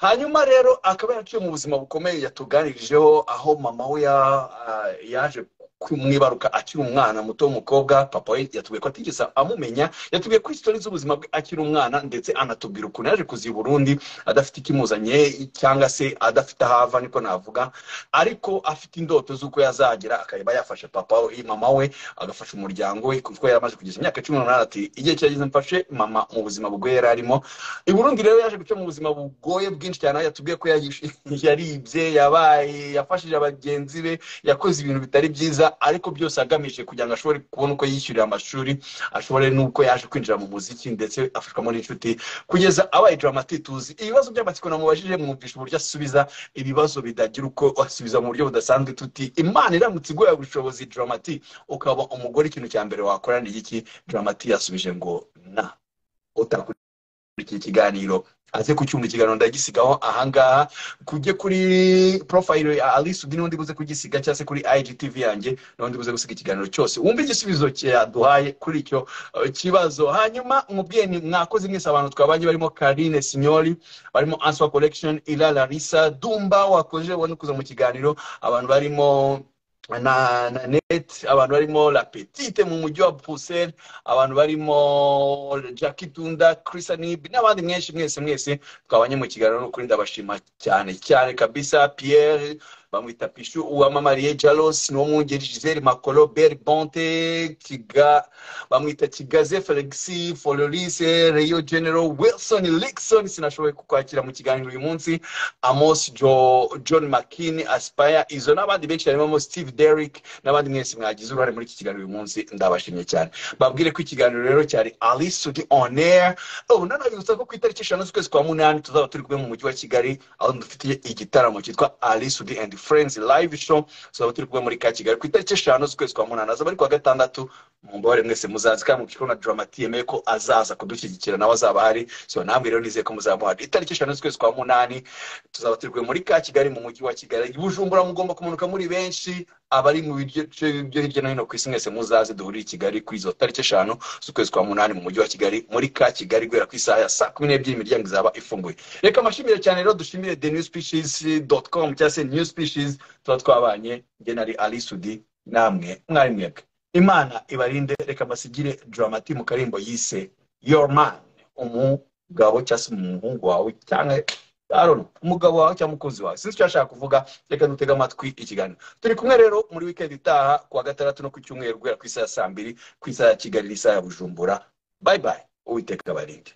hanyuma rero akaba yaraciye mu buzima bukomeye yatuganirijeho aho mama we ya- ah, yaje kumwibaruka akiri umwana muto w'umukobwa papa we yatubwiye ko atigeze amumenya yatubwiye ko isitori z'ubuzima bwe akiri umwana ndetse anatubwira ukuntu yaje kuza i burundi adafite ikimuzanye cyangwa se adafite aho ava niko navuga ariko afite indoto z'uko yazagera akaba yafasha papa we mama we agafasha umuryango we kuko yari amaze kugeza imyaka cumi n'umunani ati igihe kirageze mfashe mama mu buzima bwe yari arimo i burundi rero yaje guca mu buzima bugoye bwinshi cyane aho yatubwiye ko yayish- yaribye yabaye yafashije bagenzi be yakoze ibintu bitari byiza ariko byose agamije kugira ngo ashobore kubona uko yishyurira amashuri ashobore n'uko yaje kwinjira mu muziki ndetse afashwamo n'inshuti kugeza abaye dramati tuzi ibibazo by'amatsiko namubajije mwumvisha uburyo asubiza ibibazo bidagira uko asubiza mu buryo budasanzwe tuti imana iramutse iguha ubushobozi dramati ukaba umugore ikintu cya mbere wakora ni iki dramati yasubije ngo na utakora iki kiganiro aze kucyumva ikiganiro ndagisigaho ahangaha kujye kuri profile ya alice undi n'undi buze kugisiga cyangwa se kuri igtv yanjye n'undi buze gusiga ikiganiro cyose wumve igisubizo cyaduhaye kuri icyo eh, kibazo hanyuma mubwiye ni mwakoze mwese abantu twabanye barimo karine sinyori barimo answer collection ila larisa dumba wakoze ubona kuza mu kiganiro abantu barimo na, na net abantu barimo la petite mu mujyi wa bruxelles abantu barimo Jackie Tunda, Chris Anib n'abandi mwenshi mwese mwese twabanye mu kiganiro no kuri ndabashima cyane cyane kabisa Pierre bamwita Pishu uwamamariye Jalos n'uwo mwungeri Giselle Makolo Beri Bonte Kiga bamwita Kigaze Felixi Fololise Rio General Wilson Lixon sinashoboye kukwakira mu kiganiro uyu munsi Amos jo, John McKinney Aspire izo n'abandi benshi harimo Steve Derrick n'abandi mwese mwagize uruhare muri iki kiganiro uyu munsi ndabashimye cyane babwire ko ikiganiro rero cyari ali sudi on air ubu nanabibutsa ko ku itariki eshanu z'ukwezi kwa munani tuzaba turi kumwe mu mujyi wa kigali aho dufitiye igitaramo cyitwa ali sudi and friends live show tuzaba turi kumwe muri ka kigali ku itariki eshanu z'ukwezi kwa munani azaba ari ku wa gatandatu mumbabare mwese muzazi kandi mubishikora na dramati yemeye ko azaza kudushyigikira nawe azaba ahari so namwe rero nizeye ko muzamuhana itariki eshanu z'ukwezi kwa munani tuzaba turi kumwe muri ka kigali mu mujyi wa kigali bujumbura mugomba kumanuka muri benshi abari mu bice byo hirya no hino ku isi mwese muzaze duhurire i kigali kuri izo tariki eshanu z'ukwezi kwa munani mu mujyi wa kigali muri ka kigali guhera ku isaha ya saa kumi n'ebyiri imiryango izaba ifunguye reka amashimire cyane rero dushimire the new species com cyangwa se new species tuba twabanye njye nari ali sudi namwe mwari mwebwe imana ibarinde reka basigire dramati mu karimbo yise your man umugabo cyangwa se umuhungu wawe cyangwa Aaron, umugabo wawe cyangwa umukunzi wawe sinzi icyo yashaka kuvuga reka dutege amatwi ikiganiro turi kumwe rero muri weekend itaha ku wa gatandatu no ku cyumweru guhera ku isaha ya saa mbiri ku isaha ya kigali n'isaha ya bujumbura bye bye uwiteka abarinde